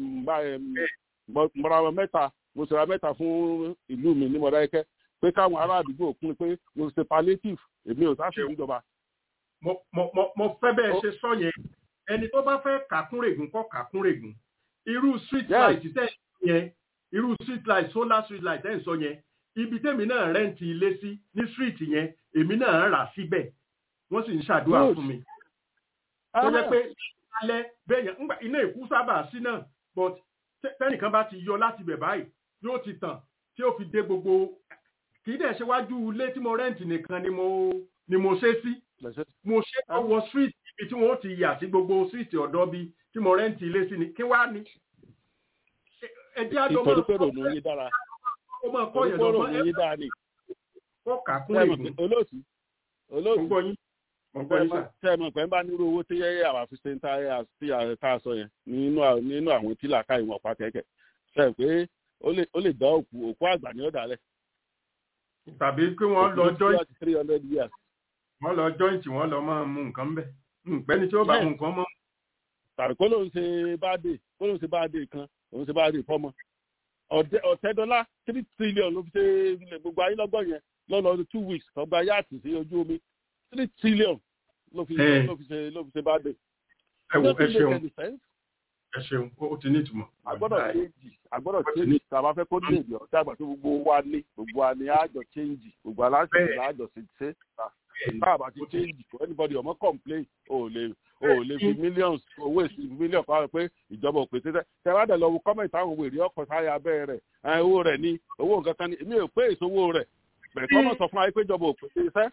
mọ̀ra mẹ́ta mo ṣe ra mẹ́ta fún ìlú mi ní mọ̀dáyẹ́kẹ́ pé káwọn ará àdúgbò kún pé mo ṣe palliative èmi ò sáfì ìjọba mo mo mo fẹ́ bẹ́ẹ̀ ṣe sọ yẹn ẹni tó bá fẹ́ kàkúnrègùn kọ́ kàkúnrègùn irú street light tẹ̀ yẹn irú street light solar street light tẹ̀ ń sọ yẹn ibi tèmi náà rẹ́ǹtì ilé sí ní street yẹn èmi náà rà síbẹ̀ wọ́n sì ń ṣàdúrà fún mi. tó jẹ́ pé alẹ́ bẹ́ẹ̀ yẹn ńgbà iná ìkú sábà sí náà but tẹ- tẹ́nìkan bá ti yọ láti bẹ̀ báyìí yóò ti tàn tí ó fi dé gbogbo kì í dẹ̀ ṣe wájú ilé tí mo rẹ́ǹtì nìkan ni mo ni mo ṣe sí lẹ́sẹ̀ mo ṣe ọwọ́ street ibi tí wọ́n ti yà sí gbogbo street ọ̀dọ́ bí tí mo rẹ́ǹtì ilé sí ni kí wá ní. ẹjẹ́ àjọ máa ìtọ́jú pé rònú yín dára ó máa kọ́ torí yẹn pé lọ́gbọ́n rònú ẹ yín dára ni kọ́ kà kún sẹ́ẹ̀mọ̀ ègún pé olóòtú mo olóòtú gbọ́ yín mo gbọ́ yín sà. sẹ́ẹ̀mọ̀ pé ń bá nírú owó tí yẹ́yẹ́ àwọn àfihàn tá a tí a tá a sọ yẹn nínú à- nínú àwọn tí làákà ìwọ̀n pa kẹ̀kẹ́ sẹ́ẹ̀ pé ó lè ó lè dá òkú òkú àgbà ní ọ̀dàlẹ̀ tàbí kí wọ́n lọ joint three hundred years wọ́n lọ joint wọ́n lọ máa mú nǹkan bẹ̀ pẹ́ni tí ó bá mú nǹkan mọ́ tàbí kó lóun ṣe báàdé kó lóun ṣe báàdé kan òun ṣe báàdé fọmọ ọ̀dẹ ọ̀tẹ́dọ́lá three trillion ló fi ṣe ilẹ̀ gbogbo ayé lọ́gbọ̀n yẹn lọ́nà two weeks ọgbà yáàtì sí ojú omi three trillion ló fi Eh. ló fi ṣe ló fi ṣe báàdé. ẹ wò ẹ Doesn't make ṣeun any sense. ẹ ṣeun ó ó ti ní ìtumọ̀. agbọ́dọ̀ change agbọ́dọ̀ change tá a bá fẹ́ kó ní èdè ọ̀tá àgbà tó gbogbo wa ní gbogbo wa ní àjọ change gbogbo aláṣẹ Bẹ́ẹ̀. láàjọ ṣe ṣe Bẹ́ẹ̀ni. tá a bá ti change for anybody ọmọ complain o ò lè o ò lè fi millions owó èsì million kan pé ìjọba ò pèsè tẹ tẹ bá dẹ̀ lọ wo comment àwọn òwe èrè ọkọ̀ sáyà abẹ́ rẹ̀ ẹ̀, owó rẹ̀ ní owó nǹkan kan ní èmi ò pé èso owó rẹ̀ bẹ̀rẹ̀ kọ́mọ̀ sọ fún wa pé ìjọba ò pèsè iṣẹ́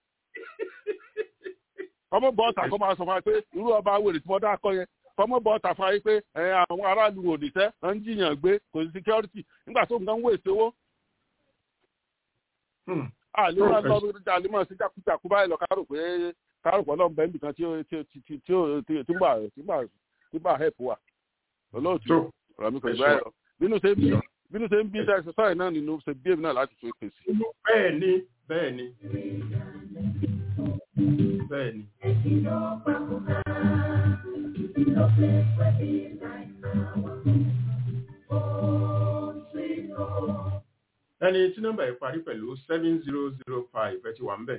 kọ́mọ̀ bọ́ọ̀tà kọ́ máa sọ fún wa pé irú ọba wèrè tí mo dá akọ yẹn kọ́mọ̀ bọ́ọ̀tà fún wa pé ẹ̀, àwọn aráàlú ò níṣẹ́ ń jiyàn gbé kò sí security nígbà tó nǹkan ń wèsì owó Hmm. àlèmọ́ Oh, lọ́dún àlèmọ́ sí jákújákú báyìí lọ kárò pé kárò pọ̀ lọ́nbẹ̀ nìkan tí ó tí ó tí tí tí ó tí tí gbà tí gbà tí gbà help wa olóòtú tó ọ̀rọ̀ mi kò ẹ gbà ẹ̀ lọ bínú ṣe ń bí bínú ṣe ń bí ṣe sọ́yìn náà nínú ṣe bí èmi náà láti tó èpè sí. bẹ́ẹ̀ ni bẹ́ẹ̀ ni bẹ́ẹ̀ ni. ẹni tí nọ́mbà yìí parí pẹ̀lú seven zero zero five ẹ ti wà ń bẹ̀.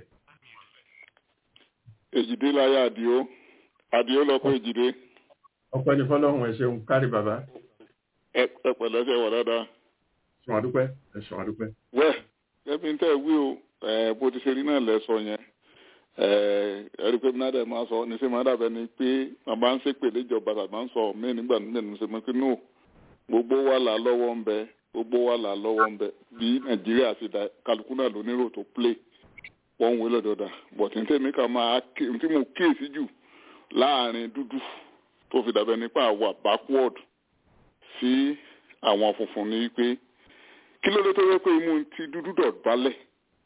èjìdé láyé àdìo àdìo lọkọ èjìdé ọpẹ́ ní fọlọ́run ẹ ṣeun kárí bàbá ẹ ẹ pẹ̀lẹ́ ṣe wà dáadáa. ṣùgbọ́n àdúpẹ́ ẹ ṣùgbọ́n àdúpẹ́. wẹ́ ẹbí ń tẹ́ wí o ẹ bó ti ṣe rí náà lẹ́sọ yẹn ẹ ẹ̀rí pé náà dẹ̀ máa sọ ní sẹ́ máa dàbẹ́ ni pé màmá ń ṣépè léjọba tàbí ń sọ mí nígbà nígbà ní sẹ́mi pé no gbogbo wa là lọ́wọ́ ń bẹ gbogbo wa là lọ́wọ́ ń bẹ bí nàìjíríà ti da kálukú náà lónírò tó play wọ́n ń wé lọ́dọọdà bọ̀tí ní tèmi kan máa ké tí mo kíyèsí jù láàrin dúdú tó fi dàbẹ́ nípa àwà backward sí àwọn funfun ni pé kí ló dé tó yẹ pé imú ti dúdú dọ̀bálẹ̀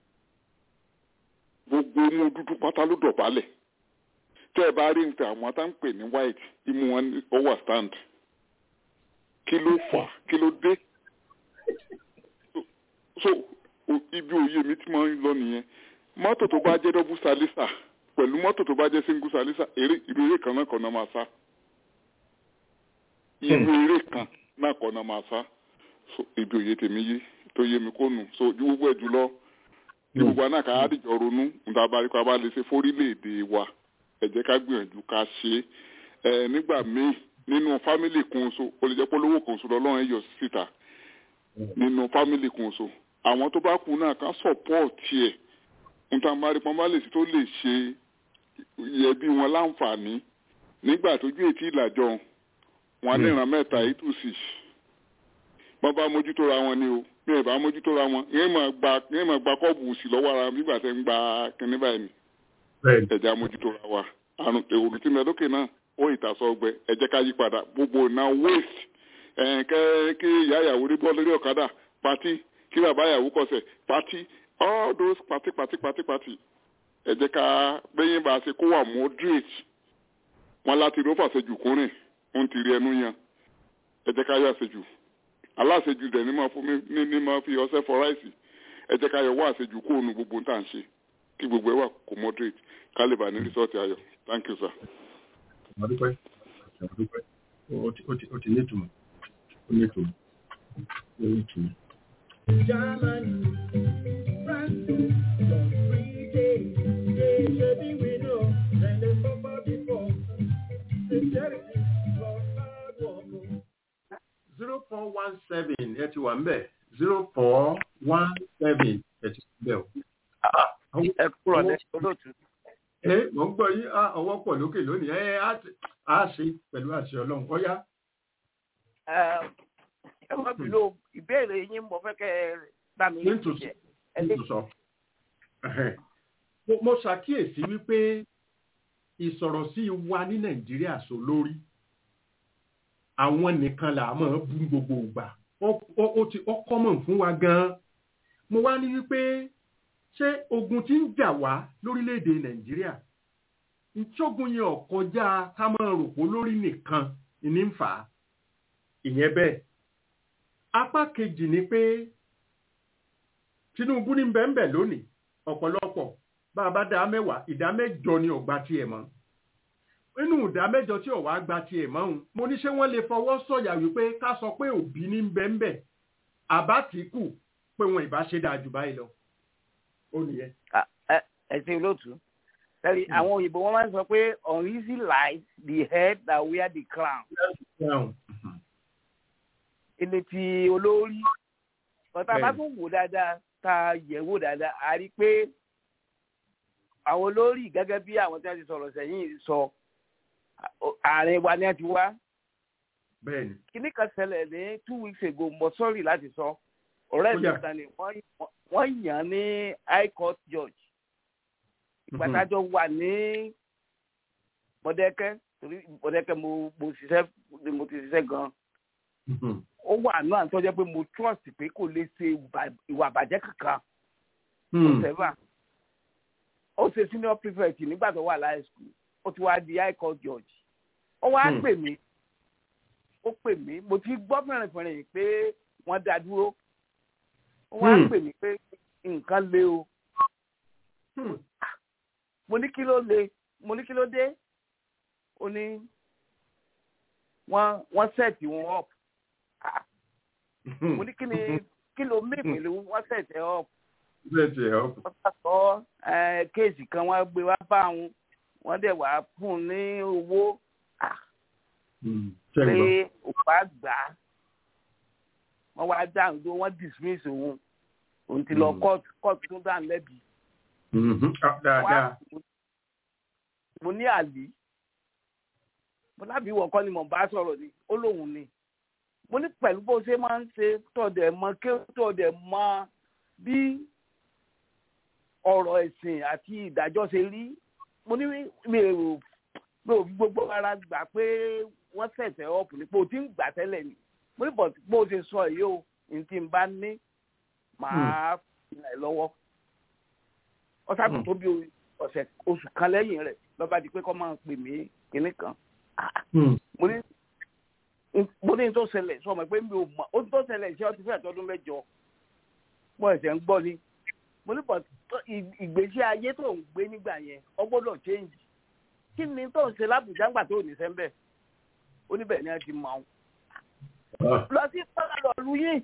gbogbo imú dúdú pátá ló dọ̀bálẹ̀ tẹ́ ẹ bá rí nǹkan àwọn tá ń pè ní white imú wọn ní over stand kí ló fà kí ló dé so o- ibi òye mi ti máa ń lọ nìyẹn mọ́tò tó bá jẹ́ double salisa pẹ̀lú mọ́tò tó bá jẹ́ single salisa eré irú eré kan náà kọ́ náà máa sá irú eré kan náà kọ́ náà máa sá so ibi òye tèmi yé tó yé mi kó nù so ju gbogbo ẹ̀ jùlọ ní gbogbo àná ká àdìjọ ronú níta bá rí pa bá lè ṣe fórílẹ̀-èdè wa ẹ jẹ́ ká gbìyànjú ká ṣe é ẹ nígbà míì nínú fámìlì kan so ó lè jẹ́ pé olówó kan so lọ́lọ́run ẹ̀ yọ síta nínú fámìlì kan so àwọn tó bá kú náà ká sọ̀pọ̀ọ̀tì ẹ̀ níta bá rí pa bá lè ṣe tó lè ṣe yẹ bí wọn láǹfààní nígbà tójú ètí ìlàjọ wọn ní ìran mẹ́ta eight to six wọ́n bá mójútó ra wọn ni o bí ẹ bá mójútó ra wọn yẹn máa gba yẹn máa gba kọ́ọ̀bù sí lọ́wọ́ ara nígbà tẹ́ ń gba kínní báyìí ni bẹ́ẹ̀ ẹ̀já mójútó ra wa àrùn èrò tí mẹ́lókè náà ó ìtàsọ ọgbẹ ẹ jẹ́ ká yí padà gbogbo náà waste ẹ̀ kẹ́ kí ìyá ìyàwó rí bọ́ lórí ọ̀kadà pati kí bàbá ìyàwó kọsẹ̀ pati all those pati pati pati pati ẹ jẹ́ ká bẹ́yìn bá a ṣe kó wà moderate wọn láti rí ó fàṣẹjù kúnrìn ó ń tiri ẹnu yan ẹ jẹ́ ká yọ àṣejù aláṣejù dẹ̀ ní máa fún mi ní ní máa fi ọṣẹ fọ ráìsì ẹ jẹ́ ká yọ wá àṣejù kó nu gbogbo tá à ń ṣe kí gbogbo ẹ wà kó moderate ká lè bá ní rìsọ́ọ̀tì ayọ̀ thank you sir. ṣùgbọ́n àdúpẹ́ ṣùgbọ́n àdúpẹ́ ó ti- ó ti- ó ti ní ìtumọ̀ ó ní ìtumọ̀ ó ní ìtumọ̀. Germany, France, some Britain, they maybe we know, then they suffer before. Sincerity, for hard work. zero four one seven ẹ ti wà ń bẹ̀ zero four one seven ẹ ti wà ń bẹ̀ o. ẹ kúrò ní olóòtú. ẹ mọ̀ ń gbọ́ yín á ọwọ́ pọ̀ lókè lónìí ẹ á ti- á ṣe pẹ̀lú àṣẹ ọlọ́run ọ̀yá. Ẹ, ẹ má bínú ìbéèrè yín mo fẹ́ kẹ́ ẹ bá mi Nítòsí. jẹ ẹ lè nítòsọ. Ẹhẹ́n. Mo- mo ṣàkíyèsí wípé ìsọ̀rọ̀sí wa ní nàìjíríà sọ lórí àwọn nìkan là á máa bú gbogbo ìgbà Ó- ó ó ti ó kọ́mọ̀ fún wa gan-an mo wá ní wípé ṣé ogun tí ń jà wá lórílẹ̀‐èdè nàìjíríà ìṣógun yẹn ò kọjá ká máa rò pó lórí nìkan ní ń fà á ìyẹn bẹ́ẹ̀ apá kejì ni pé tinubu ní bẹ́ẹ̀nbẹ́ lónìí ọ̀pọ̀lọpọ̀ bá a bá dá mẹ́wàá ìdá mẹ́jọ ni ọ̀gbà tiẹ̀ mọ́ nínú ìdá mẹ́jọ tí ọ̀wá gba tiẹ̀ mọ́ òun mo ní ṣé wọ́n lè fọwọ́ sọ̀yà wípé ká sọ pé òbí ní bẹ́ẹ̀nbẹ́ àbá tí kù pé wọn ìbá ṣe dáa jù báyìí lọ ó nìyẹn. Ah, ẹ ẹ ṣe olóòtú tẹ́lẹ̀ àwọn òyìnbó wọn máa ń sọ pé uneasy lies the head that wear the crown Dáhùn. ilé ti olórí ọ̀tá bá Bẹ́ẹ̀ni. tún wò dáadáa tá a yẹ̀ wò dáadáa a rí i pé àwọn olórí gẹ́gẹ́ bí àwọn tí wọ́n ti sọ̀rọ̀ sẹ́yìn sọ ààrẹ wa ni wọ́n ti wá bẹ́ẹ̀ni kíní kan ṣẹlẹ̀ ní two weeks ago mo sọ́ọ̀rì láti sọ ọ̀rẹ́ Ó mi yá. kan ni wọ́n wọ́n yàn án ní high court judge ìgbàdájọ́ wà ní Mọ̀dẹ́kẹ́ torí Mọ̀dẹ́kẹ́ mo mo ṣiṣẹ́ mo ti ṣiṣẹ́ gan-an Mhm. ó wà náà tó jẹ́ pé mo trust pé kò lè ṣe ìwà- ìwà àbàjẹ́ kankan Hmm. sẹ́fà ó ṣe senior prefect nígbà tó wà láì school ó ti wá di high court judge ó wá Hmm. pè mí ó pè mí mo ti gbọ́ fẹ̀rẹ̀fẹ̀rẹ̀ pé wọ́n dá dúró ó wá Hmm. pè mí pé nǹkan le o Hmm. mo ní kí ló le mo ní kí ló dé ó ní wọ́n wọ́n set wọn up Ah, mo ní kí ni kí ló mí pẹ̀lú wọ́n set ẹ up bẹ́ẹ̀ tiẹ̀ ọ́. wọ́n bá sọ ẹ́, kéèsì kan wọ́n gbé wá bá wọn wọ́n dẹ̀ wá fún un ní owó Ah, Hmm. Ṣé pé ń gbọ́? òpá gbà á wọ́n wá dáhùn tó wọ́n dismiss òun òun ti lọ Mm. court court tún dáhùn lẹ́bi Mhm. Ah, dáadáa. Wá- mo ní àlè mo lábì wọ̀ kọ́ ni mo bá sọ̀rọ̀ ni ó lóun ni mo ní pẹ̀lú bó ṣe máa ń ṣe tọ̀dẹ̀ mọ kí tọ̀dẹ̀ mọ bí ọ̀rọ̀ ẹ̀sìn àti ìdájọ́ ṣe rí mo ní mi ò mi ò fi gbogbo ara gbà pé wọ́n ṣẹ̀ṣẹ̀ ọ̀pù ní pé o ti ń gbà tẹ́lẹ̀ ni mo ní bọ̀ bó ṣe sọ yìí o ní tí n bá ní màá fi ràn ẹ́ lọ́wọ́ ọ̀sán Hmm. tó bí ọ̀sẹ̀ oṣù kan lẹ́yìn rẹ̀ lọ́ba di pé kọ́ máa pè mí kinní kan Hmm. mo ní mo ní tó ṣẹlẹ̀ sọ ma pé mi ò mọ̀ ó tó ṣẹlẹ̀ iṣẹ́ ọtí fẹ́ẹ̀ tọdún mẹ́jọ mo ẹ̀sẹ̀ ń gbọ́ ni mo ní bọ̀ tó- ì- ìgbésí ayé tó ń gbé nígbà yẹn ọ gbọ́dọ̀ change kí ni tó ń ṣe lábùjá ńgbà tó ní sẹ́ńbẹ̀ ó níbẹ̀ ni wọ́n ti mọ̀ ọ́n Ah. lọ sí pọ́nlọ́ lu yín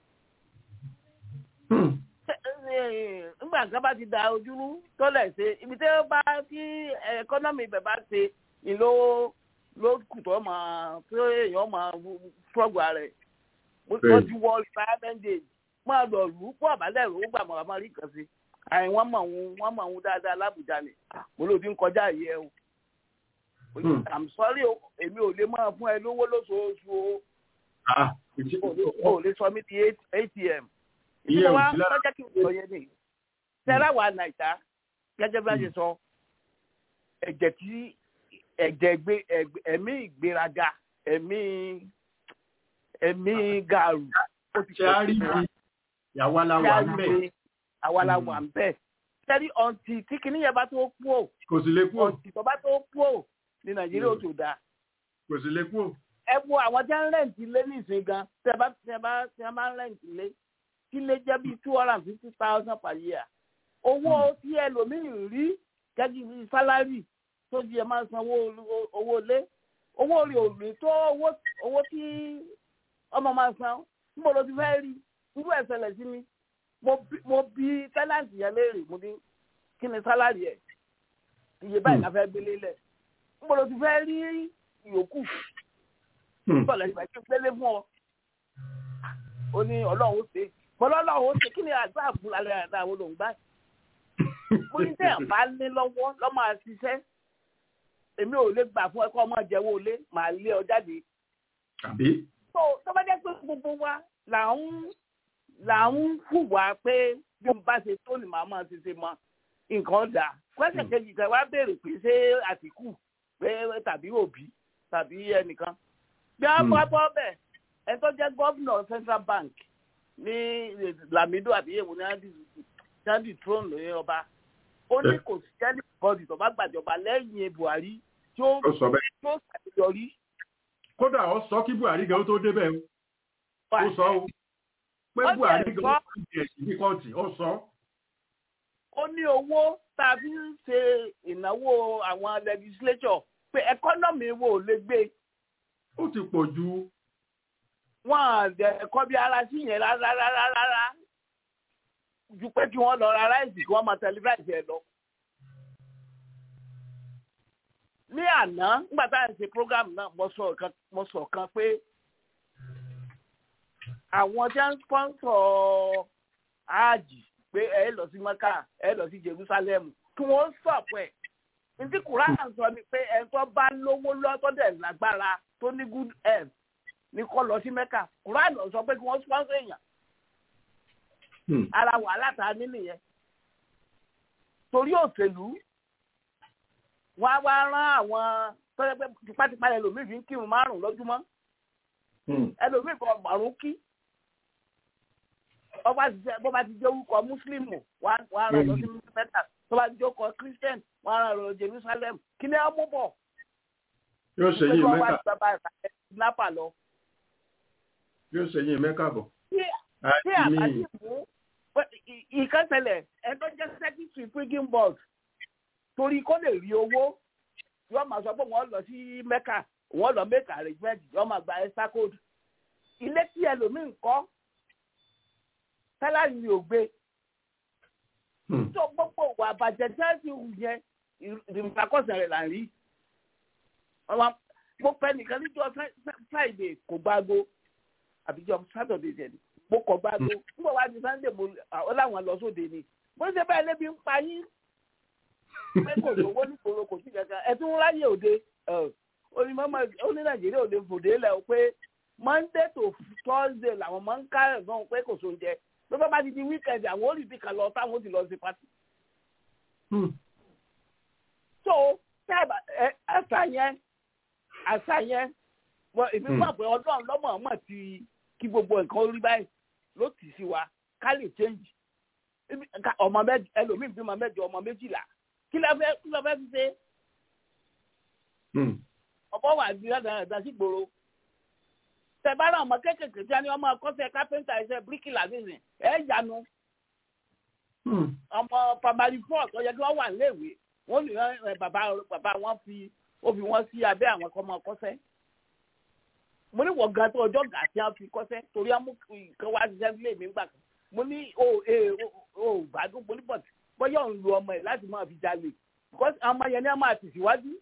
Hmm. nígbà kan bá ti da ojúrú tọ́lẹ̀ ṣe ibi tí ó bá tí ẹkọ́nọ́mì ibẹ̀ bá ṣe ni ló ló kù tó máa tí èèyàn máa fọ́gbù rẹ̀ mo Bẹ́ẹ̀ni. ti wọ retirement age máa lọ lù ú pọ̀ àbálẹ̀ rò ó gbà mọ̀ àmọ́ rí kan sí àì wọ́n mọ̀ òun wọ́n mọ̀ òun dáadáa lábùjá ni Ah, mo lòdì ń kọjá yìí ẹ o Hmm. i'm sorry o èmi ò lè máa fún ẹ lówó lóṣooṣù o Ah. Ìṣe- o lè- o lè sọ mí di atm Iye ìdílé wa òsì lára- lọ́jọ́ kí n sọ yẹn ni tẹ́lá wa nàìjà gẹ́gẹ́ bí a ṣe sọ ẹ̀jẹ̀ tí ẹ̀jẹ̀ gbé ẹ̀gbẹ́- ẹ̀mí ìgbéraga ẹ̀mí ẹ̀mí gàrú ó ti Ṣé a rí wa. bí ìyàwó aláwọ̀ ń bẹ̀? àwa la Mm. wà ń bẹ̀ tẹ́lí ọ̀ǹtì tí kinní yẹn bá tó kú ò Kò sì lè kú ò. ọ̀ǹtì tó bá tó kú ò ní nàìjíríà ó tó dáa Kò sì lè kú ò. ẹ wo àwọn tí wọn ń rẹǹtì lé nísìnyí gan tẹ bá tẹ bá tẹ bá ń rẹǹtì lé kí lè jẹ bíi two hundred and fifty thousand per year owó tí ẹlòmíì rí gẹ́gẹ́ bíi sálárì tó di ẹ máa sanwó owó- owó lé owó rí òmí tó owó owó tí ọmọ máa san níbo ló ti fẹ́ rí irú ẹ̀ ṣẹlẹ̀ sí mi mo bí- mo bí tẹ́láǹtì yẹn léèrè mo ní kí ni sálárì ẹ̀ iye báyìí la fẹ́ gbélé lẹ̀ níbo ló ti fẹ́ rí ìyókù Hmm. bọ́ọ̀lù ẹ̀sìn àti ìpele fún ọ. ó ní ọlọ́run ó ṣe bọ́lá ọlọ́run ó ṣe kí ni àgbà àbúrò alẹ́ àdá àwọn olóhùn gbá. mo ní tẹ̀ bá ní lọ́wọ́ lọ́ máa ṣiṣẹ́ èmi ò lè gbà fún ẹ kọ́ ọmọ jẹ́wọ́ lé màá lé ọ jáde Àbí? tó tó bá jẹ́ pé gbogbo wa là ń là ń hùwà pé bí mo bá ṣe tó ni màá máa ṣe ṣe mọ nǹkan dà kwẹ́sẹ̀ kejì kan wá béèrè pé ṣé àtìkù pé tàbí òbí tàbí ẹnìkan bí wọ́n bá bọ́ bẹ̀ ẹ tó jẹ́ gọ́vnọ̀ central bank ní lamido àbí èwo ní andy throne lóye ọba ó ní kò sí kẹ́lí bọ́ọ̀dì tó bá gbàjọba lẹ́yìn buhari tí ó Ó sọ bẹ́ẹ̀. tí ó ṣàṣeyọrí kódà ó sọ kí buhari gan tó débẹ̀ o ó sọ o pé Ó buhari tiẹ̀ gan sọ. tó di ẹ̀sìn ní kóòtù ó sọ ó ní owó tá a fi ń ṣe ìnáwó àwọn legislature pé ẹkọ́nọ́mì wo ò lè gbé ó ti pọ̀ ju wọn àdẹ ẹ̀kọ́ bí ara sí yẹn rárá rárá rárá ju pé kí wọ́n lọ ra ráìsì kí wọ́n máa tẹlifíráìsì ẹ̀ lọ. ní àná nígbà tá à ń ṣe program náà mo sọ kan mo sọ kan pé àwọn tí wọ́n ń sponsor áàjì pé ẹ lọ sí maka ẹ lọ sí jerusalem kí wọ́n sọ̀pọ̀ ẹ̀ ntí quran sọ ni pé ẹ tó bá lówó lọ́tọ́dẹ̀ lágbára tó ní good health ní kọ́ lọ sí mẹ́kà quran sọ pé kí wọ́n sponsor èèyàn ara wàhálà tá a ní nìyẹn torí òṣèlú wọn á wá rán àwọn tọ́jú pé tipátipá ẹlòmíì fi ń kírun márùn lójúmọ́ ẹlòmíì kan márùn kí ọba ti jẹ bọba ti jẹ orúkọ mùsùlùmù wọn á rán lọ sí mẹ́ta tó bá ti jẹ orúkọ christian wọn á rán lọ jerusalem kí ni ẹ mú bọ̀ yóò ṣe yín wọ́n wá mẹ́kà ti bàbá ìsàlẹ̀ nápà lọ. yóò ṣe yín mẹ́kà bọ̀. tí tí Àti àbájí mi- mú ìkẹsẹ̀lẹ̀ ẹ tó jẹ́ secretary printing board torí kó lè rí owó yóò máa sọ pé wọ́n lọ sí mẹ́kà wọ́n lọ make arrangement yóò máa gba extra code ilé tí ẹlòmíì ń kọ́ tẹ́lá ni ò gbé tó gbogbo ìwà àbàjẹ́ tẹ́sí yẹn ìrìnàkọ́sẹ̀ rẹ̀ là ń rí ọmọ mo pẹ́ nìkan níjọ́ friday kò gbáago àbíjọ́ saturday jẹ̀ ni mo kọ̀ gbáago nígbà wá di sunday mo ọ láwọn lọ sóde ni bó ṣe báyìí lébi ń pa yín pé kò lówó nígboro kò sí kankan ẹ tún ráyè òde ó ní mọ́mọ́ ó ní nàìjíríà òde fòde lẹ̀ ó pé monday to thursday làwọn máa ń kárẹ̀ náà pé kò sóúnjẹ ló bá bá ti di weekend àwọn olùbí kan lọ táwọn ó ti lọ sí pati. so tábà ẹ àṣà yẹn àṣà yẹn wọ èmi mọ̀ pé ọlọ́run lọ́mọ ọmọ ti kí gbogbo nǹkan rí báyìí ló tì sí wa ká lè change Ebi- ká- ọmọ mẹ́jọ ẹlòmíì bímọ mẹ́jọ ọmọ méjìlá kí ló fẹ́ kí ló fẹ́ fi ṣe ọ̀pọ̀ wà ní ọ̀dà ẹ̀dá sí gbòòrò tẹ̀bára ọmọ kéékèèké tí a ní ọmọ akọ́ṣẹ́ kápẹ́ńtà ẹ̀ṣẹ́ bíríkìlà nísìn ẹ̀ yanu ọmọ pàmàlì fọ́ọ̀ tó yẹ kí wọ́n wà níléèwé wọ́n lè rán ẹ̀ bàbá bàbá wọn fi ó fi wọ́n sí abẹ́ àwọn ọmọ akọ́ṣẹ́ mo ní wọ́n gan tó ọjọ́ gà tí wọ́n fi kọ́ṣẹ́ torí àmú nǹkan wá ṣiṣẹ́ nílé mi gbà kan mo ní o ẹ o gbádùn mo ní bọ̀t bọ́yá òun lu ọmọ ẹ̀ láti máa fi jalè because ọmọ yẹn ní a máa tẹ̀síwájú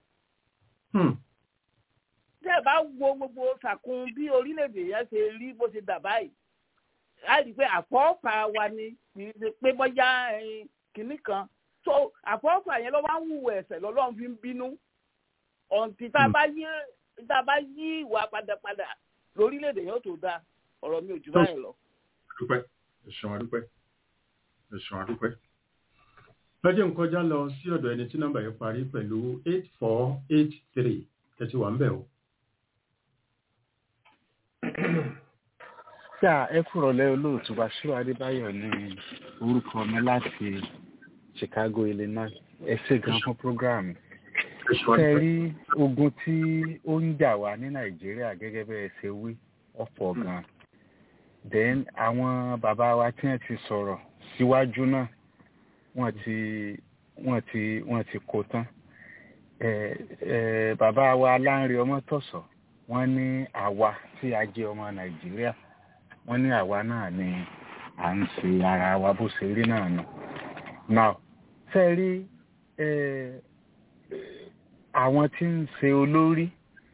tẹ́ ẹ bá wo gbogbo sàkún bí orílẹ̀-èdè yẹn ṣe rí bó ṣe dà báyìí á rí i pé àfọ́fà wa ni kì í ṣe pé bọ́yá ẹyin kìnnì kan so àfọ́fà yẹn ló máa ń wù ẹ̀sẹ̀ lọ́lọ́run fi ń bínú ọ̀ǹtí tá a bá yí tá a bá yí ìwà padàpadà lórílẹ̀-èdè yẹn ó tó dáa ọ̀rọ̀ mi ò jù báyìí lọ. dúpẹ́ ẹ̀sùn àdúpẹ́ ẹ̀sùn àdúpẹ́. lọ́jọ́ ń kọjá lọ sí ọ̀dọ̀ ẹni tí nọ́mbà yẹn parí pẹ̀lú eight four eight three tẹ̀sí wà ń bẹ̀ o. tí a ẹ kúrò lẹ́ olóòtú Bàṣírù Adébáyọ̀ ní orúkọ mi láti Chicago Illinois ẹ ṣé gan fún programme ṣe rí ogun tí ó ń jà wá ní Nàìjíríà gẹ́gẹ́ bẹ́ẹ̀ ṣe wí ọ̀pọ̀ gan then àwọn bàbá wa tí wọ́n ti sọ̀rọ̀ síwájú náà wọ́n ti wọ́n ti wọ́n ti kó tán ẹ ẹ bàbá wa Láńre Ọmọ́tọ̀sọ̀ wọ́n ní àwa tí a jẹ́ ọmọ Nàìjíríà wọ́n ní àwa náà ni à ń ṣe ara wa bó ṣe rí náà nù. now ṣe rí eh, àwọn tí ń ṣe olórí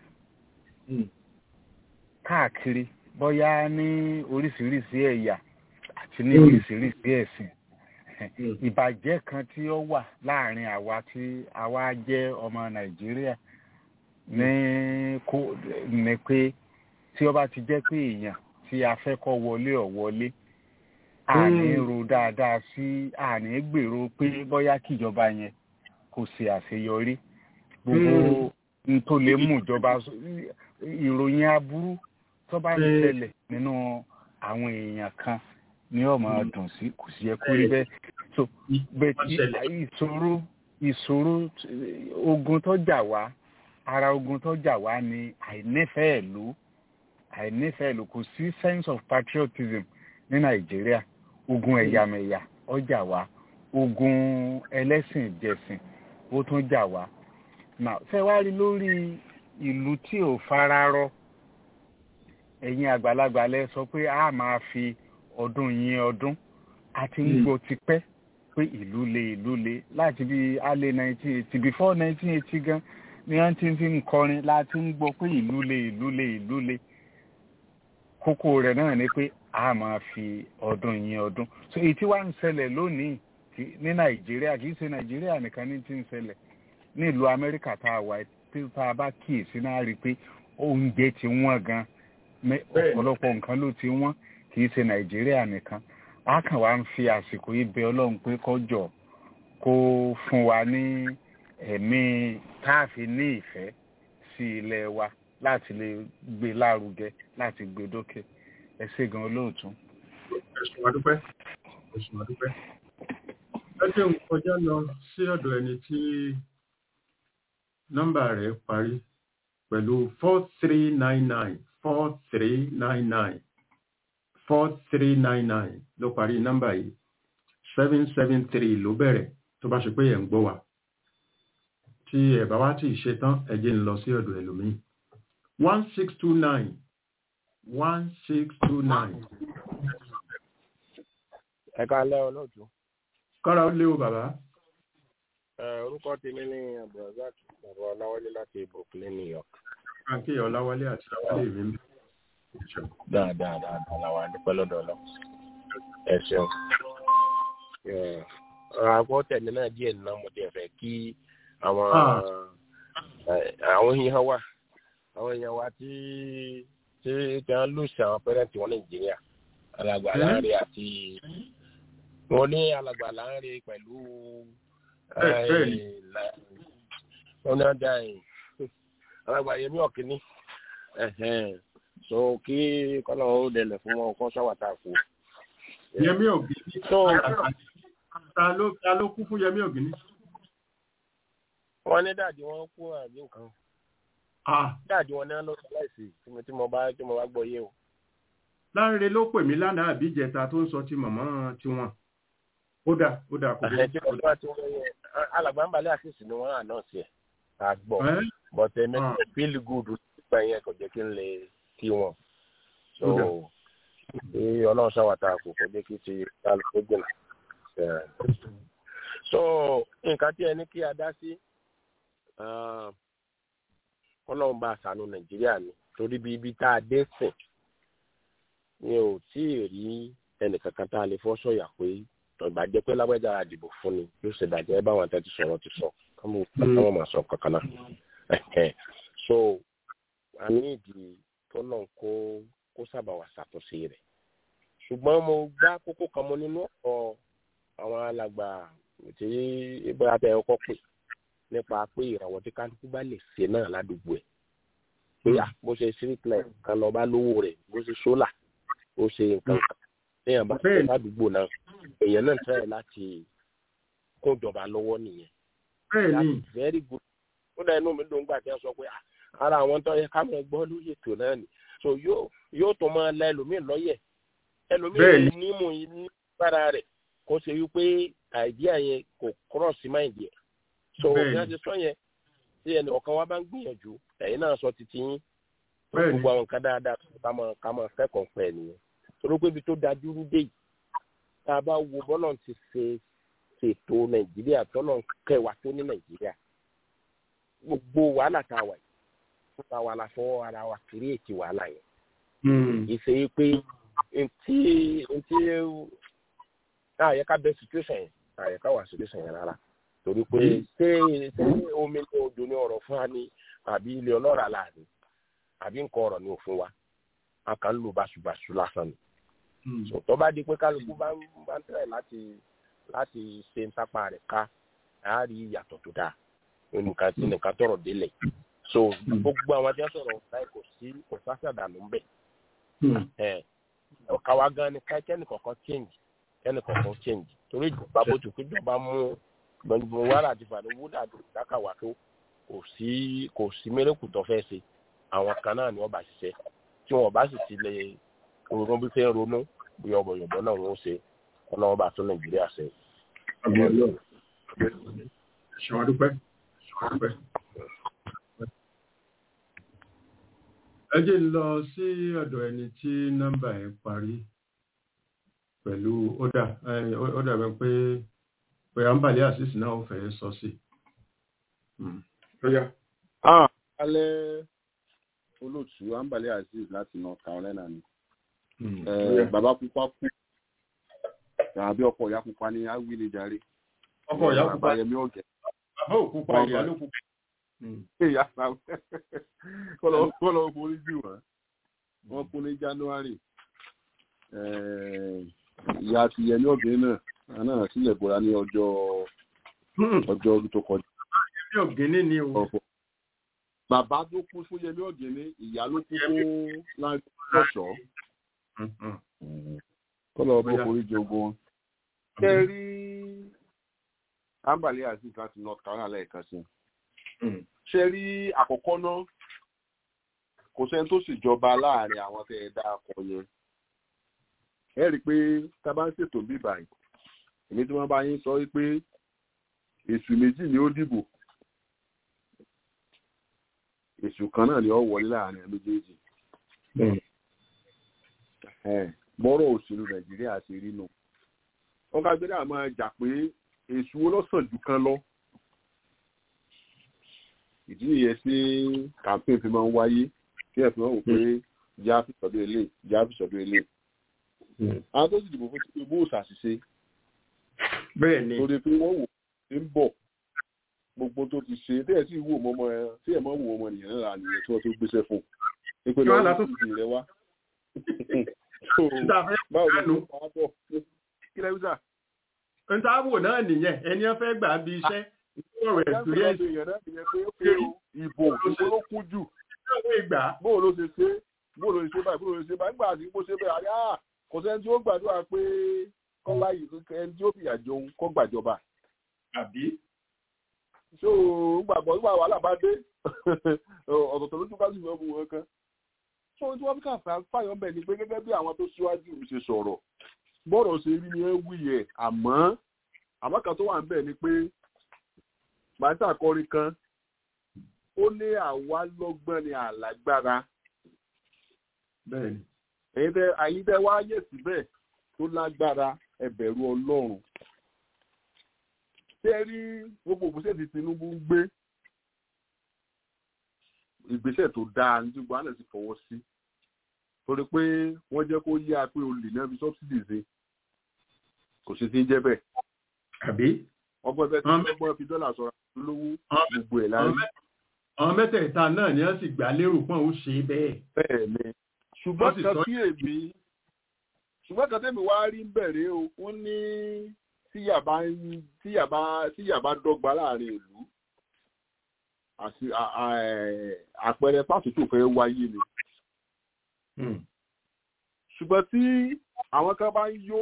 káàkiri bóyá ní oríṣiríṣi ẹ̀yà àti ní oríṣiríṣi ẹ̀sìn ìbàjẹ́ kan tí ó wà láàrin àwa tí àwa jẹ́ ọmọ Nàìjíríà ní kó ní pé tí ó bá ti jẹ́ pé èèyàn tí a fẹ́ kọ́ wọlé ọ̀ wọlé àní ro dáadáa sí àní gbèrò pé bóyá kíjọba yẹn kò ṣe àṣeyọrí gbogbo n tó lè mú ìjọba ìròyìn aburú tó bá ń ṣẹlẹ̀ nínú àwọn èèyàn kan ní ọmọ dùn sí kò sí yẹ kó rí bẹ́ẹ̀ so bẹ́ẹ̀ ìṣòro ìṣòro ogun tó jà wá ara ogun tó jà wá ni àìnífẹ̀ẹ́ ìlú àìnífẹ̀ẹ́ ìlú kò sí sense of patriotism ní nàìjíríà ogun ẹ̀yàmẹ̀yà ó jà wá ogun ẹlẹ́sìn ìjẹsìn ó tún jà wá now ṣé wá rí lórí ìlú tí ò fararọ ẹ̀yin àgbàlagbà lẹ sọ pé a máa fi ọdún yín ọdún a ti ń gbọ́ tipẹ́ pé ìlú le ìlú le láti bí alẹ́ nineteen eighty before nineteen eighty gan ni wọ́n ti fi ń kọrin láti ń gbọ́ pé ìlú le ìlú le ìlú le kókó rẹ̀ náà ni pé a máa fi ọdún yín ọdún so èyí tí wàá ń ṣẹlẹ̀ lónìí ní nàìjíríà kì í ṣe nàìjíríà nìkan ní ti ń ṣẹlẹ̀ ní ìlú amẹ́ríkà tá a wà tí tá a bá kíyèsí náà rí i pé oúnjẹ ti wọ́n gan ọ̀pọ̀lọpọ̀ nǹkan ló ti wọ́n kì í ṣe nàìjíríà nìkan a kàn wá ń fi àsìkò yìí bẹ ọlọ́run pé kọjọ kó fún wa ní ẹ̀mí táàfin ní ìfẹ́ sí ilẹ̀ wa láti lè gbé lárugẹ láti gbé dókè ẹ ṣé gan olóòtú. ẹ̀sùn àdúpẹ́ ẹ̀sùn àdúpẹ́ ẹ jẹ́ ń kọjá lọ sí ọ̀dọ̀ ẹni tí nọ́mbà rẹ̀ parí pẹ̀lú four three nine nine four three nine nine four three nine nine ló parí nọ́mbà yìí seven seven three ló bẹ̀rẹ̀ tó bá ṣe pé ẹ̀ ń gbọ́ wa tí ẹ̀ bá wá tí ì ṣe tán ẹ jẹ́ ń lọ sí ọ̀dọ̀ ẹlòmíì one six two nine one six two nine. ẹ káalẹ́ olóòtú. kára ó léwu bàbá. orúkọ tèmi ní abdulrasaq bàbá ọláwálé láti brooklyn new york. Àǹkí Ọláwálé àti Ọláwálé mi ń bẹ̀. dáadáa dáadáa làwọn adúpẹ́ lọ́dọ̀ lọ. ẹ ṣeun. àgọ́ tẹ̀mí náà díẹ̀ nínú mo tiẹ̀ fẹ́ kí àwọn àwọn èèyàn wà àwọn èèyàn wa tí tí tí wọ́n lùsì àwọn pẹ́rẹ́ǹtì wọn nàìjíríà alàgbà láàrin àti wọn ní alàgbà láàrin pẹ̀lú wọn ní ọjà yìí alàgbà yẹmí ọ̀kíní so kí kọ́nà ó dẹlẹ̀ fún wọn kọ́ sáwàtà kú. yẹmí ògìní ta ló ta ló kú fún yẹmí ògìní. wọ́n ní dàdí wọn kú àbí nǹkan. dáàdì wọn ní wọn ló sọ láìsí tí mo bá tí mo bá gbọ́ yé o. láńre ló pè mí lánàá àbí ìjẹta tó ń sọ ti mọ̀mọ́ tiwọn ó dà ó dà kò dé. alàgbà ń balẹ̀ àṣìṣe ni wọ́n àná sí ẹ̀ ká gbọ́ but ẹ̀mí feel good nígbà yẹn kò jẹ́ kí n lè kí wọn. so bí ọlọ́run ṣàwàtà kò kò jẹ́ kí ti kálukú gbìnà. so nǹkan tí ẹ ní kí a dá sí ọlọ́run bá àṣàánú nàìjíríà ni torí bí ibi tá a dé sìn ni ò tí ì rí ẹnìkankan tá a lè fọ́ sọ̀yà pé ìgbà jẹ́ pé lágbájá àdìbò fún ni yóò ṣe dàjẹ́ báwọn àtẹ́tí sọ̀rọ̀ ti sọ káwọn máa sọ kankan náà so a ní ìdí tọ́lọ̀ kó kó sábà wà ṣàtúnṣe rẹ̀ ṣùgbọ́n mo gbá kókó kan mo nínú ọ̀pọ̀ àwọn alàgbà tí ìgbà tẹ ọkọ pè nípa pé ìràwọ̀ tí kálukú bá lè ṣe náà ládùúgbò ẹ̀ pé à bó ṣe street light kan lọ bá lówó rẹ̀ bó ṣe sólà ó ṣe nǹkan kan téèyàn bá ṣe ládùúgbò náà èèyàn náà tẹ̀ láti kó ìjọba lọ́wọ́ nìyẹn. bẹ́ẹ̀ni very good ó dá inú mi dùn gbà tí wọ́n sọ pé ara àwọn tó yẹ ká mọ̀ gbọ́ lórí ètò náà ni so yóò yóò tó máa la ẹlòmíì lọ́yẹ̀ ẹlòmíì nímú nígbàrà rẹ̀ kó ṣe wípé àìdíà yẹn kò cross mind yẹn so bí wọ́n ti sọ yẹn tí ẹnì ọ̀kan wa bá ń gbìyànjú ẹ̀yin náà sọ títí yín gbogbo àwọn nǹkan dáadáa ká máa ká máa kẹ́kọ̀ọ́ pẹ̀ nìyẹn torí pé ibi tó dájú rú dé yìí tá a bá wo bọ́lọ̀ ti ṣe ṣètò nàìjíríà tọ́lọ̀ kẹwàá tó ní nàìjíríà gbogbo wàhálà tá a wà yìí fúnra wa la fọwọ́ ara wa kiri ètí wàhálà yẹn ìṣe pé ntí ntí àyẹ ká bẹ situation yẹn àyẹ ká wà situation yẹn rárá torí pé ṣé ṣé omi ní odò ní ọ̀rọ̀ fún wa ni àbí ilé ọlọ́ràá là ní àbí nǹkan ọ̀rọ̀ ní òfin wa a kàn ń lò báṣubàṣu lásán ni so tó bá di pé kálukú bá ń bá ń tẹ̀lé láti láti ṣe ń sápá rẹ̀ ká a rí ìyàtọ̀ tó dáa nǹkan tí nǹkan tọrọ délẹ̀ so gbogbo àwọn tí wọ́n sọ̀rọ̀ láì kò sí kò sásàdánù ń bẹ̀ ọ̀káwá gan ni ká kẹ́ni kọ̀ọ̀kan change kẹ́ni kọ̀ọ̀kan change torí ìjọba bó ti pé ìjọba mú gbẹ̀ngbẹ̀ng wàrà àti fàdé wúdà dákàwá tó kò sí kò sí mérekù tó fẹ́ ṣe àwọn kan náà ni wọ́n bá ṣiṣẹ́ tí wọ́n bá sì ti lè ronú bí fẹ́ ronú bí ọ̀bọ̀yọ̀bọ̀ náà wọ́n ṣe ọlọ́wọ́ bá tún nàìjíríà ṣe. ṣọwọ́n dúpẹ́ ṣọwọ́n dúpẹ́. ẹ jẹ́ ń lọ sí ọ̀dọ̀ ẹni tí nọ́mbà ẹ̀ parí pẹ̀lú ọ̀dà ọ̀dà bẹ́ẹ̀ pé pé àǹbàlẹ̀ àṣìṣe náà ó fẹ́ sọ sí. alẹ́ olóòtú àǹbàlẹ̀ azeez láti north carolina ni bàbá pupa kú àbí ọkọ̀ ìyá pupa ní awílẹ̀ jàre ọkọ̀ ìyá pupa yẹmí ọ̀gẹ̀ bàbá òkúpa ìyá ló pupa ìyá kọ́lọ̀ borí jù wọ́n wọ́n kú ní january ìyá ti yẹmí ọ̀gẹ̀ náà náà sílẹ̀ bọ́ra ní ọjọ́ ọjọ́ tó kọjá. yẹmí ọ̀gẹ̀ ní o. bàbá tó kú fún yẹmí ọ̀gẹ̀ ní ìyá ló kú fún láńkọ́ṣọ́ kọ́lọ̀ bó borí jogun wọn. ṣé rí ambali aziz láti north carolina lẹ́ẹ̀kan sí ṣe rí àkọ́kọ́ náà kò sẹ́ni tó ṣèjọba láàrin àwọn tẹ́ ẹ dá akọ yẹn ẹ rí i pé tá a bá ń ṣètò bí báyìí èmi tí wọ́n bá yín sọ wípé èṣù méjì ni ó dìbò èṣù kan náà ni ó wọlé láàrin méjèèjì bọ́rọ̀ òṣèlú nàìjíríà ṣe rí nù wọ́n ká gbé dáa máa jà pé èṣù olóṣàn jù kan lọ ìdí nìyẹn tí campaign fi máa ń wáyé kí ẹ fi máa wò pé já fi sọdún ilé já fi sọdún ilé àwọn tó sì dìbò fún tinubu ò ṣàṣìṣe bẹ́ẹ̀ ni torí pé wọ́n wò ó ń bọ̀ gbogbo tó ti ṣe tẹ́ ẹ̀ sì wò mọ́mọ́ ẹ tí ẹ̀ máa wò ọmọ nìyẹn náà nìyẹn tí wọ́n tó gbéṣẹ́ fún un pé lọ́wọ́ tó ti rẹ wá báwo ló ń pa á bọ̀ kí lẹ́yìn sà. n ta wò náà nìyẹn ẹni ẹ fẹ́ gbà bí iṣẹ́ ọ̀rọ̀ experience ìbò ìbò ló kún jù bóò ló ṣe ṣe bóò ló ṣe ṣe báyìí bóò ló ṣe ṣe báyìí nígbà tí mo ṣe bẹ́ẹ̀ àyà kò sẹ́ni tí ó gbàdúrà pé kọ́lá yìí ẹni tí ó fìyà jẹun kọ́ gbàjọba. àbí. so gbàgbọ́ nígbà wàhálà bá dé ọ̀tọ̀tọ̀ lójú bá sì fẹ́ bu wọn kan. so tí wọ́n fi kà fáyọ̀ bẹ̀ ni pé gẹ́gẹ́ bí àwọn tó síwájú ṣe sọ̀rọ̀ bọ́ọ̀rọ̀ ṣe rí ni ẹ wí yẹ àmọ́ àmọ́ kan tó wà ń bẹ̀ ni pé pàtàkì akọrin kan ó ní àwa lọ́gbọ́n ni àlágbára ẹ̀yin tẹ́ wá yẹ̀ síbẹ̀ tó lágbára ẹ̀bẹ̀rù ọlọ́run ṣé rí gbogbo ògbésẹ̀ tí Tinubu ń gbé ìgbésẹ̀ tó dáa ní gbogbo àná ti fọwọ́ sí torí pé wọ́n jẹ́ kó yá pé olè náà fi sọ́bsidì ṣe kò sí ti ń jẹ́ bẹ́ẹ̀. àbí ọgbọ́n bẹ́ẹ̀ tí ọgbọ́n fi dọ́là sọ̀rọ̀ lówó gbogbo ẹ̀ láyé. àwọn mẹ́tẹ̀ẹ̀ta náà ni wọ́n sì gbà lérò pọ́n ó ṣe bẹ́ẹ̀. bẹ́ẹ̀ ni ṣùgbọ́n kan tí èmi ṣùgbọ́n kan tẹ́mi wá rí bẹ̀rẹ̀ o wọ́n ní tíyàbá tíyàbá tíyàbá dọ́gba láàrin ìlú àti àpẹẹrẹ pàtútù fẹ́ wáyé ni. ṣùgbọ́n tí àwọn kan bá ń yó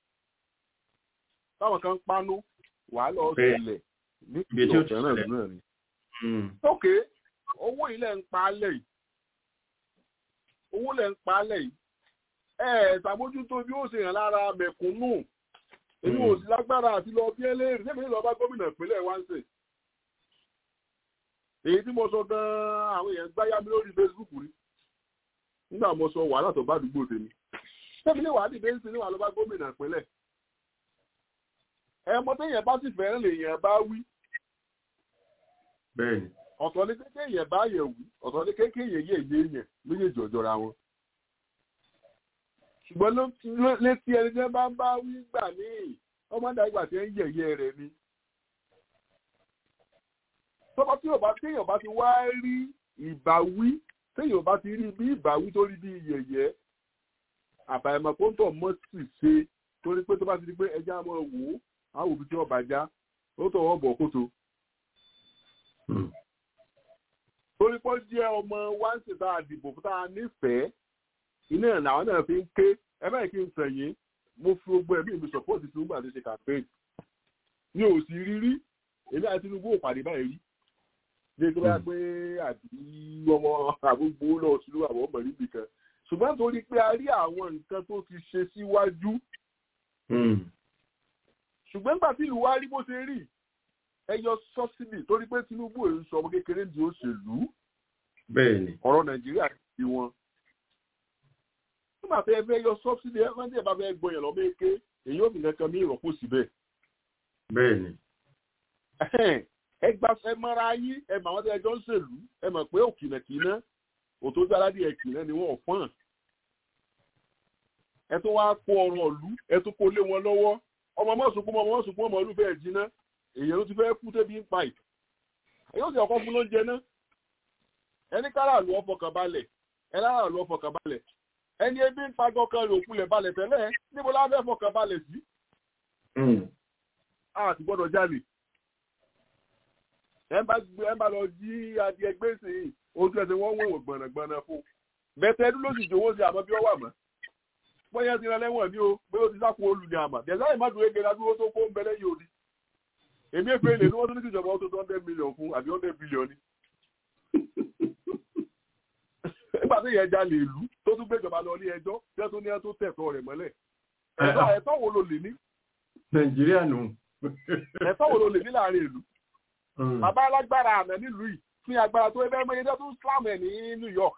táwọn kan ń pánú wàá lọ ṣẹlẹ̀ ní ìlú ọ̀fẹ́ náà náà ni. ok owó ilẹ̀ ń pa á lẹ̀ yìí owó lẹ̀ ń pa á lẹ̀ yìí ẹ ẹ ṣàmójútó bí ó ṣe hàn lára mẹ̀kúnnù èmi ò sí lágbára àti lọ bí ẹlẹ́rìí sẹ́mi lọ bá gómìnà ìpínlẹ̀ wá ń sè. èyí tí mo sọ gan-an àwọn èèyàn gbáyà mi lórí Facebook rí nígbà mo sọ wàhálà tó bá àdúgbò tèmi sẹ́mi lè wà á dìde ń sin níwà lọ bá gómìnà ìpínlẹ̀ ẹmọ téèyàn bá sì fẹ́ràn lèèyàn bá wí. bẹ́ẹ̀ni. ọ̀tọ̀ ní kékeré yẹn bá yẹ̀ wí ọ̀tọ̀ ní kékeré yẹn yẹ̀ yé yẹn méjèèjì ọ̀jọ̀ra wọn. ṣùgbọ́n létí ẹni tí wọ́n bá ń bá wí gbà ní ọmọ dàgbà tí ń yẹ̀yẹ́ rẹ̀ ni. tọ́pọ̀ tí téèyàn bá ti wá rí ìbáwí téèyàn bá ti rí bí ìbáwí tó rí bí yẹ̀yẹ́ àbàyẹ̀mọ̀ kó ń tọ̀ mọ́ sì ṣe torí pé tó bá ti di pé ẹja máa wò ó àwọn òbí tí wọ́n bá já ó tọ̀ wọ́n bọ̀ kótó. torí pé ó jẹ́ ọmọ wáǹsì tá a dìbò fún tá a nífẹ̀ẹ́ iná ẹ̀ làwọn náà fi ń ké ẹ báyìí kí n sẹ̀yìn mo fi gbogbo ẹ̀mí mi sọ̀pọ̀tì Tinubu àti ṣe campaign mi ò sì rí rí èmi àti Tinubu ò pàdé báyìí rí ní ìgbà pé àbí ọmọ àgbógbó lọ sílùú àwọn ọmọ níbi kan ṣùgbọ́n torí pé a rí àwọn nǹkan tó ti ṣe síwájú ṣùgbọ́n nígbà tí ìlú wa rí bó ṣe rí ẹ yọ sọ́sídì torí pé Tinubu èyí sọ ọmọ kékeré di òṣèlú bẹ́ẹ̀ni ọ̀rọ̀ Nàìjíríà ti wọn nígbà tí ẹ fẹ́ yọ sọ́sídì ẹ fẹ́ tí ẹ bá fẹ́ gbọyàn lọ méke èyí ò fi kankan mí ìrọ̀pò síbẹ̀ bẹ́ẹ̀ni ẹ gba ẹ mọ́ra yín ẹ mọ̀ àwọn tí ẹjọ́ ń ṣèlú ẹ mọ̀ pé òkìnàkìnà òtójú aládìẹ kìnà ni wọ́n fọ́n ẹ tún wá kó ọrọ̀ ìlú ẹ tún kó lé wọn lọ́wọ́ ọmọ mọ́sùnkún ọmọ mọ́sùnkún ọmọ olúfẹ́ ẹ̀ jiná èèyàn ló ti fẹ́ kú tẹ́bi ń pa ì yóò sì ọkọ fún lóúnjẹ náà ẹni kára lu ọfọkàn balẹ̀ ẹ lára lu ọfọkàn balẹ̀ ẹni ebi ń pagọ́ kan rè òkulẹ̀ balẹ̀ tẹ́lẹ̀ níbo la fẹ́ fọkàn balẹ̀ sí. a ti gbọ́dọ̀ jalè ẹ bá gbé ẹ bá lọ jí adìẹ gbèsè ojú ẹsẹ̀ wọ́n wọ̀wọ̀ gbọ̀nàgbọ̀nà fún bẹ́tẹ̀ ẹdún ló sì jòwó sí àmọ́ bí wọ́n wà mọ́ bóyá ti rán lẹ́wọ̀n ní o pé ó ti sáko olù ní àmà bẹ̀sẹ̀ ìmọ̀dún ege ládùúgbò tó kó ń bẹ lẹ́yìn òdi èmi èpè lè ní wọ́n tó ní kíjọba ó tó tó hundred million fún àbí hundred billion ni. nígbà tó yẹ ẹja lè lù tó tún gbéjọba lọ ní ẹjọ́ tí wọ́n tún ní ẹ tó tẹ̀tọ́ rẹ̀ mọ́lẹ̀ ẹ̀tọ́ wo ló lè ní. nàìjíríà nù. ẹ̀tọ́ wo ló lè ní láàrin ìlú. bàbá alágbára àná nílùú yìí fún agbára tó ẹgbẹ́ mọ́ ẹjọ́ tó ń slam ẹ̀ ní New York.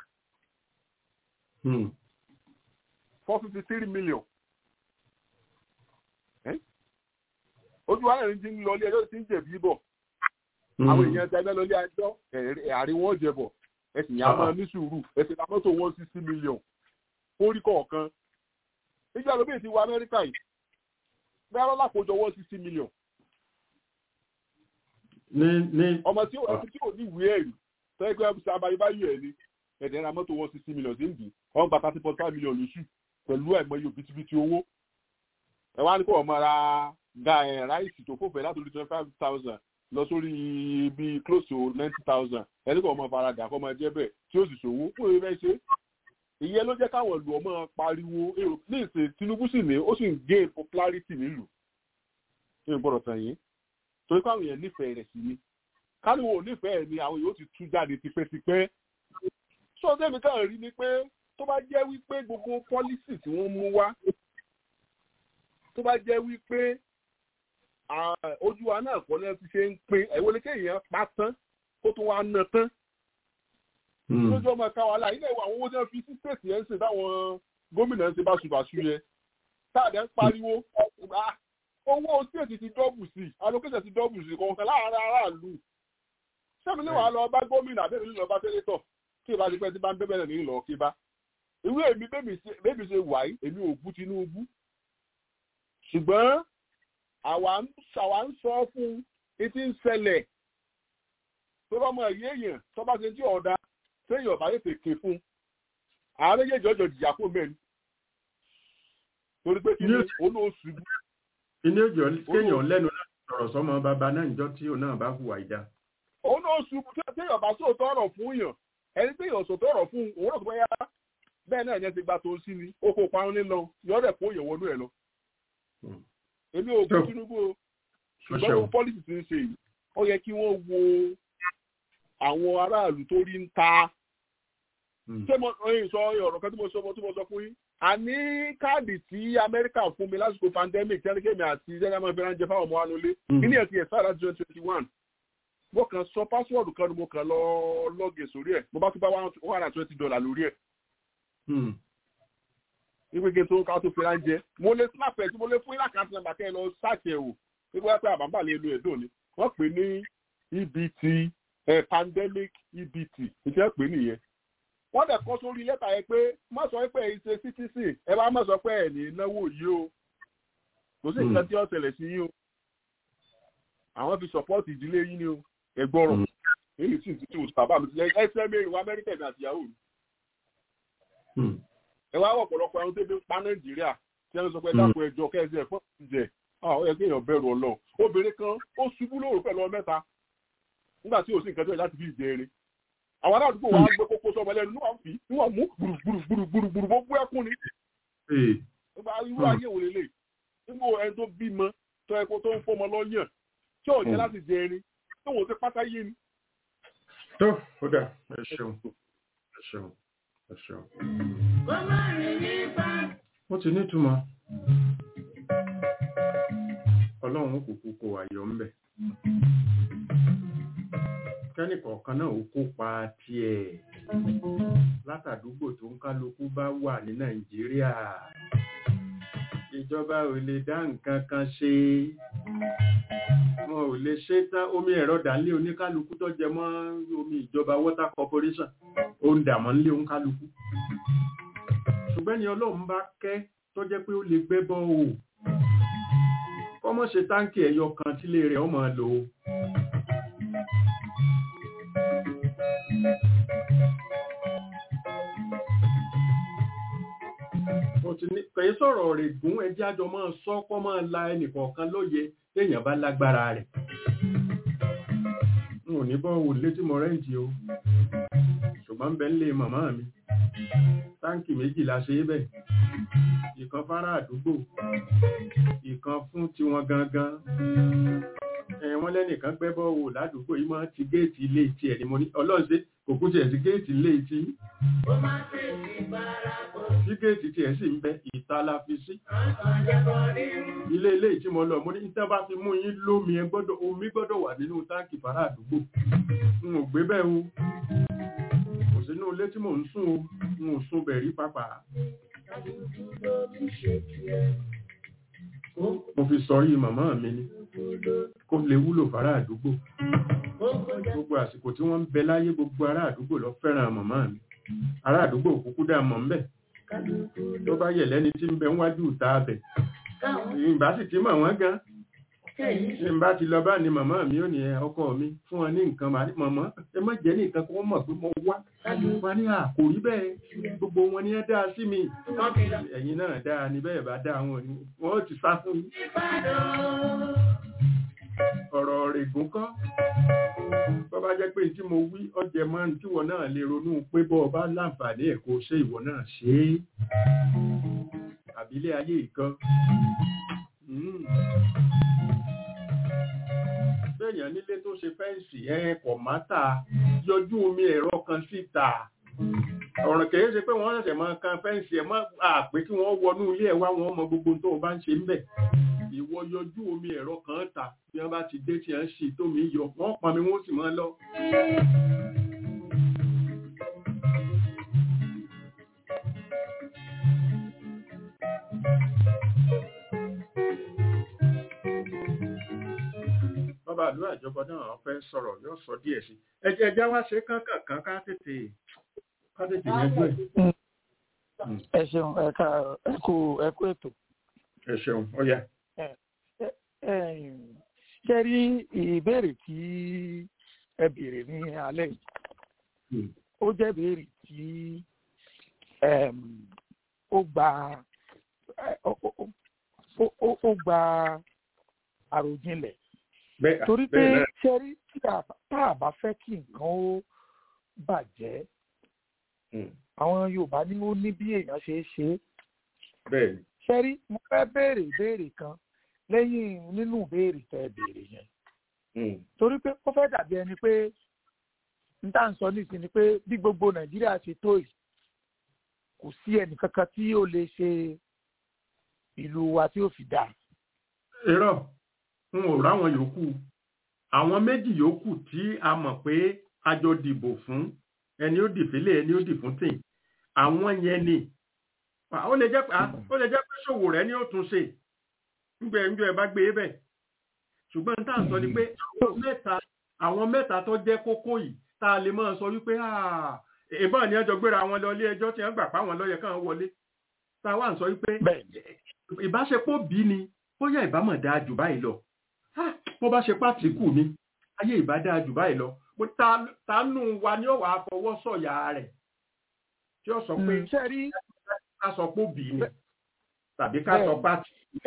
four fifty three million. ojú wa náà ti ń lọ ilé ẹjọ́ tí ń jẹ̀bi bọ̀ àwọn èèyàn ti ẹgbẹ́ lọ ilé ẹjọ́ àárín wọn jẹ bọ̀ ẹsìn yà máa ní sùúrù ẹsìn ta mọ́tò one sixty million orí kọ̀ọ̀kan nígbà ló bèè ti wọ Amẹ́ríkà yìí bẹ́ẹ̀ lọ́la kójọ one sixty million. ọmọ tí ò tí ò ní ìwé ẹ̀rí tẹ́gbẹ́ ẹ̀bùsọ̀ abayébáyé ẹ̀ ni ẹ̀dẹ̀ ra mọ́tò one sixty million sí ń dì ọ̀n gba thirty point five million lóṣù pẹ̀lú àìmọye òbítíbitì owó ẹ wá ní kó ọmọ ra ga ẹ ráìsì tó fòfẹ láti orí twenty five thousand lọ sórí bíi close to ninety thousand ẹni kó ọmọ faradà kó ọmọ jẹ bẹ́ẹ̀ tí ó sì ṣòwò fún ìrẹ ṣe ìyẹn ló jẹ́ káwọn ìlú ọmọ pariwo èrò ní ìsìn Tinubu sì ní ó sì ń gain popularity nílùú ní ìgbọ́dọ̀ tàn yín torí káwọn èèyàn nífẹ̀ẹ́ rẹ̀ sí ni káníwò nífẹ̀ẹ́ ni àwọn yóò ti tú jáde tipẹ́tipẹ́ sọ́ọ́dẹ́mi káà rí ni pé tó bá jẹ́ wípé gbogbo pọ́lísì tí wọ́n mú wá tó bá jẹ́ wípé ojú wa náà kọ́ lẹ́yìn tí ṣe ń pín ẹ̀wọ́ lè kéèyàn pa tán kó tó wá ná tán. lójú ọmọ ẹ̀ka wàhálà ilé ìwà àwọn owó tí wọ́n fi sí stéètì yẹn ń sìn táwọn gómìnà ń ṣe báṣubàṣu yẹn táàdé ń pariwo owó stéètì ti dọ́bù sí allocation ti dọ́bù sí kọ̀ọ̀kan láàárín aráàlú. sẹ́mi ní wàá lọ bá gómìnà àbẹ́rẹ́ nílò bá sẹ́nétọ̀ tí ìbá ti pẹ́ tí bá ń bẹ́bẹ̀rẹ̀ ní ìlọ kí bá. ìwé èmi bébì ṣe wáyé èmi ò bú Tinubu ṣùgbọ́n àwa ń sọ fún etí ń ṣẹlẹ̀ tó bá mọ ẹ̀yẹ́ èèyàn tó bá ṣe tí ọ̀dà téèyàn bá yètè ké fún ààrẹ yéjọ jọ jìyà fún mẹ́rin torí pé kí ni olóòṣù. inú ìjọ kéèyàn lẹ́nu láti sọ̀rọ̀ sọ́mọ bàbá náà níjọ́ tí òun náà bá hùwà ìdá. olóòṣù téèyàn bá sòótọ́ ọ̀rọ̀ fún yàn ẹni téèyàn sòótọ́ ọ̀rọ̀ fún òun náà tó bá yá bẹ́ẹ̀ náà yẹn ti gba tó ń sí ni ó kó parun nílọ yọ̀ọ́dẹ̀ kó yẹ̀ wọnú ẹ̀ lọ èmi ò bú Tinubu o ṣùgbọ́n wọn pọ́lìsì ti ń ṣe yìí ó yẹ kí wọ́n wo àwọn aráàlú tó rí ń ta ṣé mo ẹyìn sọ ọ̀rọ̀ kan tí mo sọ tí mo sọ fún yín àní káàdì tí Amẹ́ríkà fún mi lásìkò pandemic tẹ́lẹ̀kẹ́mi àti zẹ́nàmọ́ fẹ́ràn jẹ fáwọn ọmọ wa nulẹ̀ kíní ẹ̀ ti ẹ̀ sára twenty twenty one mo kàn sọ pásíwọ̀dù kan ni mo kàn lọ lọ́gẹ̀ sórí ẹ̀ mo bá tún bá one hundred twenty dollar lórí ẹ̀ ìgbége tó ká tó fi ránjẹ mo lè snap ẹ tí mo lè fún ilé àkáǹtì nàmbà kẹ́ ẹ lọ sáàkì ẹ̀ wò nígbà pé àbámbà lè lo ẹ̀dùn ni wọ́n pè ní EBT eh, pandemic EBT ìṣe pè nìyẹn wọ́n dẹ̀ kọ́ sórí lẹ́tà yẹn pé má sọ pé ẹ̀ ṣe citizen ẹ bá má sọ pé ẹ̀ ní náwó yìí o kò sí nǹkan tí ó ṣẹlẹ̀ sí yín o àwọn fi support ìdílé yín ni o ẹgbọ́rọ̀ èyí sì ti tù bàbá mi ẹ ṣẹ́ mẹ́rin wá Amẹ́ríkà ní àtìyàwó mi ẹ wá wọ̀ ọ̀pọ̀lọpọ̀ ẹran tó fi ń pa nàìjíríà tí wọ́n sọ pé dákun ẹjọ́ kẹ́sì ẹ̀fọ́ jẹ ó yẹ kí èèyàn bẹ̀rù ọlọ́run obìnrin kan ó ṣubú lóòrò pẹ̀lú ọmọ mẹ́ta nígbà tí ò sí nǹkan tó yẹ láti fi ìjẹ eré àwọn aládùúgbò wa gbé kókó sọmọ lẹ́nu níwọ̀n fi níwọ̀n mú gbùrùgbùrùgbùrùgbùrù gbogbo ẹkún ni nígbà irú ayé wò lélẹ̀ nígbà ẹni tó bímọ tó ẹkọ tó ń fọmọ lọ́yàn tí ò jẹ́ láti jẹ eré tó wò ó ti pátá yé ni. tó ó dà ẹ ṣeun ẹ ṣeun ẹ ṣeun. ó ti nítumọ̀ ọlọ́run kúkú kó ayọ̀ ńbẹ̀ kẹ́nìkọ̀ọ̀kan náà ó kópa tiẹ̀ látàdúgbò tó ń kálukú bá wà ní nàìjíríà ìjọba ò lè dá nǹkan kan ṣe wọn ò lè ṣe tán omi ẹ̀rọ dàlé oníkálukú tó jẹ mọ́ omi ìjọba water corporation ó ń dà mọ́ nílé oníkálukú ṣùgbọ́n ni ọlọ́run bá kẹ́ tó jẹ́ pé ó lè gbẹ́ bọ́ o kọ́mọ́ ṣe táǹkì ẹ̀yọ kan tílé rẹ̀ ọmọ lò ó kẹ̀yí sọ̀rọ̀ rẹ̀ gún ẹjẹ́ àjọ máa sọ kọ́ máa la ẹnìkọ̀ọ̀kan lóye téèyàn bá lágbára rẹ̀ n ò ní bọ́ wò létí mọ́ rẹ́ǹtì o ṣùgbọ́n ń bẹ ń lé màmá mi táǹkì méjì la ṣe é bẹ̀ ìkan fárá àdúgbò ìkan fún tiwọn gangan wọ́n lẹ́nìkan gbẹ́ bọ́ wò ládùúgbò yìí máa ti géètì ilé tiẹ̀ ni mo ní ọlọ́ọ̀ṣẹ́ kò kú tiẹ̀ sí géètì ilé tí tí géètì tiẹ̀ sì ń bẹ ìta la fi sí ilé ilé tí mo lọ mo ní níta bá fi mú yín lómi ẹ gbọ́dọ̀ omi gbọ́dọ̀ wà nínú táǹkì fárá àdúgbò n ò gbé bẹ́ẹ̀ o kò sínú ilé tí mò ń sùn o n ò sùn bẹ̀rí pápá mo fi sọrí màmá mi ni kó lè wúlò fárá àdúgbò gbogbo àsìkò tí wọ́n ń bẹ láyé gbogbo ará àdúgbò lọ fẹ́ràn màmá mi ará àdúgbò kúkú dá mọ̀ ń bẹ̀ tó bá yẹ̀ lẹ́ni tí ń bẹ wájú ìta abẹ̀ ìbá sì ti mọ̀ wọ́n gan ń bá ti lọ bá ní màmá mi ò ní ọkọ mi fún wọn ní nǹkan màmá ẹ má jẹ́ ní nǹkan kó mọ̀ pé mo wá wọn ní àkòrí bẹ́ẹ̀ gbogbo wọn ni ẹ dá sí mi ẹ̀yin náà dáa ní bẹ́ẹ̀ bá dáa wọn ni wọ́n ti sá fún yín ọ̀rọ̀ rẹ̀gùn kọ́ bọ́ bá jẹ́ pé tí mo wí ọjẹ́ máa ń tíwọ náà lè ronú pé bọ́ ọba láǹfààní ẹ̀kọ́ ṣe ìwọ náà ṣe é àbílẹ̀ ayé ìkan bẹ́ẹ̀yàn nílé tó ṣe fẹ́ǹsì ẹ̀ kọ̀ mátà yọjú omi ẹ̀rọ kan síta ọ̀ràn kìí ṣe pé wọ́n ṣẹ̀ṣẹ̀ máa kan fẹ́ǹsì ẹ̀ mọ́ àpé kí wọ́n wọnú ilé ẹ̀ wá wọn mọ gbogbo tó o bá ń ṣe ń bẹ̀ ìwọ yọjú omi ẹ̀rọ kan ta bí wọ́n bá ti dé tí wọ́n ṣì tómi yọ wọ́n pọn mi wọ́n sì máa lọ. bàbá àdúrà ìjọba náà fẹ́ sọ̀rọ̀ yóò sọ díẹ̀ sí ẹjẹ́ ẹjẹ́ wá ṣe kánkàn ká tètè ká tètè yanjú ẹ̀. ẹ ṣeun ẹ ká ẹ kú ẹ kú ètò. ẹ ṣeun ó yá ṣe rí ìbéèrè tí ẹ béèrè ní alẹ́ yìí ó jẹ́ ìbéèrè tí ó gba ó gba àròjinlẹ̀ torí pé ṣe rí tí a bá fẹ́ kí nǹkan ó bàjẹ́ àwọn Yorùbá ní ó ní bí èèyàn ṣe é ṣe é ṣe rí mo fẹ́ béèrè ìbéèrè kan lẹ́yìn nínú ìbéèrè tẹ́ béèrè yẹn. torí pé ó fẹ́ dàbí ẹni pé n tá à ń sọ nísìn ni pé bí gbogbo nàìjíríà ṣe tó yìí kò sí ẹnì kankan tí ó lè ṣe ìlú wa tí ó fi dáa. irọ́ n ò ráwọn yòókù àwọn méjì yòókù tí a mọ̀ pé a jọ dìbò fún ẹni ó dì fílẹ̀ ẹni ó dì fún tìǹ àwọn yẹn ni ó lè jẹ́ pé ṣòwò rẹ̀ ni ó tún ṣe ńgbẹ ńjọ ẹ bá gbé bẹ ṣùgbọ́n tá à ń sọ ni pé àwọn mẹ́ta àwọn mẹ́ta tó jẹ́ kókó yìí tá a lè máa sọ wípé ìbọn ni ẹjọ́ gbéra wọn lọ ilé ẹjọ́ tí wọ́n gbà pa wọn lọ́yẹ káwọn wọlé tá a wà ń sọ wípé ìbáṣepọ̀ bí ni bóyá ìbámọ̀ dáa jù báyìí lọ bó bá ṣe pàtìkù ni ayé ìbá dáa jù báyìí lọ ta nù wa ni ó wàá fọwọ́ sọ̀yà rẹ̀ tí ó sọ pé ṣe rí ká sọ pé òbí ni tàbí ká sọ pàtì.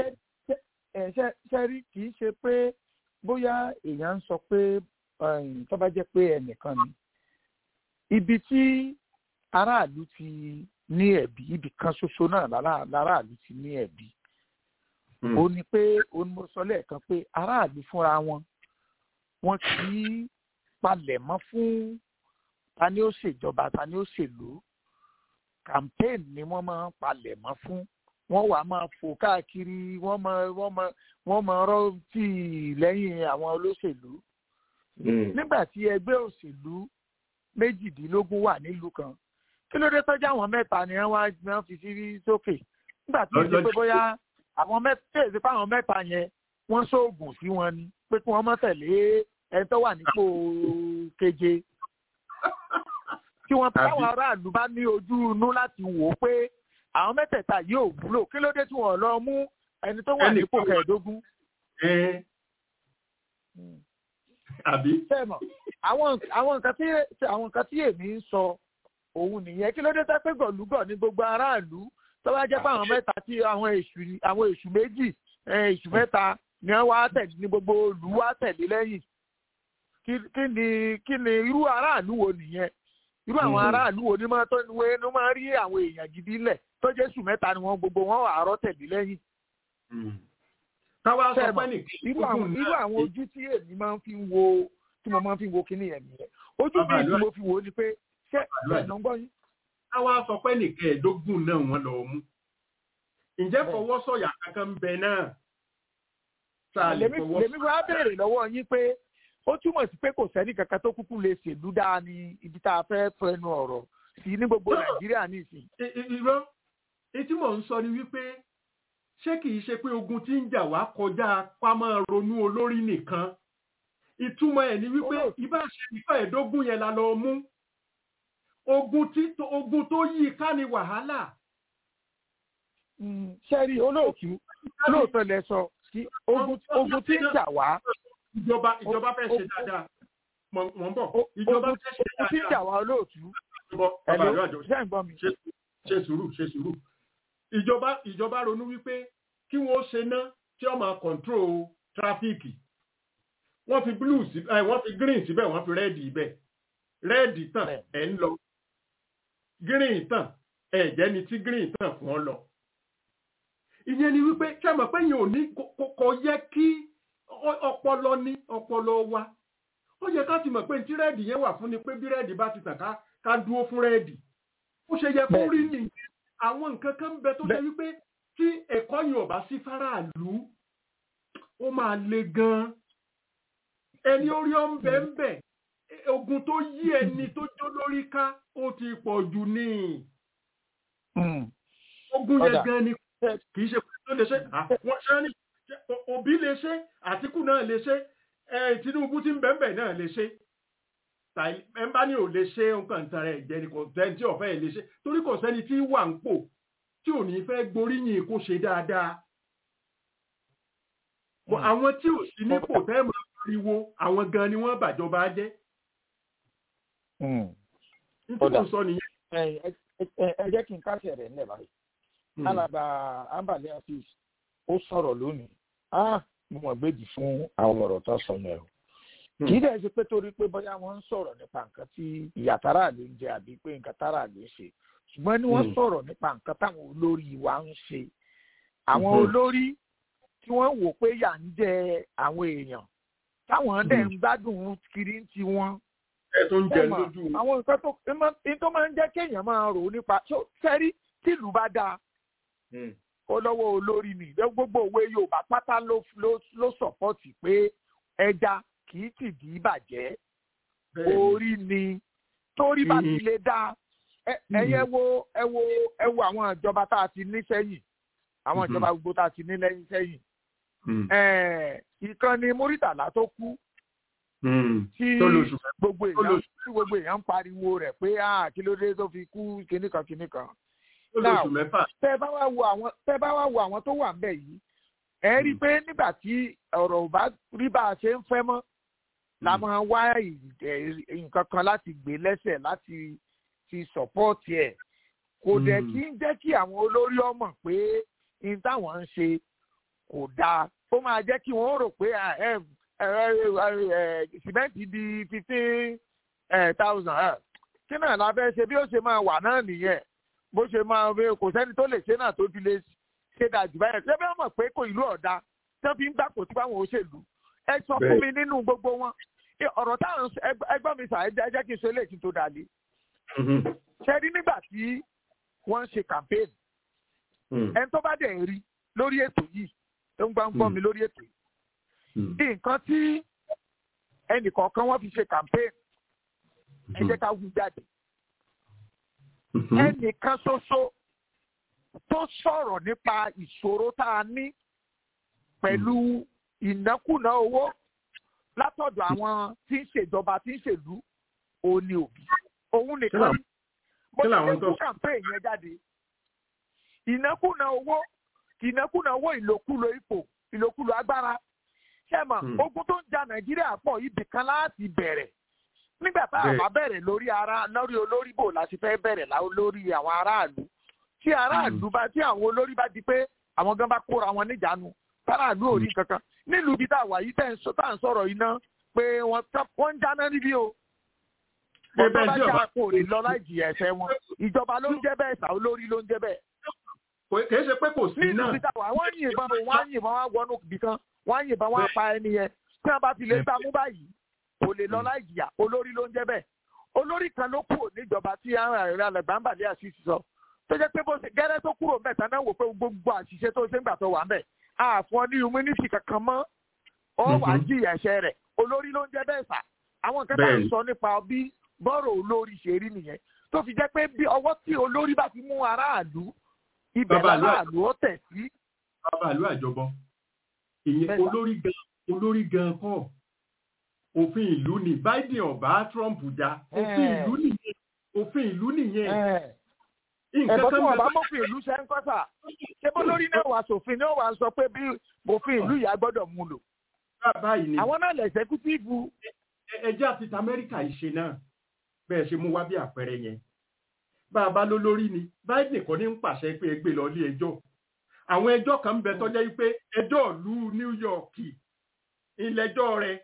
ṣe rí kì í ṣe pé bóyá èèyàn ń sọ pé tó bá jẹ́ pé ẹnìkan ni ibi tí aráàlú ti ní ẹ̀bí ibì kan ṣoṣo náà láràlú ti ní ẹ̀bí ó ní pé ó ní mo sọ lẹ́ẹ̀kan pé aráàlú fúnra wọn wọn kì í palẹ̀ mọ́ fún ta ni ó ṣèjọba ta ni ó ṣèlú campaign ni wọ́n máa ń palẹ̀ mọ́ fún wọ́n wàá máa fò káàkiri wọ́n máa wọ́n máa wọ́n máa rọ́ọ̀tì lẹ́yìn àwọn olóṣèlú nígbà tí ẹgbẹ́ òṣèlú méjìdínlógún wà nílùú kan kí ló dé tọ́jú àwọn mẹ́ta ni wọ́n wá fi sí sókè nígbà tí ó ṣe pé bóyá àwọn mẹ́ta èsì pé àwọn mẹ́ta yẹn wọ́n ṣoògùn sí wọn ni pé kí wọ́n má tẹ̀lé ẹni tó wà nípò keje tí wọ́n táwọn aráàlú bá ní ojú inú láti wò ó pé àwọn mẹ́tẹ̀ẹ̀ta yóò wúlò kí ló dé tí wọ́n lọ mú ẹni tó wà nípò kẹẹ̀ẹ́dógún. àbí. sẹ́mọ̀ àwọn nǹkan tí àwọn nǹkan tí èmi ń sọ òun nìyẹn kí ló dé tẹ́ pé gọ̀lúgọ̀ ní gbogbo aráàlú tó bá jẹ́ pé àwọn mẹ́ta tí àwọn èṣù àwọn èṣù méjì èṣù mẹ́ta ni wọ́n wá tẹ̀lé ní gbogbo olú wá tẹ̀lé lẹ́yìn kí ni kí ni irú aráàlú wo nìyẹn irú àwọn aráàlú wo ni máa tó ní wé ní máa rí àwọn èèyàn gidi lẹ̀ tó jẹ́ èṣù mẹ́ta ni wọ́n gbogbo wọn wà àárọ̀ tẹ̀lé lẹ́yìn. káwá sọ pé nìkan irú àwọn ojú tí èmi máa ń fi wo tí mo máa ń fi wo kíní yẹn nìyẹn ojú mi tí mo fi wo ni pé ṣé ẹ̀nà ń gbọ́ yín. káwá sọ pé nìkan ẹ̀ẹ́dógún náà wọ́n lọ mú ǹjẹ́ fọwọ́sọ̀yà kankan ń bẹ náà. lèmi wá béèrè lọ́wọ́ yín pé ó túmọ̀ sí pé kò sẹ́ni kankan tó kúkú lè ṣèlú dáa ní ibi tá a fẹ́ fẹnu ọ̀rọ̀ sí ní gbogbo nàìjíríà nísìn. irọ́ etí mò ń sọ ni wípé ṣé kìí ṣe pé ogun tí ń jà wá kọjá pámọ́ ronú olórí nìkan ìtumọ̀ ẹ̀ ni wípé ibà ṣe ìfẹ́ ẹ̀ẹ́dógún yẹn la lọ mú ogun tí ogun tó yí ká ni wàhálà. sẹ́rí olóòtú lóòótọ́ lẹ sọ ogun tí ń jà wá ìjọba ìjọba fẹ́ ṣe dáadáa mọ̀ ń bọ̀ ìjọba fẹ́ ṣe dáadáa. o ti ń jà wá olóòtú. ẹ̀lò ṣe sùúrù ṣe sùúrù. ìjọba ìjọba ronú wípé kí wọ́n ṣe ná tí wọ́n máa control tráfíìkì. wọ́n fi blue sí ẹ wọ́n fi green síbẹ̀ wọ́n fi red ibẹ̀ red tàn ẹ̀ ń lọ green tàn ẹ̀ jẹ́ ni tí green tàn fún ọ lọ. ìyẹn ni wípé kí a mọ̀ pé yẹn ò ní kò yẹ kí ọpọlọ ní ọpọlọ wa ó yẹ ká ti mọ̀ pé tí rẹ́ẹ̀dì yẹn wà fún ni pé bí rẹ́ẹ̀dì bá ti tàn ká ká dúró fún rẹ́ẹ̀dì ó ṣe yẹ kó rí ni àwọn nǹkan kan bẹ tó ṣe wípé tí ẹ̀kọ́ yìí ò bá sí fáráàlú ó máa le gan ẹni orí ọ ń bẹ ń bẹ ogun tó yí ẹni tó jó lórí ká ó ti pọ̀ jù ní ogun yẹn gan ni kì í ṣe pé tó lè ṣe àwọn ṣẹ́ ní òbí lè ṣe àtìkù náà lè ṣe tinubu tí ń bẹ̀ẹ̀bẹ̀ náà lè ṣe ẹnbá ní ò lè ṣe nǹkan tán rẹ̀ jẹ́ ni kò sẹ́ni tí ọ̀fẹ́ lè ṣe torí kò sẹ́ni tí wà ń pò tí ò ní fẹ́ gboríyìn kó ṣe dáadáa àwọn tí ò sí nípò tẹ́ mọ̀ pariwo àwọn gan ni wọ́n bàjọba jẹ́ nítorí sọ nìyẹn. ẹ jẹ́ kí n kásẹ̀ rẹ̀ nílẹ̀ báyìí alàgbà ambale afis ó sọ̀rọ̀ lónìí ah mo mọ̀ gbèdì fún àwọn ọ̀rọ̀ tó sọ yẹn o kì í dẹ̀ ṣe pé torí pé bóyá wọ́n ń sọ̀rọ̀ nípa nǹkan tí ìyá tára ló ń jẹ àbí pé nǹkan tára ló ń ṣe ṣùgbọ́n ní wọ́n sọ̀rọ̀ nípa nǹkan táwọn olórí wa ń ṣe àwọn olórí tí wọ́n wò pé yà ń jẹ àwọn èèyàn táwọn dẹ̀ ń gbádùn kiri ti wọn. ẹ tó ń jẹ lójú. àwọn nǹkan tó máa ń jẹ́ kéèyàn máa rò nípa sẹ́rí tìlú bá dáa ó lọ́wọ́ olórí ni gbogbo òwe yorùbá pátá ló ló sọ̀pọ̀tì pé ẹja kì í tì dí bàjẹ́ orí ni torí bá ti lè dá ẹyẹ wo ẹ wo ẹ wo àwọn ìjọba tá a ti ní sẹ́yìn àwọn ìjọba gbogbo tá a ti ní lẹ́yìn sẹ́yìn ìkànnì múrítàlá tó kú tí gbogbo èèyàn tí gbogbo èèyàn ń pariwo rẹ̀ pé kí ló dé tó fi kú kíníkan kíníkan lóṣù mẹ́fà. tẹ bá wá wo àwọn tẹ bá wá wo àwọn tó wà ńbẹ̀ yìí ẹ rí i pé nígbà tí ọ̀rọ̀ ò bá rí bá a ṣe ń fẹ́ mọ́ la máa wá nǹkan kan láti gbé lẹ́sẹ̀ láti fi sọ̀pọ́ọ̀tì ẹ̀ kò dẹ̀ kí ń jẹ́ kí àwọn olórí ọmọ pé n táwọn ń ṣe kò dáa ó máa jẹ́ kí wọ́n rò pé sìmẹ́ǹtì di fifteen thousand kí náà la fẹ́ ṣe bí ó ṣe máa wà náà nìyẹn bó ṣe máa kò sẹ́ni tó lè ṣe náà tó fi lè ṣe dájú báyẹn ṣé bí wọ́n mọ̀ pé kò ìlú ọ̀dà tí wọ́n fi ń gbà kò tí báwọn òṣèlú ẹ sọ fún mi nínú gbogbo wọn ọ̀rọ̀ táwọn ẹgbọ́n mi sà ẹ jẹ́ kí n ṣe léèkì tó dàlí. ṣe rí nígbà tí wọ́n ń ṣe campaign ẹni tó bá dẹ̀ rí lórí ètò yìí tó ń gbọ́n gbọ́n mi lórí ètò yìí nǹkan tí ẹnìkọ̀ọ̀kan wọ́n fi ṣe campaign ẹ jẹ́ ká wú jáde ẹnìkan ṣoṣo tó sọ̀rọ̀ nípa ìṣòro tá a ní pẹ̀lú ìnákúná owó látọ̀dọ̀ àwọn tí ń ṣèjọba tí ń ṣèlú òní òbí òun nìkan bó ṣe lè kú campaign yẹn jáde ìnákúná owó ìnákúná owó ìlòkulò ipò ìlòkulò agbára ṣẹ́mọ̀ ogun tó ń ja nàìjíríà pọ̀ ibì kan láti bẹ̀rẹ̀ nígbà tá a bá bẹ̀rẹ̀ lórí ara lórí olórí bò láti fẹ́ bẹ̀rẹ̀ lórí àwọn aráàlú tí aráàlú bá tí àwọn olórí bá di pé àwọn gan bá kóra wọn níjàánu aráàlú ò rí kankan nílùú ibi tá a wà yìí tá à ń sọ̀rọ̀ iná pé wọ́n ń jáná níbí o bọ́tọ́ bá jà kó lè lọ láì jìyà ẹ̀ṣẹ̀ wọn ìjọba ló ń jẹ́ bẹ́ẹ̀ sà olórí ló ń jẹ́ bẹ́ẹ̀. kì í ṣe pé kò sí náà. nílùú ibi tá a wà wọ́n yìnbọn wọ́n yìnbọn wọ́n wọnú ibì kan wọ́n yìnbọn wọ́n pa ẹni yẹn tí wọ́n bá fi lè gbámú báyìí kò lè lọ láì jìyà olórí ló ń jẹ́ bẹ́ẹ̀ olórí kan ló kúrò níjọba tí ààrẹ alẹ́gbàmbàdé àṣìṣe sọ tó jẹ́ pé bó ṣe gẹ́rẹ́ tó kúrò mẹ́ta náà wò pé gbogbo àṣìṣe tó ṣe ń gbà tó wà ń bẹ̀ àfọn ní humility kankan mọ́ ọ wà á jìyà ẹ̀ṣẹ̀ rẹ̀ olórí ló ń jẹ́ bẹ́ẹ̀ sà àwọn nǹkan tá à ń sọ nípa bí bọ́rọ̀ olórí ṣe rí nìyẹn tó fi jẹ́ pé bí ọwọ́ tí olórí bá ti mú aráàlú ibẹ̀ aráàlú ó tẹ̀ sí. bàbá àlú àjọbọ ìyẹn olórí gan olórí gan kọ́ òfin ìlú ni biden ọba trump já òfin ìlú nìyẹn òfin ìlú nìyẹn. ẹ̀bọ́n tí wọ́n bá mọ̀fin ìlú ṣe ń kọ́ sà ṣé bó lórí náà wà sófin náà wà sọ pé bí òfin ìlú yà gbọ́dọ̀ mú lò. àwọn náà lè ṣẹ́kútìfù. ẹjẹ́ àti amẹ́ríkà ìṣe náà bẹ́ẹ̀ ṣe mú wá bí àpẹẹrẹ yẹn bá a bá ló lórí ni biden kò ní ń pàṣẹ pé ẹgbẹ́ lọ ilé ẹjọ́ àwọn ẹjọ́ kan ń bẹ tọ́jọ́ yìí pé ẹjọ́ ìlú new york ilẹ̀jọ́ rẹ̀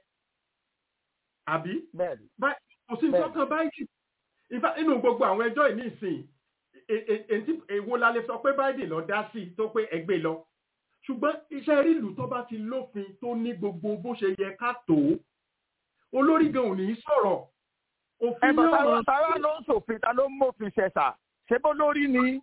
àbí kò sí nǹkan báyìí inú gbogbo àwọn ẹjọ́ yìí nísìn èwo la lè sọ pé biden lọ dá sí tó pé ẹgbẹ́ lọ ṣùgbọ́n iṣẹ́ ìlú tó bá ti lófin tó ní gbogbo bó ṣe yẹ ká tó olórí gan ò ní í sọ̀rọ̀ òfin náà mọ̀ tààrà ló ń ṣòfin ta ló ń mòfin ṣẹ̀ṣà ṣé bó lórí ni.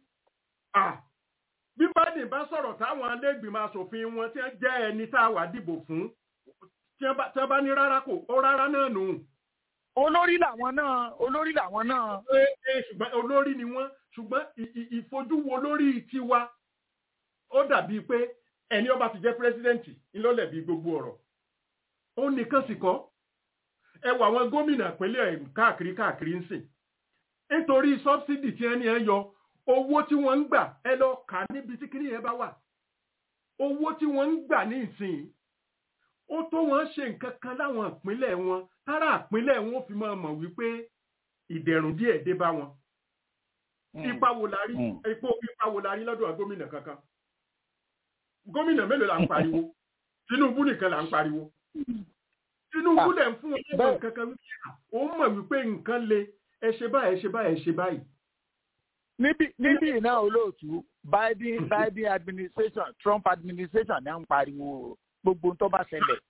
bí biden bá sọ̀rọ̀ táwọn alẹ́gbìmọ̀ asòfin wọn tí wọ́n jẹ́ ẹni tá a wà dìbò fún tí wọ́n bá ní rárá kò ó rárá náà nù. olórí làwọn náà olórí làwọn náà. ṣùgbọ́n olórí ni wọ́n ṣùgbọ́n ìfojúwo lórí tiwa ó dàbí pé ẹni ọba ti jẹ́ pírẹsidẹ́ǹtì ńlọ́lẹ̀bí gbogbo ọ̀rọ̀ ó nìkan sì kọ́ ẹ wọ àwọn gómìnà ìpínlẹ̀ káàkiri káàkiri ń sìn nítorí sọ́bsidì tí ẹni ẹ yọ owó tí wọ́n ń gbà ẹ lọ kà níbi tí kìnìún yẹn bá wà owó tí wọ́n ń gbà ní ìsìn ó tó wọ́n ṣe nǹkan kan láwọn ìpínlẹ̀ wọn tára ìpínlẹ̀ wọn fi máa mọ̀ wípé ìdẹ̀rùn díẹ̀ dé bá wọn ipa wo la rí epo ipa wo la rí lọ́dọ̀ gómìnà kankan gómìnà mélòó la ń pariwo Tinubu nìkan la ń pariwo Tinubu lẹ̀ ń fún wọn lẹ́gbẹ̀ẹ́ kankan wípé ó mọ̀ wípé nǹkan le ẹ ṣe báyìí ẹ ṣe báyìí ẹ ṣe báyìí. níbi níbi náà olóòtú Biden Biden administration Trump administration ní à ń pariwo gbogbo tó bá ṣẹlẹ̀.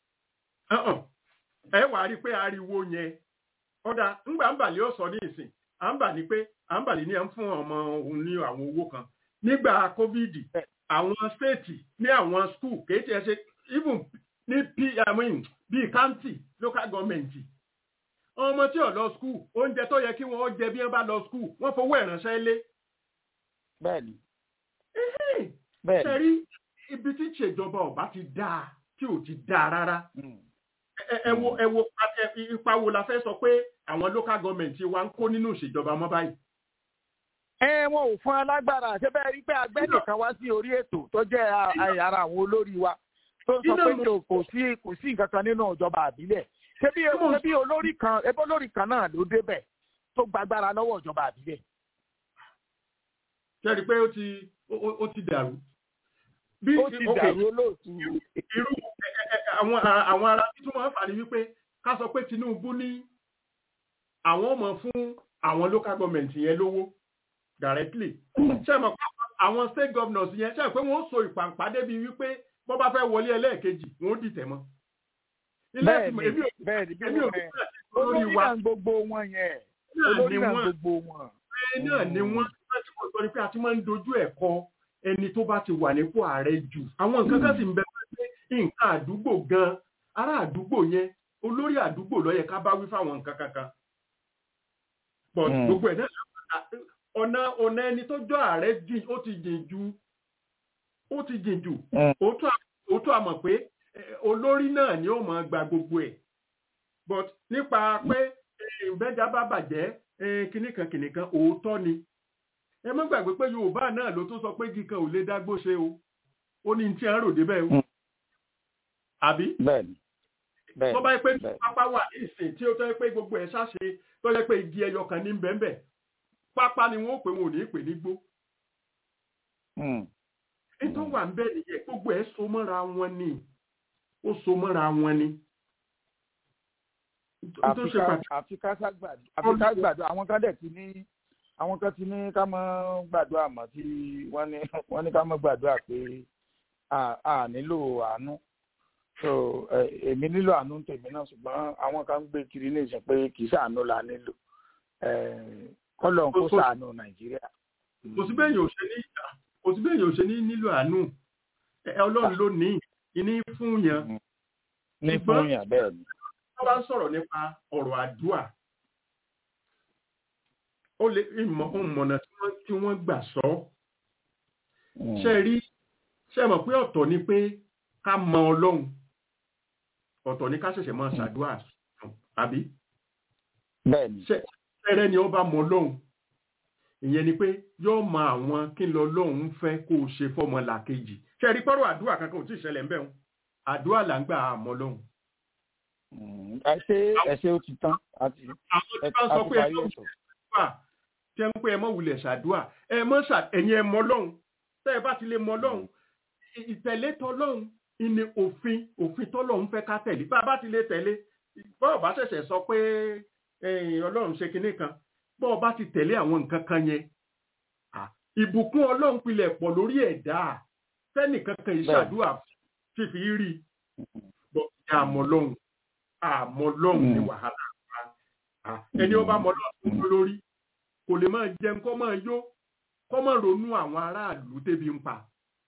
ẹ wàá rí i pé ariwo yẹn ọ̀dà ńgbà ńbàlẹ̀ ó sọ ní ìsìn à ń bà ní pé à ń bàlẹ̀ ní à ń fún ọmọ òun ní àwọn owó kan nígbà covid àwọn stéètì ní àwọn skul kéèké ẹ ṣe even ní p i mean bíi county local government ọmọ tí ò lọ skul oúnjẹ tó yẹ kí wọn jẹ bí wọn bá lọ skul wọn fowó ìránṣẹ́ lé. bẹ́ẹ̀ni. bẹ́ẹ̀ni. sẹ́rí ibi tí ìṣèjọba ọba ti dáa tí ò ti dáa rárá. ẹ wo ẹ wo ipa wo la fẹ́ sọ pé àwọn local government wa ń kó nínú ìṣèjọba mọ́ báyìí. ẹ wọn ò fún alágbára ṣé bẹ́ẹ̀ rí pé agbẹ́nìkan wá sí orí ètò tó jẹ́ ara àwọn olórí wa tó sọ pé kò sí kò sí nǹkan kan nínú ìjọba àbílẹ̀ ṣebí ṣebí olórí kan ẹbí olórí kan náà ló débẹ̀ tó gbàgbára lọ́wọ́ ìjọba àbílẹ̀. ṣe rí i pé ó ti ó ti dàrú. bí ó ti dàrú olóòtú. irú àwọn àwọn ará títún máa ń fà ní wípé ká sọ pé Tinubu ní àwọn ọmọ fún àwọn local government yẹn lówó directly ṣe mọ̀ pé àwọn state governors yẹn ṣe pé wọ́n so ìpàǹpá débi wípé wọ́n bá fẹ́ wọlé ẹlẹ́ẹ̀kejì wọ́n ó dìtẹ̀ mọ́. bẹ́ẹ̀ni bẹ́ẹ̀ni bí wọ́n rẹ̀ olórí náà gbogbo wọn yẹn olórí náà gbogbo wọn. bẹ́ẹ̀ náà ni wọ́n ti kò sọ ni pé a ti máa ń dojú ẹ̀ kọ ẹni tó bá ti wà nípò ààrẹ jù àwọn nǹkan kan sì ń bẹ pé nǹkan àdúgbò gan ará àdúgbò yẹn olórí àdúgbò ló yẹ ká bá wí fáwọn nǹkan kankan but gbogbo ẹ̀ náà ọ̀nà ọ̀nà ẹni tó jọ ààrẹ jìn ó ti jìn ju ó ti jìn jù òótọ́ àmọ̀ pé olórí náà ni ó máa gba gbogbo ẹ̀ but nípa pé ìbẹ́jà bá bàjẹ́ kìnnìkan kìnnìkan òótọ́ ni ẹ má gbàgbé pé yorùbá náà ló tún sọ pé kíkan ò lè dágbó ṣe o ó ní tí a ń rò débẹ̀ o àbí. bẹ́ẹ̀ni bẹ́ẹ̀ni tó bá yẹ pé pápá wà ní ìsìn tí ó tọ́ pé gbogbo ẹ̀ ṣáṣe tó yẹ pé igi ẹyọ kan ní bẹ́ẹ̀nbẹ́ẹ̀ pápá ni wọ́n pè wọn ò ní pè ní gbó. nítorí wà ń bẹ́ẹ̀ nìyẹn gbogbo ẹ̀ so mọ́ra wọn ni ó so mọ́ra wọn ni. àfi ká gbàdo àwọn kan dẹ̀ ti ní àwọn kan ti ní ká mọ́ gbàdúrà mọ́ tí wọ́n ní ká mọ́ gbàdúrà pé a nílò àánú so èmi nílò àánú tèmi náà ṣùgbọ́n àwọn kan ń gbé kiri ní ìsìn pé kì í ṣàánú la nílò kọ́lọ̀ kó ṣàánú nàìjíríà. kò sí bẹ́ẹ̀ yóò ṣe ní kò sí bẹ́ẹ̀ yóò ṣe ní nílò àánú ọlọ́run ló ní ìní fún yàn. ní fún yàn bẹ́ẹ̀ ni. wọ́n bá ń sọ̀rọ̀ nípa ọ̀rọ̀ àdúrà ó lè ìmọ̀nà tí wọ́n gbà sọ. ṣe rí ṣe mọ̀ pé ọ̀tọ̀ ni pé ká mọ ọlọ́run ọ̀tọ̀ ni ká ṣẹ̀ṣẹ̀ máa ṣàdúrà àbí. bẹ́ẹ̀ni. ṣẹ́rẹ́ ni ó bá mọ ọlọ́run ìyẹn ni pé yóò mọ àwọn kí n lọ lọ́hùn fẹ́ kó o ṣe fọ́mọ làkejì ṣe rí pọ́rọ̀ àdúrà kankan ò tí ì ṣẹlẹ̀ ńbẹ̀ wọn àdúrà là ń gbà àmọ́ lọ́hùn. ẹ ṣe ẹ ṣe ó ti tán àti àwọn tí wọ́n sọ pé ẹ wà tí ẹ ń pé ẹ mọ̀ wulẹ̀ ṣàdúrà ẹ mọ̀ ṣà ẹ̀yin ẹ mọ lọ́hùn tẹ́ ẹ bá ti lè mọ lọ́hùn ìtẹ̀lé tọ́lọ́hùn ìní òfin òfin tọ́lọ́hùn fẹ́ ká tẹ̀lé bá a bá ti lè tẹ̀lé bọ́ọ̀ bá ṣẹ̀ṣẹ̀ sọ pé ọlọ́run ṣe kinní kan bọ́ọ̀ bá ti tẹ̀lé àwọn nǹkan kan yẹn ìbùkún ọlọ́run pilẹ̀ pọ̀ lórí ẹ̀dá fẹ́nìkan kan ìṣàdúrà fífi rí bọ́ àmọ́ lọ́hùn àmọ́ lọ́hùn ní wàhálà ẹni ó bá mọ lọ́hùn lórí kò lè máa jẹun kó máa yó kó máa ronú àwọn aráàlú tébi ń pa.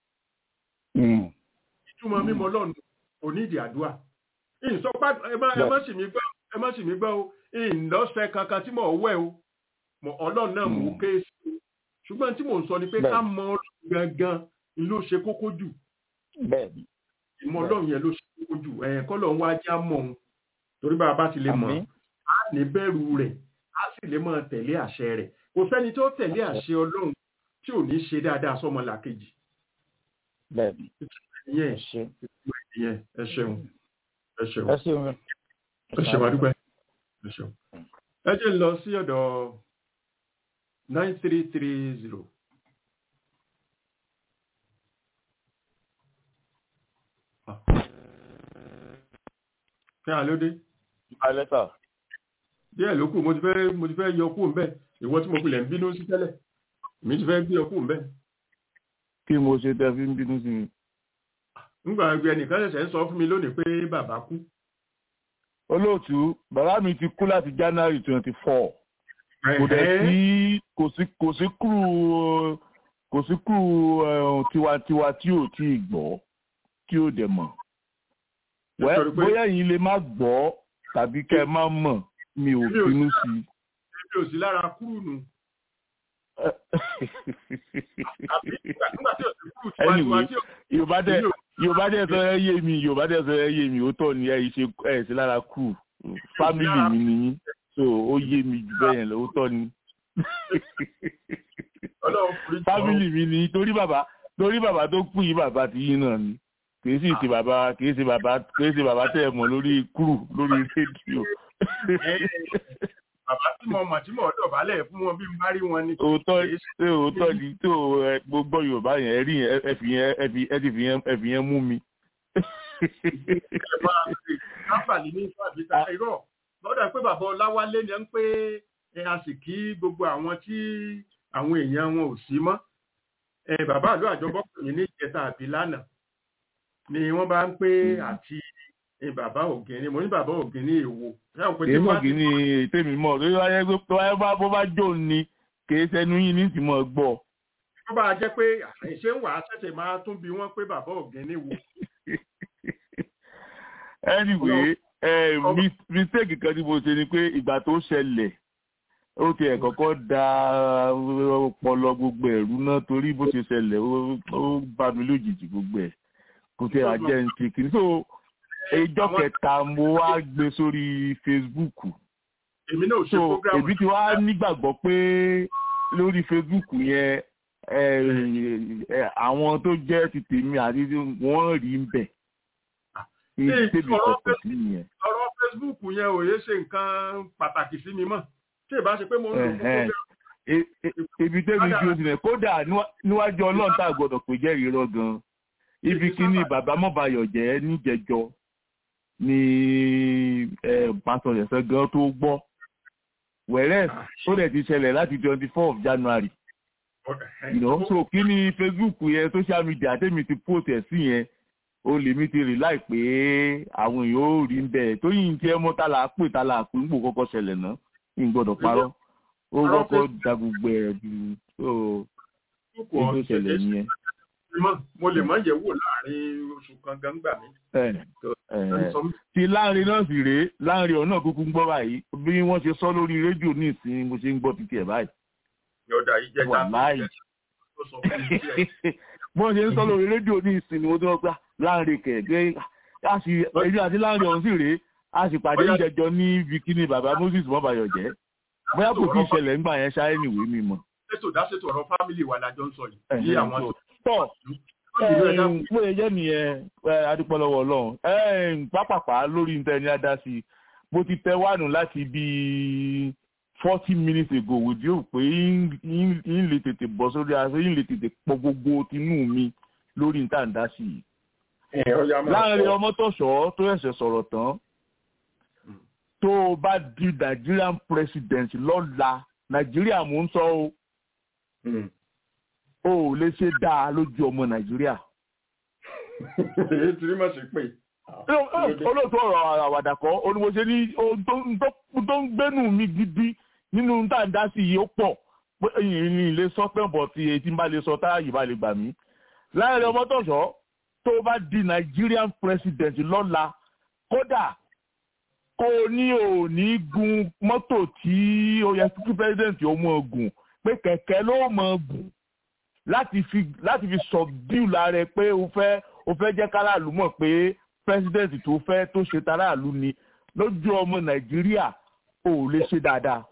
ìtumọ̀ mímọ́ lọ́nà onídìí àdúrà. ìsọpá ẹ má sì mí gbọ́ ẹ má sì mí gbọ́ o ìlọ́sẹ̀ kankan tí mò ń wẹ̀ o ọlọ́run náà mú kéésì o ṣùgbọ́n tí mò ń sọ ni pé ká mọ ọlọ́run gangan ló ṣe kókó jù. ìmọ̀ ọlọ́run yẹn ló ṣe kókó jù ẹ̀yìn kọ́ lọ́n wá já mọ̀ òun torí bá a bá ti lè mọ̀ á ní bẹ̀rù rẹ̀ á sì lè máa tẹ̀lé àṣẹ rẹ̀ kò sẹ́ni tó tẹ̀lé àṣẹ ọlọ́run tí ò ní ṣe dáadáa sọ́mọ làkejì. bẹ́ẹ̀ni ìyẹn ìyẹn ẹ ṣeun ẹ ṣeun ẹ ṣeun ẹ ṣeun adúgbò ẹ ṣeun. ẹ jẹ́ lọ sí ọ̀dọ̀ nine three three zero. kí á ló dé. alẹ́ sà díẹ̀ ló kù mo ti fẹ́ mo ti fẹ́ yọ kú ńbẹ̀ ìwọ tí mo pilẹ̀ ń bínú sí tẹ́lẹ̀ èmi ti fẹ́ gbé ọ kú ńbẹ̀. kí mo ṣe tẹ fi ń bínú sí mi. nígbà gbé ẹnìkan ṣẹ̀ṣẹ̀ ń sọ fún mi lónìí pé bàbá kú. olóòtú bàbá mi ti kú láti january twenty four kò dẹ̀ sí kò sí kò sí kúrú kò sí kúrú tiwantiwa tí ò tí ì gbọ́ tí ò dẹ̀ mọ̀ bóyá yìí lè má gbọ́ tàbí kẹ́ ẹ má mọ̀ mi ò bínú sí i. èmi ò sí lára kúrú nù. anyway yorùbá dẹ yorùbá dẹ sọ ẹ yé mi yorùbá dẹ sọ ẹ yé mi ó tọ́ ni ẹ ṣe ẹ sí lára kúrú fámìlì mi nìyí so ó yé mi jù bẹ́ẹ̀ yẹn lọ ó tọ́ ni. fámìlì mi nìyí torí bàbá torí bàbá tó kú yìí bàbá ti yín náà ni kìí sì ṣe bàbá kìí ṣe bàbá kìí ṣe bàbá tẹ̀ mọ́ lórí kúrú lórí rédíò. bàbá tí mo mọ̀ tí mo dọ̀bálẹ̀ fún wọn bí n bá rí wọn ni. òótọ́ ṣé òótọ́ ni tó ẹ gbogbo yorùbá yẹn ẹ rí yẹn ẹ fi yẹn ẹ fi ẹ ti fi yẹn ẹ fi yẹn mú mi. káfàlì ní ìfàbíta irọ́ lọ́dọ̀ pé bàbá ọláwálé ni ń pé a sì kí gbogbo àwọn tí àwọn èèyàn wọn ò sí mọ́ bàbá àlọ́ àjọbọ́kùnrin ní ìjẹta àbí lánàá ni wọ́n bá ń pé àti bàbá ògìní mo ní bàbá ògìní èwo. èmi ògìní tèmi mọ̀ lórí wáyé tó wáyé bá bó bá jò ní kìí sẹ́nu yín ní tìmọ̀ gbọ́. wọ́n bá jẹ́ pé àṣẹ ń wà á ṣẹ̀ṣẹ̀ máa tún bí wọ́n pé bàbá ògìní wo. anyway mistake kan tí mo ṣe ni pé ìgbà tó ṣẹlẹ̀ ó ti ẹ̀ kọ́kọ́ da ọpọlọ gbogbo ẹ̀rú náà torí bó ṣe ṣẹlẹ̀ ó bá mi lójijì gbogbo ẹ̀ kò tẹ̀ àjẹ́ ń ti kìíní so ìjọ kẹta mo wá gbé sórí facebook èmi náà ṣe so program èmi ti wá nígbàgbọ́ pé lórí facebook yẹn àwọn tó jẹ́ ti tèmi àti wọ́n rí ń bẹ̀ Ṣé tèmi ọ̀rọ̀ kọ̀ọ̀kan sí nìyẹn. ọ̀rọ̀ facebook yẹn ò yé ṣe nǹkan pàtàkì sí mi mọ́ tí ìbá ṣe pé mo ń lò fún Ẹ̀hẹ́n. program E- e- ibi tẹ́mi tí o ti rẹ̀ kódà níwá- níwájú ọlọ́run tá a gbọ́dọ̀ pé jẹ́ irọ́ gan-an ibi kíní bàbá mọ́bayọ̀ jẹ́ níjẹjọ ni pásítọ̀ ẹ̀sẹ̀ gan tó gbọ́ wẹ̀rẹ́ ó dẹ̀ ti ṣẹlẹ̀ láti twenty four of january you know so kí ni facebook yẹn social media tẹ́mi ti post ẹ̀ sí yẹn o lè mi ti rí láìpé àwọn èèyàn ó rí ń bẹ̀ tó yìí ń tiẹ́ mọ́ tá là á pè tá là á pè ń gbò kọ́kọ́ ṣẹlẹ̀ náà ń gbọ́dọ̀ parọ́ ó kọ́kọ́ da gbogbo ẹ̀ ju tó Facebook tó ṣẹlẹ̀ nìyẹn. mọ́ mo lè mọ́ yẹ̀ wò láàrin oṣù kan gan gbà mí. Ẹ, ẹ, ti láàrin náà sì rèé láàrin ọ̀nà kúkú ń gbọ́ báyìí bí wọ́n ṣe sọ lórí rédíò ní ìsìn mo ṣe ń gbọ́ títí ẹ̀ báyìí. yọ̀dà ìjẹta wà láàyè tó sọ fún mi díẹ̀. bọ́n ṣe ń sọ lórí rédíò ní ìsìn ni mo tó gbà láàrin kẹ̀kẹ́ a sì èyí àti láàrin ọ̀hún sì rèé a sì pàdé ìjẹjọ ní bikini bàbá moses mọ́bàyọ̀ jẹ́ bóyá kò tí ì ṣẹlẹ̀ ńgbà yẹn ṣáà ẹnìwé mi mọ̀. ṣètò dáṣètò ọ̀rọ̀ fámìlì wa lájọ ń sọ yìí bí àwọn tó tọ̀ mo lè jẹ́ nìyẹn ẹ, adúpẹ́ lọ́wọ́ ọlọ́run ẹ, pápápá lórí níta ẹni adá sí i mo ti tẹ wánu láti bí forty minutes ago wòdí ò pé yín lè tètè bọ́ sórí aṣọ yín lè tètè pọ gbogbo tinú mi lórí níta ẹ̀dá sí i láàrin ọmọ tọ̀sọ̀ tó ẹ̀sẹ̀ sọ̀rọ̀ tán tó o bá di nigerian president lọ́la nàìjíríà mò ń sọ o o ò lè ṣe dáa lójú ọmọ nàìjíríà. èyí tí mo ṣe pé. olóòtú ọ̀rọ̀ àwàdà kọ́ olùwòsàn ní ohun tó ń- tó- tó ń gbénú mi gidi nínú tá à ń dá sí yìí ó pọ̀ pé èyí ni ilé sọ pé bọ̀ tí etí ń bá lè sọ táyà yìí bá lè gbà mí. láàrin ọmọ tọ̀sọ̀ tó bá di nigerian president lọ́la kódà kó o ní ò ní gun mọ́tò tí ó yẹ kí president ó mọ̀ gùn pé kẹ̀kẹ́ ló mọ̀ gùn láti fi láti fi subdue lára ẹ pé o fẹ́ o fẹ́ jẹ́ káràlú mọ̀ pé president tó fẹ́ tó ṣe taráàlú ni lójú ọmọ nàìjíríà ò lè ṣe dáadáa.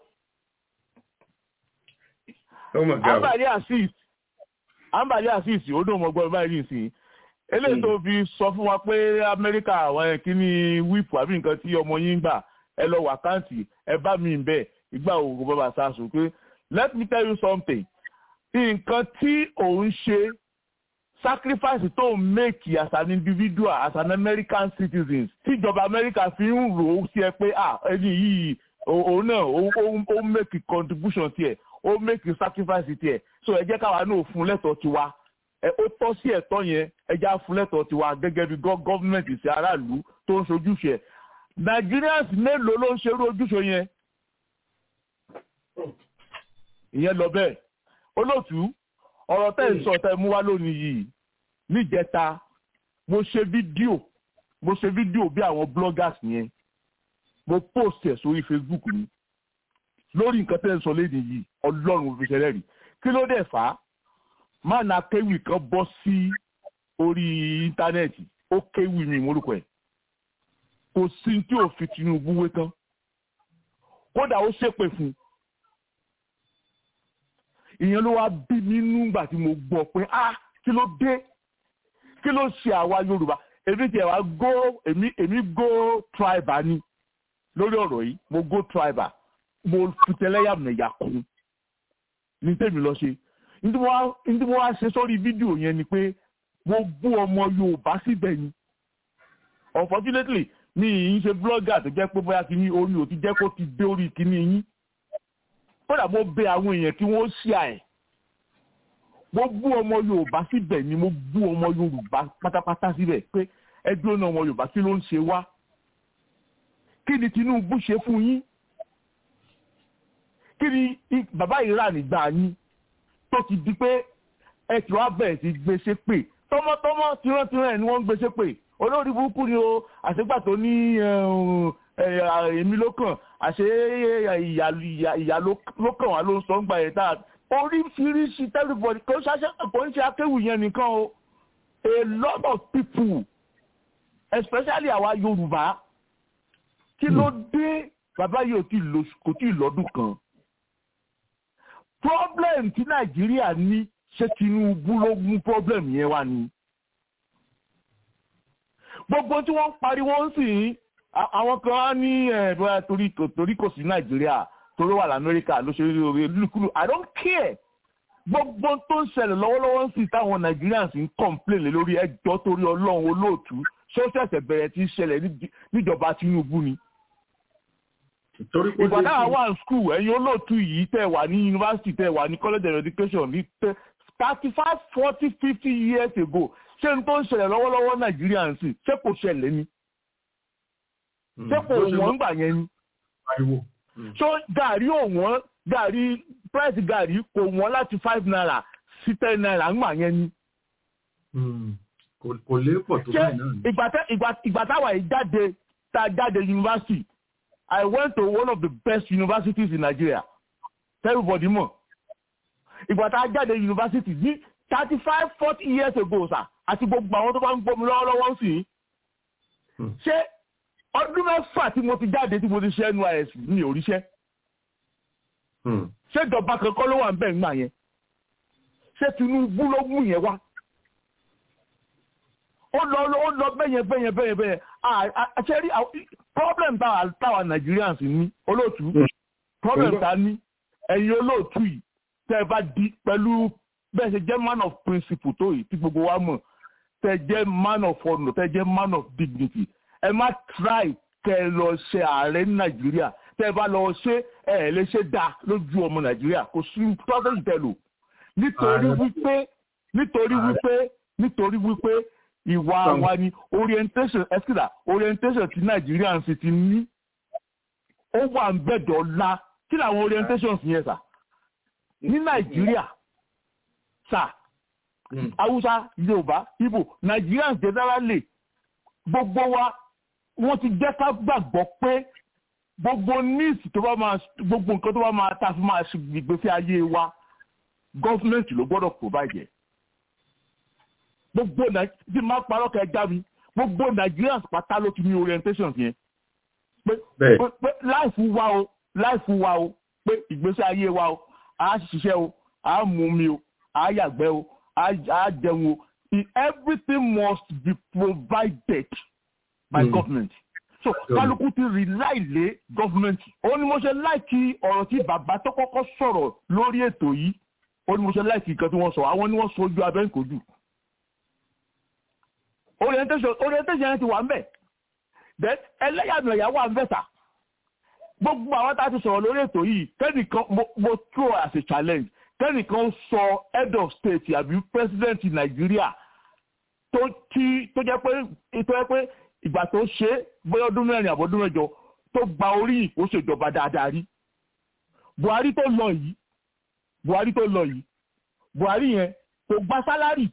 ambali asis ambali asis ó dùn mọ́ gbọ́ báyìí nìsín eléyìí tó fi sọ fún wa pé amẹ́ríkà àwọn ẹ̀ kí ni wíìpù àbí nǹkan tí ọmọ yín gbà ẹ lọ wà káǹtì ẹ bá mi bẹ̀ ìgbà òògùn bàbá sàṣù pé let me tell you something nǹkan tí òun ṣe sacrifice tó ń make as an individual as an american citizen tíjọba america fi ń rò ó sí ẹ pé ah ẹni yìí o- òun náà ó- ó ó make contribution tiẹ̀ ó make sacrifice tiẹ̀ so ẹ jẹ́ káwa náà fún lẹ́tọ̀ọ́ tiwa ẹ ó tọ́ sí ẹ̀tọ́ yẹn ẹ já fún lẹ́tọ̀ọ́ tiwa gẹ́gẹ́ bí gọ́- gọ́ọ̀mẹ̀ntì sí aráàlú tó ń ṣojúṣe ẹ̀ nigerians mélòó ló ń ṣerú ojúṣe yẹn ìyẹn lọ bẹ́ẹ̀ olóòtú ọ̀rọ̀ tẹ́ ń sọ tẹ́ mú wá lónìí yìí níjẹta mo ṣe fídíò mo ṣe fídíò bí àwọn bloggers yẹn mo post ẹ̀ sórí facebook mi lórí nǹkan tẹ́ ń sọ lẹ́yìn yìí ọlọ́run mo fi ṣẹlẹ̀ rí kí ló dẹ̀ fà á máàna kéwì kan bọ́ sí orí íńtánẹ́ẹ̀tì ó kéwì mi morúkọ ẹ̀ kò sí tí ò fi tinubu wé tán kódà ó ṣépè fún un ìyẹn ló wá bí mi nígbà tí mo gbọ́ pé ah kí ló dé kí ló ṣe àwa yorùbá èmi tiẹ̀ wá go èmi èmi go tribal ni lórí ọ̀rọ̀ yìí mo go tribal mo fi tẹlẹ́yàmẹ̀yà kún ní tèmi lọ ṣe ní tí mo wá ṣe sórí fídíò yẹn ni pé mo bú ọmọ yorùbá síbẹ̀ ni unfortunately mi ì ń ṣe blogger tó jẹ́ pé bóyá kí ní orí ò ti jẹ́ kó ti dé orí kíní yín kódà mo bẹ àwọn èèyàn kí wọ́n ṣí à ẹ̀ mo bú ọmọ yorùbá síbẹ̀ ni mo bú ọmọ yorùbá pátápátá síbẹ̀ pé ẹgbẹ́ ọ̀nà ọmọ yorùbá kí ló ń ṣe wá kí ni tinubu ṣe fún yín kí ni bàbá ìrà nígbà yín tó ti di pé ẹ ti wá bẹ̀rẹ̀ sí gbèsè pè tọmọtọmọ tìrantìran ẹ̀ ni wọ́n ń gbèsè pè olórí burúkú ni o àṣegbà tó ní èmi ló kàn àṣe ìyá ló kàn wá ló ń sọ ń gbà yẹn tá oríṣiríṣi everybody kò ń ṣe akéwì yẹn nìkan o a lot of people especially àwa yorùbá kí ló dé bàbá yìí kò tí ì lọ́dún kan problem tí nàìjíríà ní ṣé tinubu ló mú problem yẹn wá ni gbogbo tí wọ́n ń pariwo ń sìn àwọn kan á ní bóyá torí kò sí nàìjíríà torí wà lamẹ́ríkà ló ṣe rí lùkúlù i don't care gbogbo tó ń ṣẹlẹ̀ lọ́wọ́lọ́wọ́ ń sìn táwọn nigerians ń complain lórí ẹjọ́ torí ọlọ́run olóòtú ṣé ó ṣẹ̀ṣẹ̀ bẹ̀rẹ̀ tí ń ṣẹlẹ̀ níjọba tinubu ni ìgbà táwa wà ní skul ẹ̀yin olóòtú yìí tẹ̀ wà ní yunifásitì tẹ̀ wà ní college of education ní thirty five forty fifty years ago ṣé n tó ń ṣẹlẹ̀ lọ́wọ́lọ́wọ́ nàìjíríà ń sìn ṣé kò ṣẹlẹ̀ ni ṣé kò wọ́n gbà yẹn ni ṣó gàrí òwọ́n gàrí price gàrí kò wọ́n láti five naira sí ten naira ń gbà yẹn ni. kò lè pọ̀ tó báyìí náà ni. ìgbà táwa yìí jáde tá a jáde yunifásitì I went to one of the best universities in Nigeria. Everybody mọ̀. Ìgbà tá a jáde university ní thirty five forty years ago sà àti gbogbo àwọn tó bá ń gbọ́ mi lọ́wọ́lọ́wọ́ sí i. Ṣé ọdún mẹ́fà tí mo ti jáde tí mo ti ṣe NYSC mi ò ríṣẹ́? Ṣé ìjọba kankan ló wà ń bẹ̀ ń gbà yẹn? Ṣé Tinubu ló mú yẹn wá? ó lọ ó lọ bẹ́yẹn bẹ́yẹn bẹ́yẹn bẹ́yẹn àṣẹrí problem táwa táwa Nigerians ní olóòtú problem ta ní ẹ̀yin olóòtú yìí tẹ́ ẹ bá di pẹ̀lú bẹ́ẹ̀ ṣe jẹ́ man of principle tó yìí tí gbogbo wa mọ̀ tẹ́ ẹ jẹ́ man of honour tẹ́ ẹ jẹ́ man of dignity ẹ má try kẹ́ ẹ lọ ṣe ààrẹ ní Nàìjíríà tẹ́ ẹ bá lọ ṣe ẹ ẹ lè ṣe dá lójú ọmọ Nàìjíríà kò sí tọ́sẹ̀ tẹ̀lò nítorí wípé nítorí wípé nítorí wípé ìwà wa ni orientation ẹsìkìlà orientation ti nàìjíríà ń sì ti ní ó wà ń bẹ̀dọ̀ la kí làwọn orientations yẹn sà ní nàìjíríà sà haúsá yorùbá ibo nigerians generally gbogbo wa wọ́n ti jẹ́ ká gbàgbọ́ pé gbogbo needs tó bá máa gbogbo nǹkan tó bá máa ta fi máa gbèsè ayé wa gọ́fúmẹ̀ntì ló gbọ́dọ̀ provide gbogbo tí máa parọ́ kẹ já mi gbogbo nigerians pátá ló ti ní orientation yẹn pé pé láìfù wa o láìfù wa o pé ìgbésí ayé wa o à á ṣiṣẹ́ o à á mú mi o à á yàgbẹ́ o à á jẹun o everything must be provided by mm. government so kálukú ti rely lé government ó ní mo ṣe láìkí ọ̀rọ̀ tí bàbá tó kọ́kọ́ sọ̀rọ̀ lórí ètò yìí ó ní mo ṣe láìkí nǹkan tí wọ́n sọ àwọn ni wọ́n sojú abẹ́ǹkojú orientation orientation yẹn ti wà ń bẹ̀ then ẹlẹ́yàmẹ̀yà wà ń bẹ̀ sà gbogbo àwọn tá a ti sọ̀rọ̀ lórí ètò yìí kẹ́nìkan mo throw as a challenge kẹ́nìkan sọ head of state àbí president nàìjíríà tó tí tó jẹ́ pé tó jẹ́ pé ìgbà tó ṣe bóyá ọdún mẹ́rin àbọ̀dún mẹ́jọ tó gba orí ìkó ṣèjọba dáadáa rí buhari tó lọ yìí buhari tó lọ yìí buhari yẹn kò gba sálárì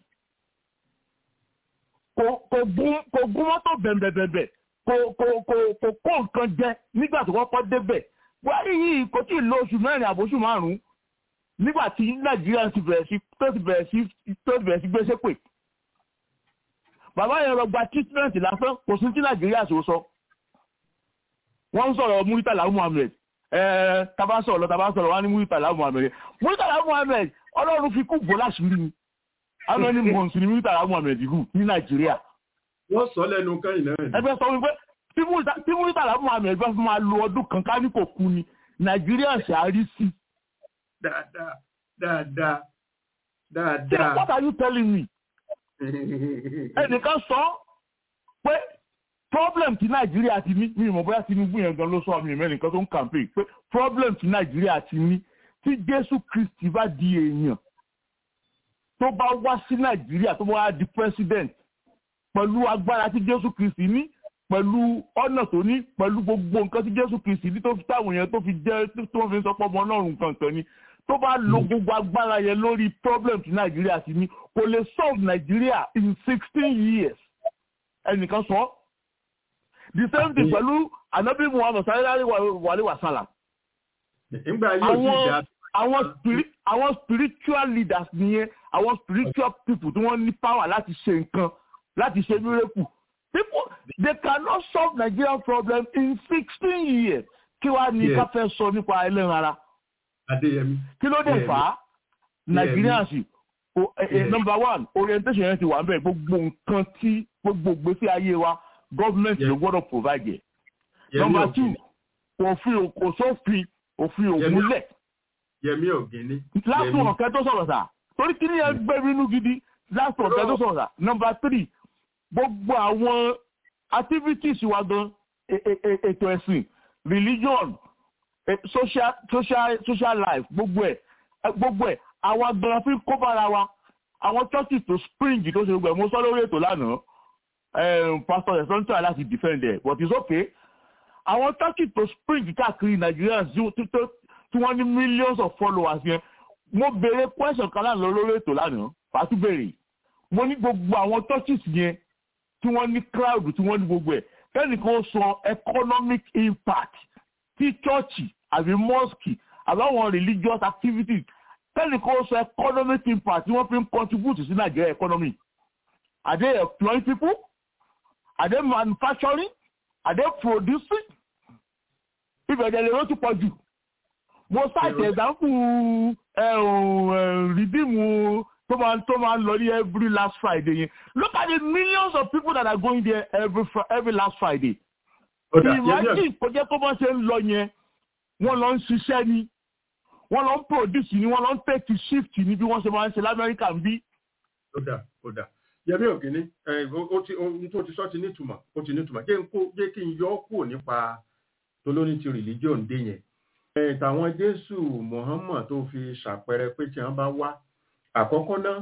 kò gún mọ́tò bẹ̀m̀bẹ̀bẹ̀bẹ̀ kò kò kò kò kó nǹkan jẹ nígbà tó kọ́kọ́ débẹ̀ buhari yìí kò tí ì lo oṣù mẹ́rin àbóṣù márùn-ún nígbà tí nàìjíríà ti bẹ̀rẹ̀ sí tó ti bẹ̀rẹ̀ sí tó ti bẹ̀rẹ̀ sí gbéṣẹ́ pè bàbá yẹn lọ gba treatment lásán kò sí tí nàìjíríà ṣe sọ wọ́n ń sọ̀rọ̀ muritala muhammed ẹ̀ẹ́ taba sọ̀rọ̀ lọ taba sọ̀rọ̀ wọ́n ní muritala muhammed muritala muhammed ọlọ́run fi kú bò láṣìírí ni how many months ni muritala muhammed hù ní nàìjíríà. wọ́n sọ lẹ́nu kẹ́yìn náà. ẹgbẹ́ sọ wípé tí muritala muhammed bá fi máa lo ọdún kan ká ní kò kú ni nàìjíríà ṣàárí sí. dáadáa dáadáa dáadáa. what are you telling me? ẹnìkan sọ pé problem ti nàìjíríà ti ní mi ìmọ̀ bóyá tinubu yẹn gan ló sọ mi ìmẹ́nìkan tó ń campaign pé problem ti nàìjíríà ti ní tí jésù kristi bá di èèyàn tó bá wá sí nàìjíríà tó bá wá di president pẹ̀lú agbára tí jésù kristi ní pẹ̀lú ọ̀nà tó ní pẹ̀lú gbogbo nǹkan tí jésù kristi ní tó fi táwọn èèyàn tó fi jẹ́ tó fi sọ pé ọmọ ọlọ́run kankan ni tó bá lo gbogbo agbára yẹn lórí problem tí nàìjíríà ti ní kò lè solve nàìjíríà in sixteen years ẹnìkan sọ the same thing pẹ̀lú anabi muhammed sallallahu alayhi wa sallam. àwọn àwọn spirit àwọn spiritual leaders nìyẹn àwọn spiritual people tí wọ́n ní power láti ṣe nǹkan láti ṣe miracle people they cannot solve Nigerian problem in sixteen years kí wàá ní ká fẹ́ sọ nípa ẹlẹ́ran ara kí ló dé fà á Nigerians number one orientation yẹn ti wà nbẹ gbogbo nǹkan tí gbogbo gbèsè ayé wa government ló gbọ́dọ̀ provide yẹ number two òfin kò sófin òfin òmúlẹ̀ yẹmi ògìní. last one ọ̀kẹ́ tó sọ̀rọ̀ sà torí kí ni ẹ gbé nínú gidi last one ọ̀kẹ́ tó sọ̀rọ̀ sà number three gbogbo àwọn activities wa gan ètò ẹ̀sìn religion social social social life gbogbo ẹ̀ gbogbo ẹ̀ àwa gan fi kó bára wa àwọn churches tó spring tó ṣe gbogbo ẹ̀ mo sọ lórí ètò lánàá pastor ẹ̀sán tó yà láti defend ẹ̀ but it's okay àwọn churches tó spring káàkiri Nigeria tí wọ́n ní millions of followers yẹn mo béèrè question kan lánàá lórí ètò lánàá pàtó béèrè mo ní gbogbo àwọn churches yẹn tí wọ́n ní crowd tí wọ́n ní gbogbo ẹ̀ kẹ́nìkan sọ economic impact tí church àbí mosque àbáwọn religious activities kẹ́nìkan sọ economic impact tí wọ́n fi ń contribute sí Nigeria economy are they employing people are they manufacturing are they producing ìbẹ̀rẹ̀ lè ló ti pọ̀ jù mo ṣàìsàn example rìdíìmù tó máa tó máa ń lọ ní every last friday yẹn look at the millions of people that are going there every every last friday. imagine kò jẹ́ kó bá ṣe ń lọ yẹn wọ́n lọ ń ṣiṣẹ́ ni wọ́n lọ ń produce ni wọ́n lọ ń take shift ni bí wọ́n ṣe máa ń ṣe lamẹ́ríkà ń bí. ó dà ó dà yẹmi ògìní ohun tó ti sọ ti nítumọ̀ ó ti nítumọ̀ jẹ́ kí n yọ ọ́ kúrò nípa tolóní ti religion dé yẹn tàwọn jésù muhammad tó fi ṣàpẹẹrẹ pé tí wọn bá wá àkọ́kọ́ náà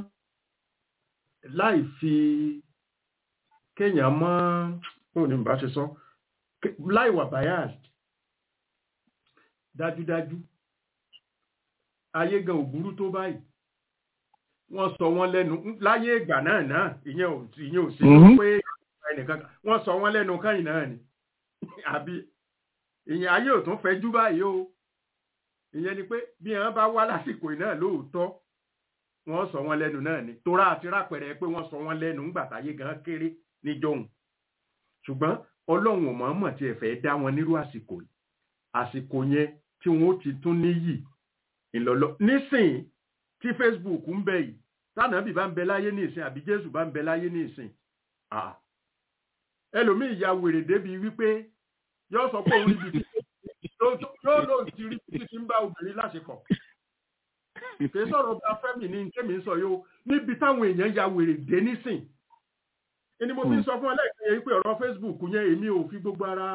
láì fi kéèyàn mọ́ bóun ni bá ṣe sọ láì wà biased dájúdájú ayé gan òbúrú tó báyìí wọ́n sọ wọ́n lẹ́nu láyé ìgbà náà náà ìyẹn ò ìyẹn ò sí pé ẹnìkan wọ́n sọ wọ́n lẹ́nu káyìn náà ni àbí ìyẹn ayé ò tún fẹ́ jú báyìí o ìyẹn ni pé bí wọn bá wá lásìkò náà lóòótọ́ wọ́n sọ wọ́n lẹ́nu náà ni torá àti rápẹ̀rẹ̀ pé wọ́n sọ wọ́n lẹ́nu ńgbà táyé gan kéré níjọ́hun ṣùgbọ́n ọlọ́run ò mọ̀ọ́mọ̀ tí ẹ fẹ́ dá wọn nírú àsìkò yìí àsìkò yẹn tí wọn ó ti tún níyì ìlọlọ nísìn tí Facebook ń bẹ yìí tánàbì bá ń bẹ láyé ní ìsìn àbí Jésù bá ń bẹ láyé ní ìsìn ẹlòmíì ya wèrè débi wípé yóò sọ pé òun níbi yóò lóun ti rí títí tí ń bá obìnrin láṣepọ̀ kì í sọ̀rọ̀ bá fẹ́mi ní kémi ń sọ yóò níbi táwọn èèyàn ya wèrè dé nísìn ẹni mo fi ń sọ fún ẹlẹ́ẹ̀kẹ́ yẹn pé ọ̀rọ̀ Facebook yẹn èmi ò fi gbogbo ara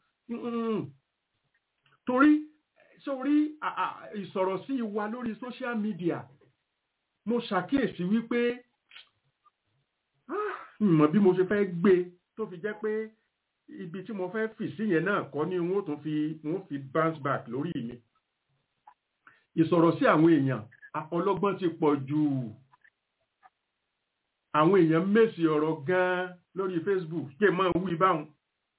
torí sórí ìsọ̀rọ̀ sí wa lórí social media mo ṣàkíyèsí wípé ìmọ̀ bí mo ṣe fẹ́ gbé tó fi jẹ́ pé ibi tí mo fẹ́ fì sí yẹn náà kọ́ ni wọ́n tún fi wọ́n fi bounce back lórí mi ìsọ̀rọ̀ sí àwọn èèyàn ọlọ́gbọ́n ti pọ̀ jù àwọn èèyàn mèsì ọ̀rọ̀ gan-an lórí Facebook kí ẹ máa wí báwọn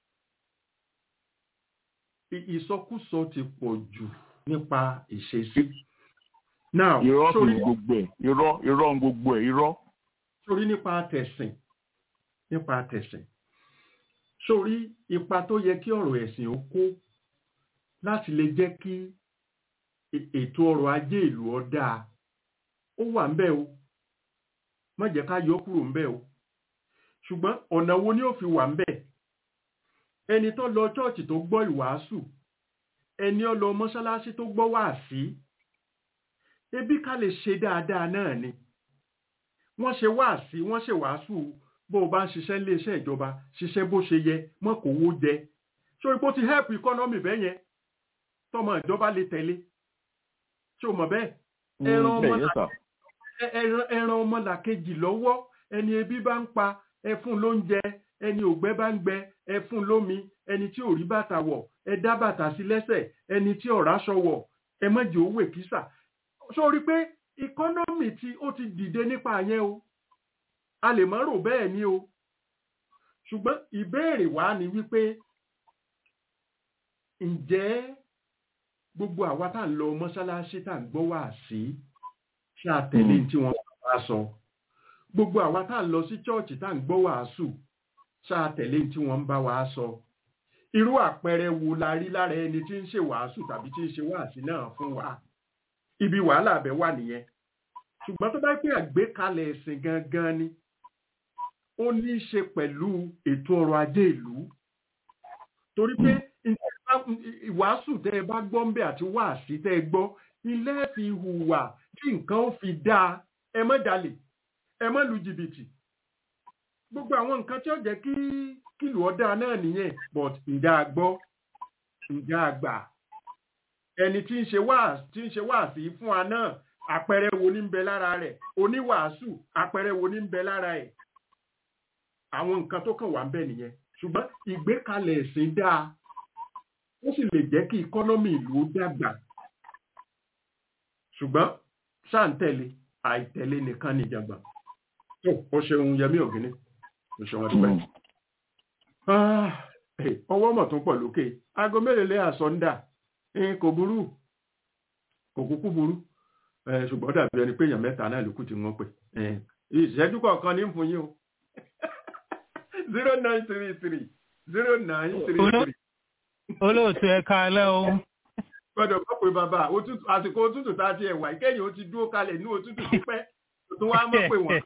ìsọkúsọ ti pọ̀ jù nípa ìṣesí. now irọ́ sì gbogbo ẹ̀ irọ́ irọ́ gbogbo ẹ̀ irọ́. sórí nípa tẹ̀sìn nípa tẹ̀sìn sórí ipa tó yẹ kí ọ̀rọ̀ ẹ̀sìn ó kó láti lè jẹ́ kí ètò ọrọ̀ ajé ìlú ó dáa ó wà ń bẹ̀ o má jẹ́ ká yọ kúrò ń bẹ̀ o ṣùgbọ́n ọ̀nà wo ni ó fi wà ń bẹ̀ ẹni tó lọ chọ́ọ̀chì tó gbọ́ ìwàásù ẹni ó lọ mọ́ṣáláṣí tó gbọ́ wá sí ebi ká lè ṣe dáadáa náà ni wọ́n ṣe wá sí wọ́n ṣe wàásù bó o bá ń ṣiṣẹ́ iléeṣẹ́ ìjọba ṣiṣẹ́ bó ṣe yẹ mọ́ kó owó jẹ sórí pé ó ti help economy bẹ́ẹ̀ yẹn tọmọ ìjọba lè tẹ̀lé ṣé o mọ̀ bẹ́ẹ̀ ẹran ọmọ ẹran ọmọ làkejì lọ́wọ́ ẹni ebi bá ń pa ẹ fún lóúnjẹ ẹni ògbẹ́ bá ń gbẹ ẹ fún lómi ẹni tí ò rí bàtà wọ̀ ẹ dá bàtà sí lẹ́sẹ̀ ẹni tí ọ̀rá aṣọ wọ̀ ẹ mọ̀jẹ̀ owó èkísà sórí pé economy tí ó ti dìde nípa yẹn o a lè mọ́ rò bẹ́ẹ̀ ni o ṣùgbọ́n ìbéèrè wa ni wípé ǹjẹ́ gbogbo àwa tá à ń lọ mọ́ṣáláṣí tá à ń gbọ́ wá sí ṣàtẹ̀lé tí wọ́n bá sọ gbogbo àwa tá à ń lọ sí chọ́ọ̀chì tá à ń gbọ́ wàásù ṣàtẹ̀lé tí wọ́n ń bá wa sọ irú àpẹẹrẹ wo la rí lára ẹni tí ń ṣe wàásù tàbí tí ń ṣe wàásì náà fún wa ibi wàhálà abẹ wà nìyẹn ṣùgbọ́n tó bá pé àgbékalẹ̀ ẹ̀sìn gangan ni ó ní í ṣe pẹ̀lú ètò ọrọ̀ ajé ìlú torí pé ìwàásù tẹ́ ẹ bá gbọ́ ń bẹ̀ àti wàásì tẹ́ ẹ gbọ́ ilé fi hùwà tí nǹkan ó fi dáa ẹ má jalè ẹ má lu jìbìtì gbogbo àwọn nǹkan tí ó jẹ́ kí kìlù ọ̀dà náà nìyẹn but ǹjẹ́ a gbọ́ ǹjẹ́ a gbà ẹni tí ń ṣe wáàsí tí ń ṣe wáàsí fún wa náà àpẹẹrẹ wo ní ń bẹ lára rẹ̀ oníwàásù àpẹẹrẹ wo ní ń bẹ lára ẹ̀ àwọn nǹkan tó kàn wá ń bẹ nìyẹn ṣùgbọ́n ìgbékalẹ̀ ẹ̀sìn dáa ó sì lè jẹ́ kí ìkọ́nọ́mì ìlú ó dàgbà ṣùgbọ́n ṣáǹtẹ̀lé àìtẹ̀lé nìkan nìjàgbà tó ó ṣeun yẹmí ògínní ó ṣe wọn dúpẹ́. ọwọ́ mọ̀ tó pọ̀ lókè aago mélòó lé àsọ̀ndà kò burú kò kúkú burú ṣùgbọ́n dàbí ẹni pé èèyàn mẹ́ta náà ló kù tí wọ́n pè ìṣẹ́jú kọ̀ọ̀kan ní fún yín o zero nine three three zero nine three three. olóòtú ẹ káalẹ́ o. gbọ́dọ̀ gbọ́ pé bàbá àsìkò òtútù tá a ti ẹ̀wà ìkẹyìn ó ti dúró kalẹ̀ ní òtútù tó pẹ́ tó wá mọ̀ pé wọ́n.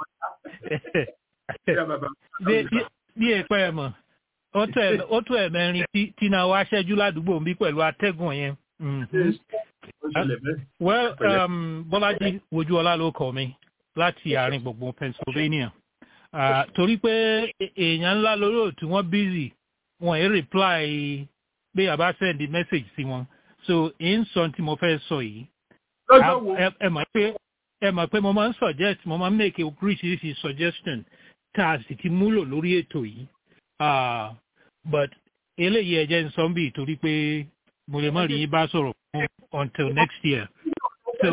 bí èpẹ́ ẹ̀ mọ̀ ó tó ẹ̀ mẹ́rin tí náà wá ṣẹ́jú ládùúgbò mi pẹ̀lú atẹ́gùn yẹn. well um, bọ́lájí wojúọlá ló kọ mi láti àárín gbùngbùn pennsylvania uh, torí pé èèyàn ńlá lórí òtún wọn bízì wọn ì reply pé àbá send message sí wọn so in sọ tí mo fẹ́ sọ yìí ẹ mọ̀ pé ẹ mọ̀ pé mo máa ń suggest mo máa ń make a oríṣiríṣi suggestion tá a sì ti múlò lórí ètò yìí but eléyìí ẹ jẹ́ ń sọ bí torí pé mo lè má rí yín bá sọ̀rọ̀ fún until next year. so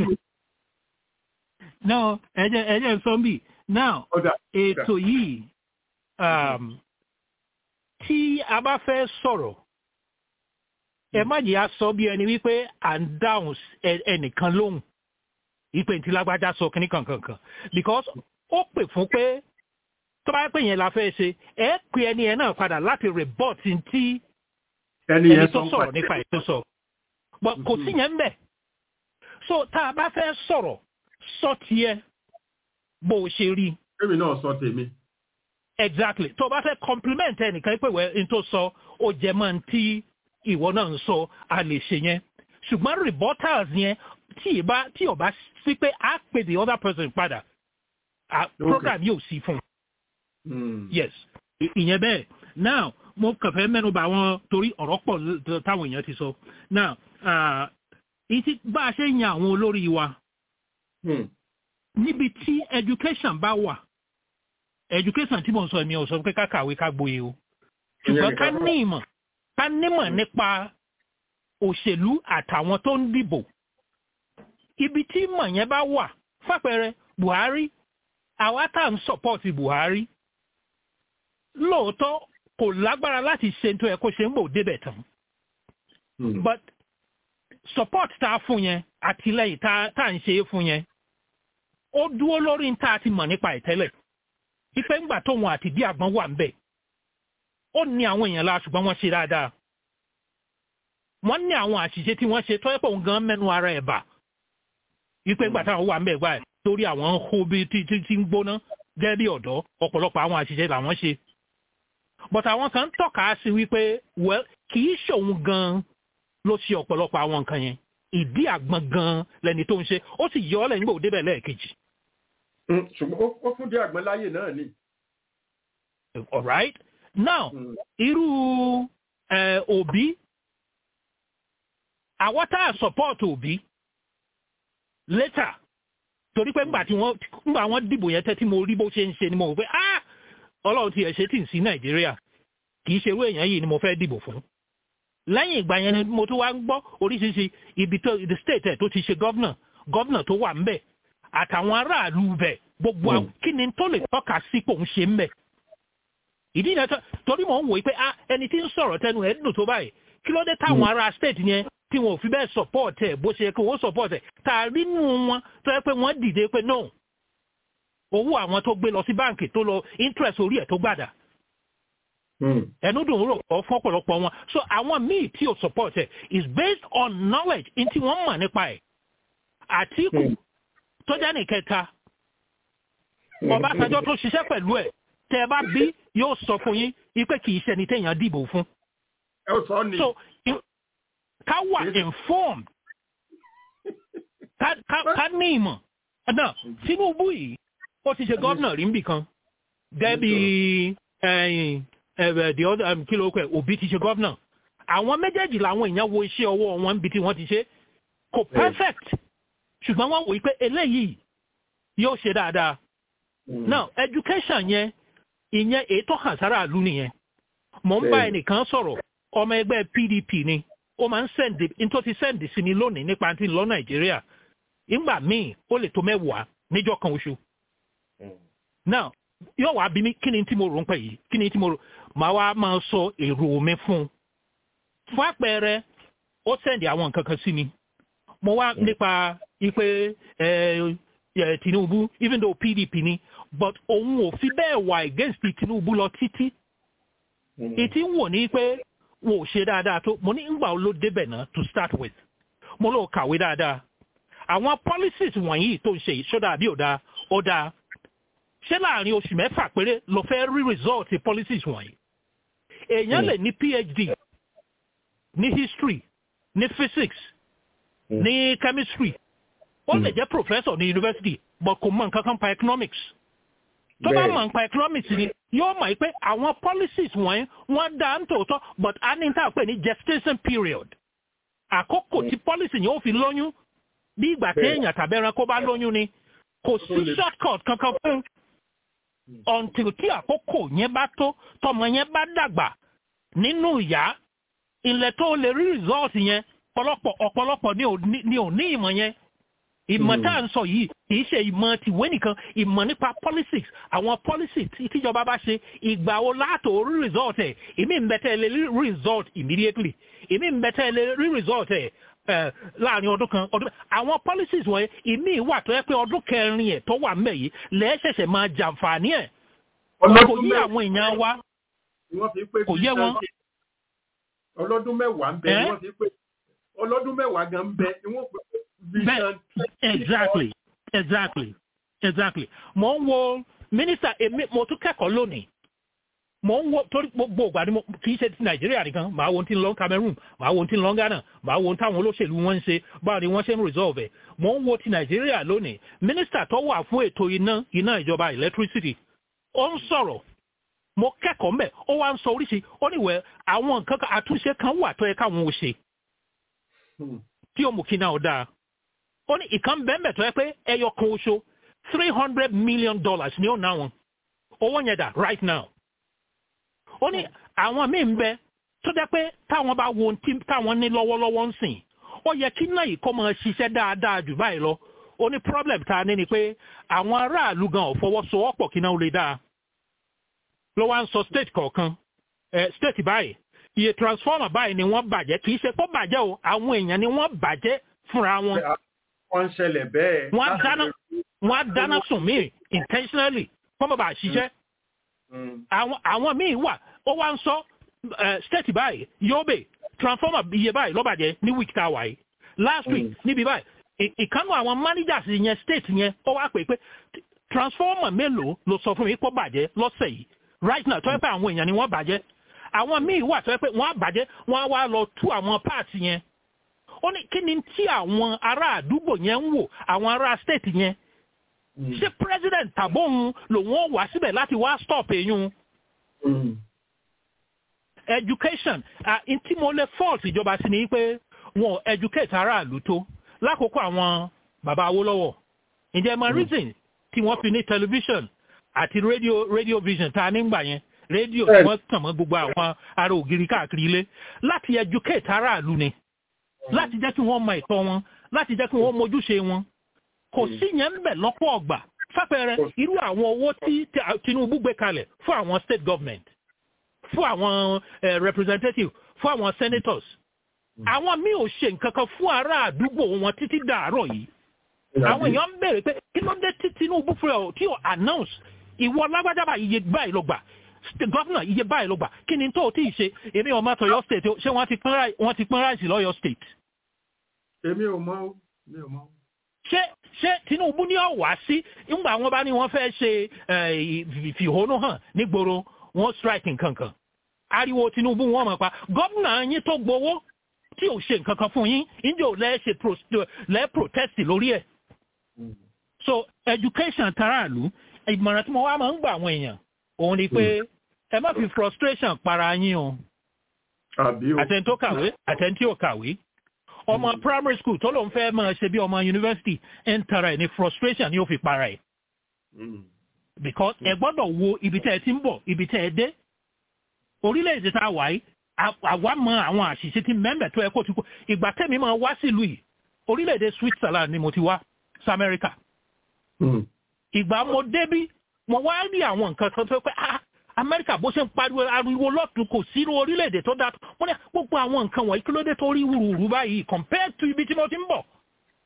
no ẹ jẹ́ ẹ jẹ́ ń sọ bí now ètò yìí um, tí a bá fẹ́ sọ̀rọ̀ ẹ má jẹ́ a sọ bí ẹni wípé à ń dáhùn ẹnìkan lóhùn ìpè tí lágbájá sọ kínní kankankan because ó pè fún pé tó bá pè yẹn la fẹ́ ṣe ẹ pè ẹni yẹn náà padà láti report tí ẹni tó sọ̀rọ̀ nípa ètò sọ but kò sí yẹn ń bẹ̀ so tá a bá fẹ́ sọ̀rọ̀ sọ tiẹ̀ bó o ṣe rí. èmi náà sọ tèmi. exactly tó o bá fẹ́ compliment ẹnìkan pé wẹ́ n tó sọ ó jẹ mọ́ tí ìwọ náà ń sọ a lè ṣe yẹn ṣùgbọ́n rebuttals yẹn tí ìbá tí ọba sí pé a pè the other person padà program yóò sí fún un. yes ìyẹn bẹ́ẹ̀ now mo kàn fẹ́ mẹ́nu bà wọ́n torí ọ̀rọ̀ pọ̀ táwọn èèyàn ti sọ now ìtì bá a ṣe yan àwọn olórí wa níbi tí education bá wà education tí mo ń sọ mi ò sọ pé ká kàwé ká gboyè o ṣùgbọ́n ká ní ìmọ̀ ká nímọ̀ nípa òṣèlú àtàwọn tó ń dìbò ibi tí ìmọ̀ yẹn bá wà fàpẹẹrẹ buhari àwa tá à ń sọpọ́ọ̀tì buhari lóòótọ́ kò lágbára láti ṣe tó ẹ kó ṣe ń bò débẹ̀ tán but support tá a fún yẹn àtìlẹyìn tá à ń ṣe é fún yẹn ó dúró lórí tá a ti mọ̀ nípa ìtẹ́lẹ̀ ife ńgbà tóun àti bí àgbọn wà ń bẹ̀ ó ní àwọn èèyàn la ṣùgbọ́n wọ́n ṣe dáadáa wọ́n ní àwọn àṣìṣe tí wọ́n ṣe tó ẹ̀pọ̀ gan mẹ́nu ara ẹ̀ bà ipe ńgbà táwọn wà ń bẹ̀ gbà ẹ̀ torí àwọn ń hó bí tí tí ń gbóná gẹ́gẹ́ bí ọ̀dọ́ ọ̀pọ̀lọpọ̀ àwọn àṣìṣe làwọn ṣe but àwọn kan tọ́ka sí wípé well kì í ṣòun gan ló ṣe ọ̀pọ̀lọpọ̀ àwọn nǹkan yẹn ìdí àgbọn gan lẹni tó ń ṣe ó sì yọ ọ́ lẹ́yìn gbòó débẹ̀ lẹ́ẹ̀kejì. ṣùgbọ́n ó fún dé àgbọn láyè náà ni. all right now irú òbí àwọn tá a support òbí later torí pé ńgbà tí wọ́n ńgbà wọ́n dìbò yẹn tẹ́ tí mo rí bó ṣe ń ṣe ni mo rò pé ah ọlọ́run ti ẹ̀ ṣe tì sí nàìjíríà kì í ṣe irú èèyàn yìí ni mo fẹ́ dìbò fún lẹ́yìn ìgbà yẹn ni mo tún wá ń gbọ́ oríṣiríṣi ibi tó the state ẹ̀ tó ti ṣe gọ́vnà gọ́vnà tó wà ńbẹ̀ àtàwọn aráàlú bẹ̀ gbogbo àwọn kí ni tó lè tọ́ka sí pò ń ṣe ńbẹ̀ ìdí yẹn torí mò ń wòye pé ah ẹni tí ń sọ̀rọ̀ tẹnu ẹ̀ dùn tó báyìí kí ló dé táwọn ará state yẹn tí wọn ò fi bẹ́ẹ̀ support ẹ̀ bó ṣe yẹ kí wọ́n support ẹ̀ tá a rí nù wọn tó yẹ pé wọ́n dìde pé no owó àwọn tó gbé lọ sí báǹkì tó lọ interest orí ẹ̀ tó gbàdà ẹnu dùn rò ọ fún ọ̀pọ̀lọpọ̀ wọn so àwọn míì tí ò support ẹ̀ is based on knowledge in tí wọ́n mọ̀ nípa ẹ̀ àtìkù tó jẹ́ nìkẹta ọbásanjọ́ tó ṣiṣẹ́ pẹ̀lú ẹ̀ tẹ́ ẹ bá bí yóò sọ fún yín wípé kì í ṣe ẹni téèyàn dìbò fún. so ká wà informed ká ní ìmọ̀ náà tinubu yìí ó ti ṣe gómìnà rí nbì kan gẹ́bí the other kí ló pẹ́ òbí ti ṣe gómìnà àwọn méjèèjì làwọn èèyàn wo iṣẹ́ ọwọ́ wọn níbi tí wọ́n ti ṣe kò perfect ṣùgbọ́n wọ́n wòye pé eléyìí yóò ṣe dáadáa now education yẹn ìyẹn ètò hàn sára ìlú nìyẹn mò ń bá ẹnìkan sọ̀rọ̀ ọmọ ẹgbẹ́ pdp ni ó máa ń sẹ́ǹdì nítorí ti sẹ́ǹdì sí mi lónìí nípa ti lọ nàìjíríà ìgbà míì ó lè tó mẹ́wàá níjọ́ kan oṣù. now yóò wá bí mi kí ni tí mo rò ń pẹ̀ yìí kí ni tí mo rò màá wá máa sọ èrò mi fún un. fún àpẹẹrẹ ó sẹ́ǹdì àwọn nǹkan kan sí mi mo wá nípa ipe tinubu even though pdp ni but òun ò fi bẹ́ẹ̀ wà against tinubu lọ títí. ìtí ń wò ní pé wọn ò ṣe dáadáa tó mo ní ngbà ló débẹ̀ náà to start with mo lọ kàwé dáadáa àwọn policies wọ̀nyí tó ń ṣe ìṣọ́dá àbí ọ̀dà ọ̀dà ṣé láàrin oṣù mẹ́fà péré ló fẹ́ rí result policies wọ̀nyí èèyàn lè ní phd ní history ní physics ní chemistry ó lè jẹ́ professor ní university but kò mọ nǹkan kan pa economics tó bá mọ̀ nípa economics ni yóò mọ̀ pé àwọn policies wọ̀nyí wọ́n dá ń tòótọ́ but a ní tá a pè ní gestation period àkókò tí policy yẹn ó fi lóyún bí ìgbà téèyàn tàbí ẹranko bá lóyún ni kò sí shortcut kankan fún until tí àkókò yẹn bá tó tọmọ yẹn bá dàgbà nínú ìyá ilẹ̀ tó lè rí result yẹn ọ̀pọ̀lọpọ̀ ọ̀pọ̀lọpọ̀ ni ò ní ìmọ̀ yẹn ìmọ̀ tá à ń sọ yìí kì í ṣe ìmọ̀ tìwé nìkan ìmọ̀ nípa politics àwọn policies tíjọba bá ṣe ìgbà wo látò rí result ẹ̀ ìmí ń bẹ̀tẹ̀ lè rí result immediately ìmí ń bẹ̀tẹ̀ lè rí result ẹ̀ láàrin ọdún kan ọdún àwọn policies wọ̀nyẹn ìmí wà tó yẹ pé ọdún kẹrin ẹ̀ tó wà ńbẹ̀ yìí lẹ́ẹ̀ṣẹ̀ṣẹ̀ máa jàǹfààní ẹ̀ kò yí àwọn èèyàn wa kò yẹ wọn. ọlọ́dún mẹ́wàá ń bẹ ni wọ́n fi pé ọlọ́dún mẹ́wàá gan ń bẹ ni wọ́n pè Bẹ́ẹ̀ exactly exactly exactly mo ń wo mínísítà èmi mo tún kẹ́kọ̀ọ́ lónìí mo ń wo torí gbogbo ìgbà ni mo kì í ṣe ti nàìjíríà nìkan màá wo ti ń lọ cameroon màá wo ti ń lọ ghana màá wo táwọn olóṣèlú wọn ń ṣe báwo ni wọ́n ṣe ń resolve ẹ̀ mo ń wo ti nàìjíríà lónìí mínísítà tó wà fún ètò iná iná ìjọba electricity ó ń sọ̀rọ̀ mo kẹ́kọ̀ọ́ mbẹ̀ ó wá ń sọ oríṣi ó níwẹ̀ àwọn nǹkan àtúnṣe kan wà tó yẹ káwọn ò ṣe tí ó mú kí náà dáa ó ní ìkan bẹ́ẹ̀ tó yẹ pé ẹyọ kan oṣù three hundred million dollars ni ó ná wọn owó yẹn dà right now ó ní àwọn míì ń bẹ tó jẹ́ pé táwọn bá wo tí táwọn ní lọ́wọ́lọ́wọ́ ń sìn ó yẹ kí náà yìí kọ́ máa ṣiṣẹ́ dáadáa jù báyìí lọ ó ní problem tá a ní ni pé àwọn aráàlú gan ò fọwọ́sowọ́pọ̀ kí náà ó lè dáa ló wá ń sọ state kọ̀ọ̀kan state báyìí iye transformer báyìí ni wọ́n bàjẹ́ kì í ṣe kó bàjẹ́ o àwọn èèyàn ni wọ́n bàjẹ́ fúnra wọn wọ́n ń ṣẹlẹ̀ bẹ́ẹ̀. wọ́n á dáná wọ́n á dáná sùn míì intentionally kọ́ mọ̀ bá a ṣiṣẹ́. àwọn àwọn míì wà ó wá ń sọ state báyìí yobe transformer iye báyìí lọ́bàjẹ́ ní week tá a wà yìí last week níbi báyìí ìkànnì àwọn managers yẹn state yẹn ó wá pè pé transformer mélòó ló sọ fún mi kó bàjẹ́ lọ́sẹ̀ yìí right now tó yẹ pé àwọn èèyàn ni wọ́n bàjẹ́ àwọn míì wà tó yẹ pé wọ́n á bàjẹ́ wọ́n á wá lọ tú àwọn parts yẹn ó ní kí ni tí àwọn ará àdúgbò yẹn ń wò àwọn ará state yẹn ṣé president tàbóhun lòun ó wá síbẹ̀ láti wá stop eyín education n tí mo lè fault ìjọba sí ni pé wọn educate aráàlú tó lákòókò àwọn bàbá Awólọ́wọ̀ ǹjẹ́ mọ reason tí wọ́n fi ní television àti radio radio vision tá a nígbà yẹn rédíò tí wọ́n tàn mọ́ gbogbo àwọn ará ògiri káàkiri ilé láti educate aráàlú ni láti jẹ́ kí wọ́n mọ ìtọ́ wọn láti jẹ́ kí wọ́n mójúṣe wọn kò sí yẹn ń bẹ̀ lọ́pọ̀ ọgbà fápẹrẹ irú àwọn owó tí Tinubu gbé kalẹ̀ fún àwọn state government fún àwọn representative fún àwọn senators àwọn míì ò ṣe nǹkan kan fún ará àdúgbò wọn títí dàárọ̀ yìí àwọn èèyàn ń béèrè pé kí ló dé tí Tinubu fúnra ọ̀ tí ò announce ìwọ lágbájábà iye báyìí ló gbà gọ́fìnà iye báyìí ló gbà kí ni tó o tí ì ṣe èmi ò máa tọyọ state ṣé wọ́n ti pín ráìsì lọ́yọ̀ state. èmi ò mọ̀ mi ò mọ̀. ṣé ṣé Tinubu ní ọ̀wá sí ńgbà wọn bá ní wọ́n fẹ́ ṣe ìfìhónú hàn nígboro wọ́n strike nǹkan kan ariwo Tinubu wọ́n mọ̀ pa gọ́fìnà yín tó gbowó tí ò ṣe nǹkan kan fún yín ǹjẹ́ ò lẹ́ ṣe lẹ́ protest lórí ẹ̀. so education taraàlú ìmọ̀ràn tí mo wá máa ń gbà àwọn èèyàn òun ni pé ẹ má fi frustration para yín o àtẹni tó kàwé àtẹni tí ò kàwé ọmọ primary school tó lóun fẹ́ máa ṣe bí ọmọ university ń tara ẹ̀ ní frustration ni ó fi para ẹ̀ because ẹ gbọ́dọ̀ wo ibi tẹ́ ẹ ti ń bọ̀ ibi tẹ́ ẹ dé orílẹ̀-èdè tá a wà yìí àwa mọ àwọn àṣìṣe tí mẹ́mbẹ̀ tó ẹ kó ti kó ìgbà tẹ́mi máa wá sílùú yìí orílẹ̀-èdè Switzerland ni mo ti wá sí America ìgbà mo débí mo wá rí àwọn nǹkan kan tó pé ah amẹ́ríkà bó ṣe ń pariwo ariwo lọ́tún kò sí irú orílẹ̀-èdè tó dáa wọ́n ní gbogbo àwọn nǹkan wọ̀nyí kí ló dé tó rí wùrùwùrù báyìí compared to ibi tí mo ti ń bọ̀.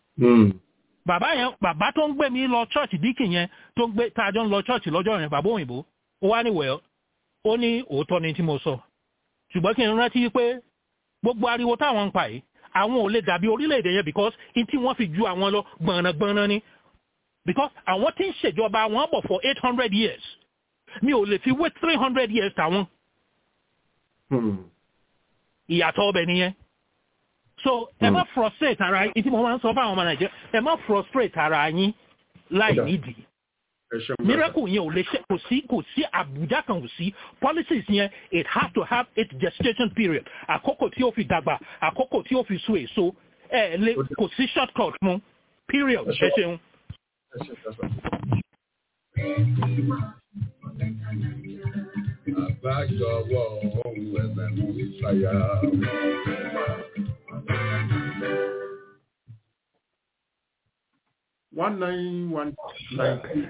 bàbá yẹn bàbá tó ń gbé mi lọ church díkì yẹn tó ń gbé tá a jọ ń lọ church lọ́jọ́ yẹn bàbá òyìnbó ó wá ní wẹ̀ ó ní òótọ́ ni tí mo sọ ṣùgbọ́n kí n rántí pé gbogbo ariwo táwọn ń pa yìí àwọn ò lè dàbí orílẹ̀-èdè yẹn because in tí wọ́n fi ju àwọn lọ gbọ̀nàgbọ̀nà ni because àwọn tí ń ṣèjọba wọn bọ̀ for eight hundred years mi ò lè fi wé three hundred years tàwọn. ìyàtọ̀ ọbẹ̀ nìyẹn. so ẹ má frustrate ara yín tí mo máa ń sọ fáwọn ọmọ nàìjíríà ẹ má frustrate ara yín láì nídìí. miracle yẹn ò lè ṣe kò sí kò sí àbújá kan kò sí policies yẹn it has to have its gestation period àkókò tí ó fi dàgbà àkókò tí ó fi so èso ẹ lè kò sí shortcut fún period ẹ ṣeun. Àbájọwọ́ ohun ẹ̀fẹ̀ mú ìṣàyà. one nine one nine three.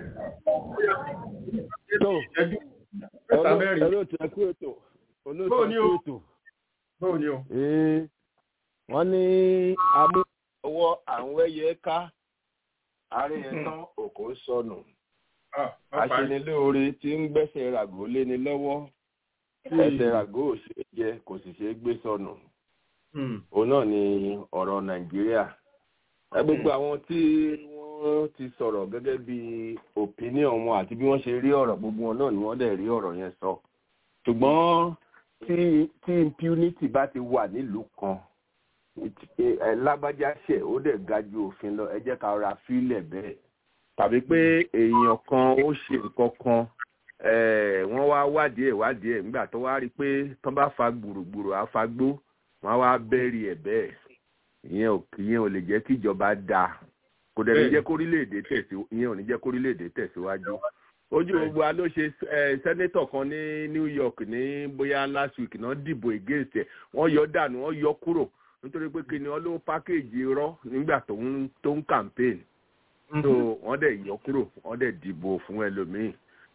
tó olóòtú ẹkú ètò olóòtú ẹkú ètò. bóò ni o. wọ́n ní amúhọwọ́ àwọn ẹyẹ ká àárín ẹ̀tàn òkò sọnù aṣenilóore tí ń gbẹ́sẹ̀ ràgó léni lọ́wọ́ ẹsẹ̀ ràgó ò ṣe é jẹ kò sì ṣe é gbé sọnù òun náà ni ọ̀rọ̀ nàìjíríà gbogbo àwọn tí wọ́n ti sọ̀rọ̀ gẹ́gẹ́ bí opinion wọn àti bí wọ́n ṣe rí ọ̀rọ̀ gbogbo wọn náà ni wọ́n dẹ̀ rí ọ̀rọ̀ yẹn sọ ṣùgbọ́n tí impunity bá ti wà nílùú kan lágbájá ṣẹ̀ ó dẹ̀ ga ju òfin lọ ẹ jẹ́ ká ra fílẹ̀ bẹ́ẹ̀ tàbí pé èèyàn kan ó ṣe nǹkan kan wọ́n wá wádìí ẹ̀ wádìí ẹ̀ nígbà tó wá rí i pé tán bá fa gbùrùgbùrù àfagbó wọ́n wá bẹ́ẹ̀rì ẹ̀ bẹ́ẹ̀ ìyẹn ò ìyẹn ò lè jẹ́ kí ìjọba da kò dẹ̀ ní jẹ́ kórílẹ̀-èdè tẹ̀síwájú ìyẹn ò ní jẹ́ kórílẹ̀-èdè tẹ̀síwájú ojú gbogbo wa ló ṣe sẹ́nétọ̀ kan ní New York ní bóyá last week náà dìbò against ẹ̀ wọ́n yọ dànù wọ́n yọ kúrò nítorí pé kí ni wọ́n ló pákéjì irọ́ nígbà tó ń campaign so wọ́n dẹ̀ yọ kúrò wọ́n dẹ̀ dìbò fún ẹlòmíì.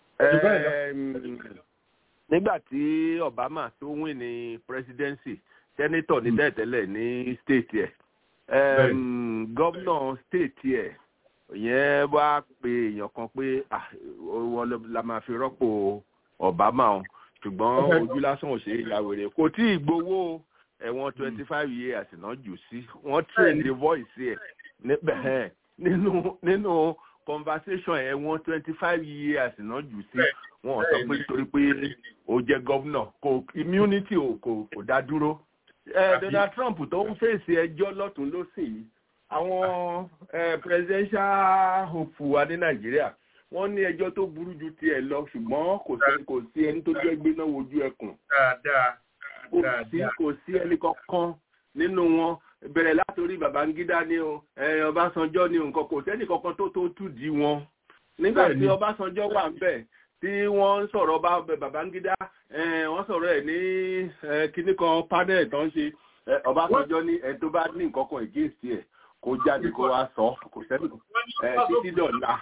nígbà tí Obama tó win ní presidency senator ní tẹ́tẹ́lẹ̀ ní state ẹ̀ gómìnà state ẹ̀ yẹn wá pe èèyàn kan pé wọ́n la máa fi rọ́pò Obama o ṣùgbọ́n ojú lásán ò ṣe é ìyàwó kò tí ì gbowó ẹ̀wọ̀n twenty five years náà jù sí wọ́n train the voice ẹ̀ níbẹ̀ nínú nínú conversation ẹ̀ wọ́n twenty five years náà jù sí wọ́n sọ pé torí pé ó jẹ́ gọ́vnà kò immunity ò kò kò dá dúró donald trump tó ń fèsì ẹjọ́ lọ́tún lọ́sìn yìí àwọn presidential hope wa ní nàìjíríà wọ́n ní ẹjọ́ tó burú ju tiẹ̀ lọ ṣùgbọ́n kò sí kò sí ẹni tó jẹ́ gbéná wojú ẹkùn kò sí kò sí ẹni kankan nínú wọn bẹ̀rẹ̀ látòrí babangida ni o ọbásanjọ́ ni nǹkan kò sẹ́ni kankan tó tó tù dí wọn nígbà tí ọbásanjọ́ wà ń bẹ̀ tí wọ́n ń sọ̀rọ̀ bá babangida wọ́n sọ̀rọ̀ ẹ̀ ní kíní kan panel tó ń ṣe ọbásanjọ́ ní ẹ tó bá ní nǹkan kan against ẹ̀ kó jáde kó wá sọ kò sẹ́ni títí dọ̀la.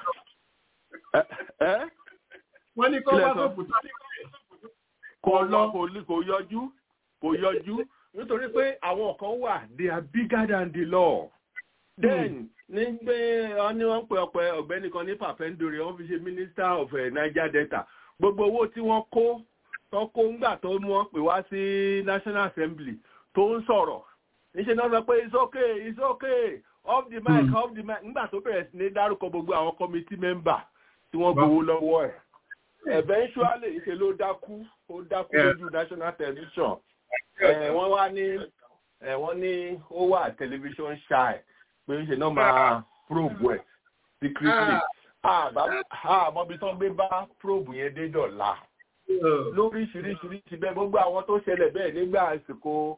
wọ́n ní kọ́ wá sọ̀kù tó kò lọ kò yọjú kò yọjú nítorí pé àwọn kan wà they are bigger than the law. then ní pé wọ́n ní wọ́n pe ọ̀pẹ ọ̀gbẹ́ni kan ní papendore wọ́n fi ṣe minister of uh, niger delta gbogbo owó tí wọ́n kó tó kó ńgbà tó mú wọn pè wá sí national assembly tó ń sọ̀rọ̀ níṣẹ́ náà sọ pé it's okay it's okay off the mic mm. off the mic ńgbà tó bẹ̀rẹ̀ sí ní dárúkọ gbogbo àwọn committee member tí wọ́n gbowó lọ́wọ́ ẹ̀ eventually ṣe ló dákú ó dákú lójú national television wọ́n wá ní wọ́n ní ó wà television shy pé ṣe náà máa probe ẹ̀ secretly àmọ́bi tán gbé bá probe yẹn dé dọ̀la lóríṣiríṣiríṣi bẹ́ẹ̀ gbogbo àwọn tó ṣẹlẹ̀ bẹ́ẹ̀ nígbà àsìkò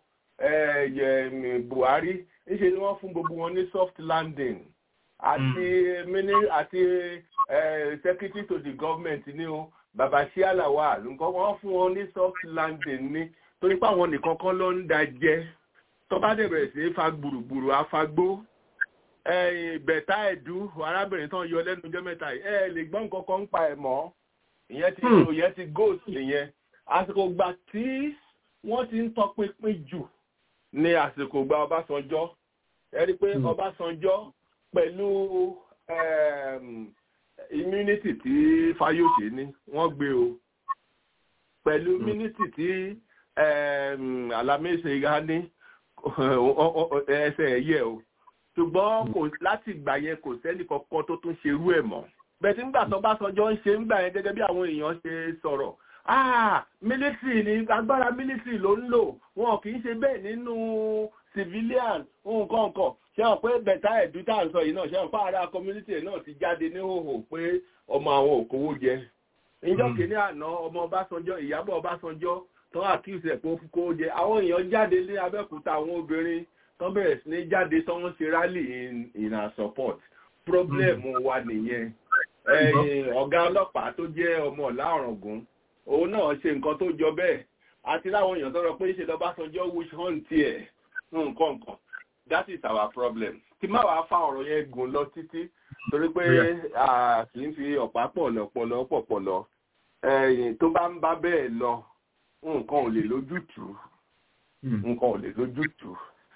buhari níṣe ni wọ́n fún gbogbo wọn ní soft landing àti mini àti secretary to the government ní o baba shialawa nǹkan wọ́n fún wọn ní soft landing ní torí pé àwọn nìkan kan ló ń da jẹ tó bá dẹ̀ bẹ̀rẹ̀ sí í fa gbùrùgbùrù afagbó bẹ̀tà ẹ̀dú arábìnrin tán yọ lẹ́nu ọjọ́ mẹ́ta yìí ẹ lè gbọ́ nǹkan kan ń pa ẹ̀ mọ́ ìyẹn ti ìyẹn ti ghost nìyẹn àsìkò gbà tí wọ́n ti ń tọpinpin jù ní àsìkò gba ọbásanjọ́ ẹ rí i pé ọbásanjọ́ pẹ̀lú immunity tí fayose ní wọ́n gbé o pẹ̀lú immunity tí alamese ga ní ẹsẹ̀ ẹ̀yẹ o ṣùgbọ́n kò láti ìgbà yẹn kò sẹ́ni kankan tó tún ṣerú ẹ̀ mọ́ bẹ́ẹ̀ tí ńgbà tó bá sọjọ́ ń ṣe ńgbà yẹn gẹ́gẹ́ bí àwọn èèyàn ṣe sọ̀rọ̀ ah military ni agbára military ló ń lò wọn kì í ṣe bẹ́ẹ̀ nínú civilian nǹkan nǹkan ṣé wọn pé bẹ̀tà ẹ̀dú tá à ń sọ yìí náà ṣé wọn pa ara community náà ti jáde ní hòhò pé ọmọ àwọn òkòwò jẹ ìjọ kìíní àná ọmọ ọbásanjọ́ ìyábọ̀ ọbásanjọ́ tó accuse ẹ̀ pé ó kó jẹ àwọn èèyàn jáde ní abẹ́òkúta àwọn obìnrin tó bẹ̀rẹ̀ sí ní jáde tó ń ṣe rally in in our support problem wa nìyẹn ọ̀gá ọlọ́pàá tó jẹ́ ọmọ ọ̀la ọ̀ràngún òun náà ṣe nǹkan tó jọ bẹ́ẹ̀ àti láwọn èèyàn tó rọ pé ṣe lọ́básanjọ́ wish hunt tiẹ̀ nǹkan nǹkan that is our problem kí má wàá fa ọ̀rọ̀ yẹn gùn lọ títí torí pé kì í fi ọ̀pá pọ̀lọpọ̀lọ pọ̀pọ̀lọ tó bá ń bá bẹ́ẹ̀ lọ nǹkan ò lè lójútùú nǹkan ò lè lójútùú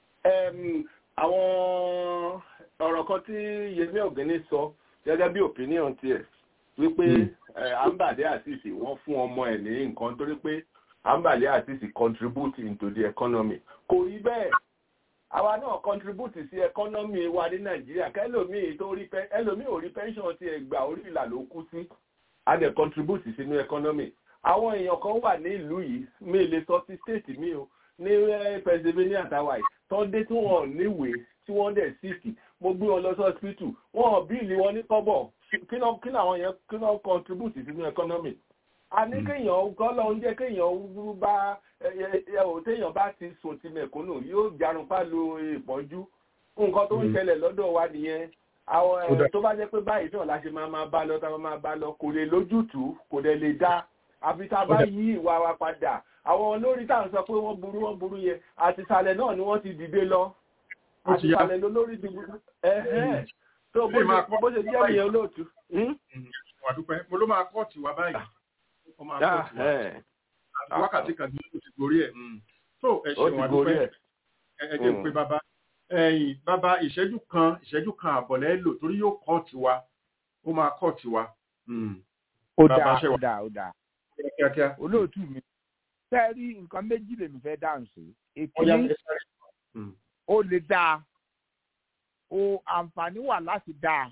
àwọn ọ̀rọ̀ kan tí yẹmí ọ̀gẹ́ni sọ gẹ́gẹ́ bí opinion tiẹ̀ wípé ambade asisi wọ́n fún ọmọ ẹ̀ ní nǹkan torí pé ambade asisi contribute into the economy kò rí bẹ́ẹ̀ àwa náà contribute sí economy wa ní nàìjíríà kẹlòmíì tó rí ẹlòmíì ò rí pension tiẹ̀ gbà orí ìlà ló kú sí a dẹ̀ contribute sínú economy àwọn èèyàn kan wà ní ìlú yìí mi lè sọ sí state mi o ní pennsylvania tàwa yìí tó dé tí wọn níwèé tí wọn dẹ̀ síìkì mo gbé wọn lọ sí hospital wọn bíìlì wọn ní kọ́bọ̀ kí náà àwọn yẹn kí náà contribute sínú economy a ní kéèyàn kọ́ lọ ń jẹ́ kéèyàn bá ò téèyàn bá ti sùn ti mẹ̀kúnnù yóò jarun pálọ̀ ìpọ́njú nǹkan tó ń ṣẹlẹ̀ lọ́dọ̀ wa nìyẹn àwọn tó bá jẹ́ pé báyìí náà la ṣe máa máa bá lọ tá a máa bá lọ kò lè lójútùú kò dẹ̀ lè dá àfi tá a bá yí ìwà wa padà àwọn olórí tá à ń sọ pé wọ́n burú wọ́n burú yẹn àtìsàlẹ̀ náà ni wọ́n ti dìde lọ àtìsàlẹ̀ lolórí ti burú ẹ̀hẹ́n tó bó ṣe jẹ́ ìyẹn olóòtú. wàdúpẹ́ mo ló máa kọ́ọ̀tì wá báyìí ó máa kọ́ọ̀tì wá wákàtí kan ní oṣù gorí ẹ̀ tó ẹ ṣeun wàdúpẹ́ ẹ jẹ́ pé bàbá ẹ̀yìn bàbá ìṣẹ́jú kan ìṣẹ́jú kan àbọ̀lẹ́ lò torí yóò kọ́ọ̀tì wa ó máa kọ́ọ̀tì wa. ó dáa ó dáa ó dáa olóòtú mi fẹ́ rí nǹkan méjì lèmi fẹ́ dáhùn sí èkìní ó lè dáa o àǹfààní wà láti dáa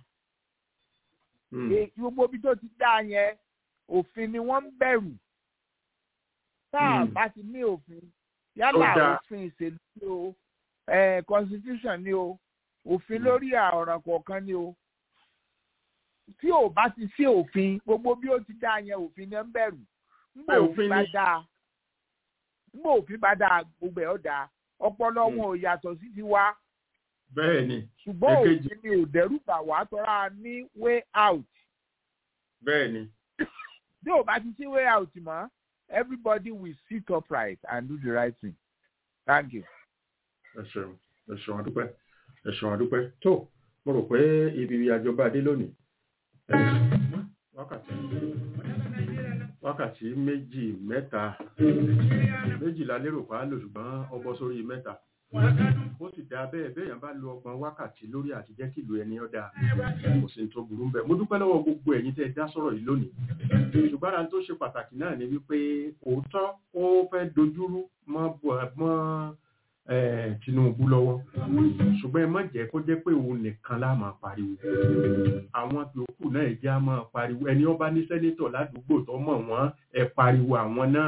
gbogbo ibi tó ti dáa yẹn òfin ni wọ́n ń bẹ̀rù tá a bá ti ní òfin yálà òfin ìṣèlú ni o constitution ni o òfin lórí ọ̀ràn kọ̀ọ̀kan ni o tí ò bá ti sí òfin gbogbo bí ó ti dá yẹn òfin ni ń bẹ̀rù ngbà òfin bá dáa ngbà òfin bá dáa gbogbo ẹ̀ ọ́ dáa ọpọlọ wọn ò yàtọ̀ sí ti wá. bẹ́ẹ̀ni ṣùgbọ́n òfin ni ò dẹ́rù bà wá tọ́ra ní way out. bẹ́ẹ̀ni. bí ò bá ti sí way out mọ́ everybody will sit upright and do the right thing. thank you. ẹ ṣeun ẹ ṣeun àdúpẹ́ ẹ ṣeun àdúpẹ́ tó mo rò pé ibi àjọba dé lónìí wákàtí wákàtí méjì mẹ́ta méjìlá lérò pa á lò ṣùgbọ́n ọbọ̀ sórí mẹ́ta ó sì dá bẹ́ẹ̀ bẹ́ẹ̀ yẹn bá lo ọgbọ̀n wákàtí lórí àti jẹ́ kí ìlú ẹni ọ̀dà kò sí tó burú bẹ́ẹ̀ mo dúpẹ́ lọ́wọ́ gbogbo ẹ̀yin tẹ́ ẹ dá sọ̀rọ̀ yìí lónìí ṣùgbọ́n ara tó ṣe pàtàkì náà ni wípé òótọ́ ó fẹ́ dojúrú mọ́ Tinubu lọ́wọ́ ṣùgbọ́n ẹ má jẹ́ kó jẹ́ pé òun nìkan la máa pariwo àwọn yòókù náà ẹ̀jẹ̀ á máa pariwo ẹni ọba ní sẹ́nétọ̀ ládùúgbò tó mọ̀ wọ́n ẹ pariwo àwọn náà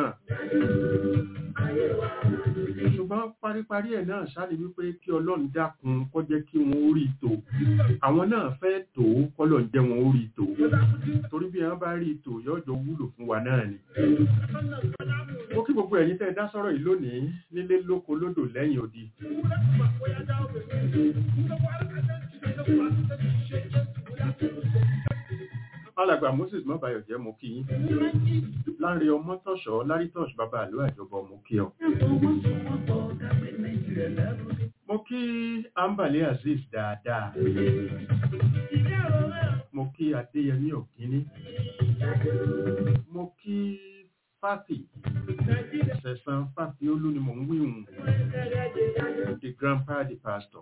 ṣùgbọ́n paríparí ẹ̀ náà ṣáà ní wípé kí ọlọ́run dákun kó jẹ́ kí wọ́n ó rí tò àwọn náà fẹ́ tò ó kọ́lọ̀ ń jẹ́ wọn ó rí tò torí bí wọ́n bá rí tò yọjọ́ wúlò fún wa náà ni. ó kí gbogbo ẹ̀yin tẹ́ ẹ dá sọ̀rọ̀ yìí lónìí nílé lóko lódò lẹ́yìn odi. alàgbà moses mọ́bàyọ̀ jẹ́ mo kí yín láàrin ọmọ tọ̀ṣọ́ lárítọ̀ṣ bàbá àlọ́ àjọbọ̀ mo kí ọ. mo kí ambale azeez dáadáa mo kí adéyẹmí òkínní mo kí fáfì sẹ̀sán fáfì olú ni mò ń wíhùn the grandpa the pastor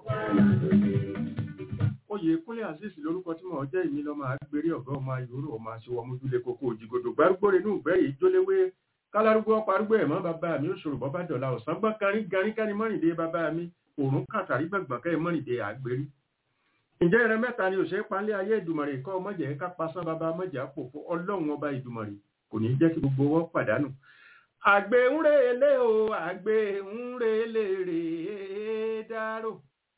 oyè kúnlẹ̀ azeez lórúkọ tí mo jẹ́ ìmí lọ́mọ agbèrè ọ̀gá ọmọ ayòrò ọmọ aṣọwọ́ mójúlé kókó òjìgòdò gbárùgbòrè ní ìgbẹ́rì ìjóléwé kálárúgbó ọparúgbó ẹ̀mọ́ bàbá mi ó ṣòro bọ́bá dọ̀la ọ̀sán gbọ́n kárín garín kárín mọ́rìndé bàbá mi òrùn kàtàrí gbọ̀ngbọ̀n kẹ́ mọ́rìndé àgbèrí. ǹjẹ́ ìrẹ mẹ́ta ni òṣèré panlẹ̀ ayé ìdùmọ̀rè kọ́ mọ́jẹ̀ ká pasán bàbá mọ́jẹ̀ àpòfo ọlọ́run ọba ìdùmọ̀rè kò ní jẹ́ kí gbogbo wọn pàdánù. àgbẹ̀ ń relé o àgbẹ̀ ń relé rèé dárò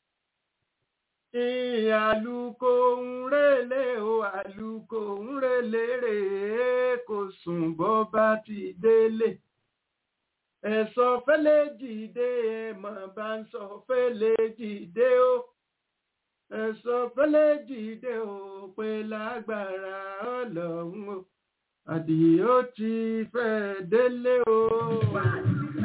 àlùkò ń relé o àlùkò ń relé rèé kò sùn bọ́ bá ti délé ẹ̀sọ́ fẹ́lẹ́ jìde ẹ̀mọ̀ bá ń sọ fẹ́lẹ́ jìde o ẹ̀sọ́ fẹ́lẹ́ jìde o pé lágbára ọlọ́run o àdìyó ti fẹ́ délé o.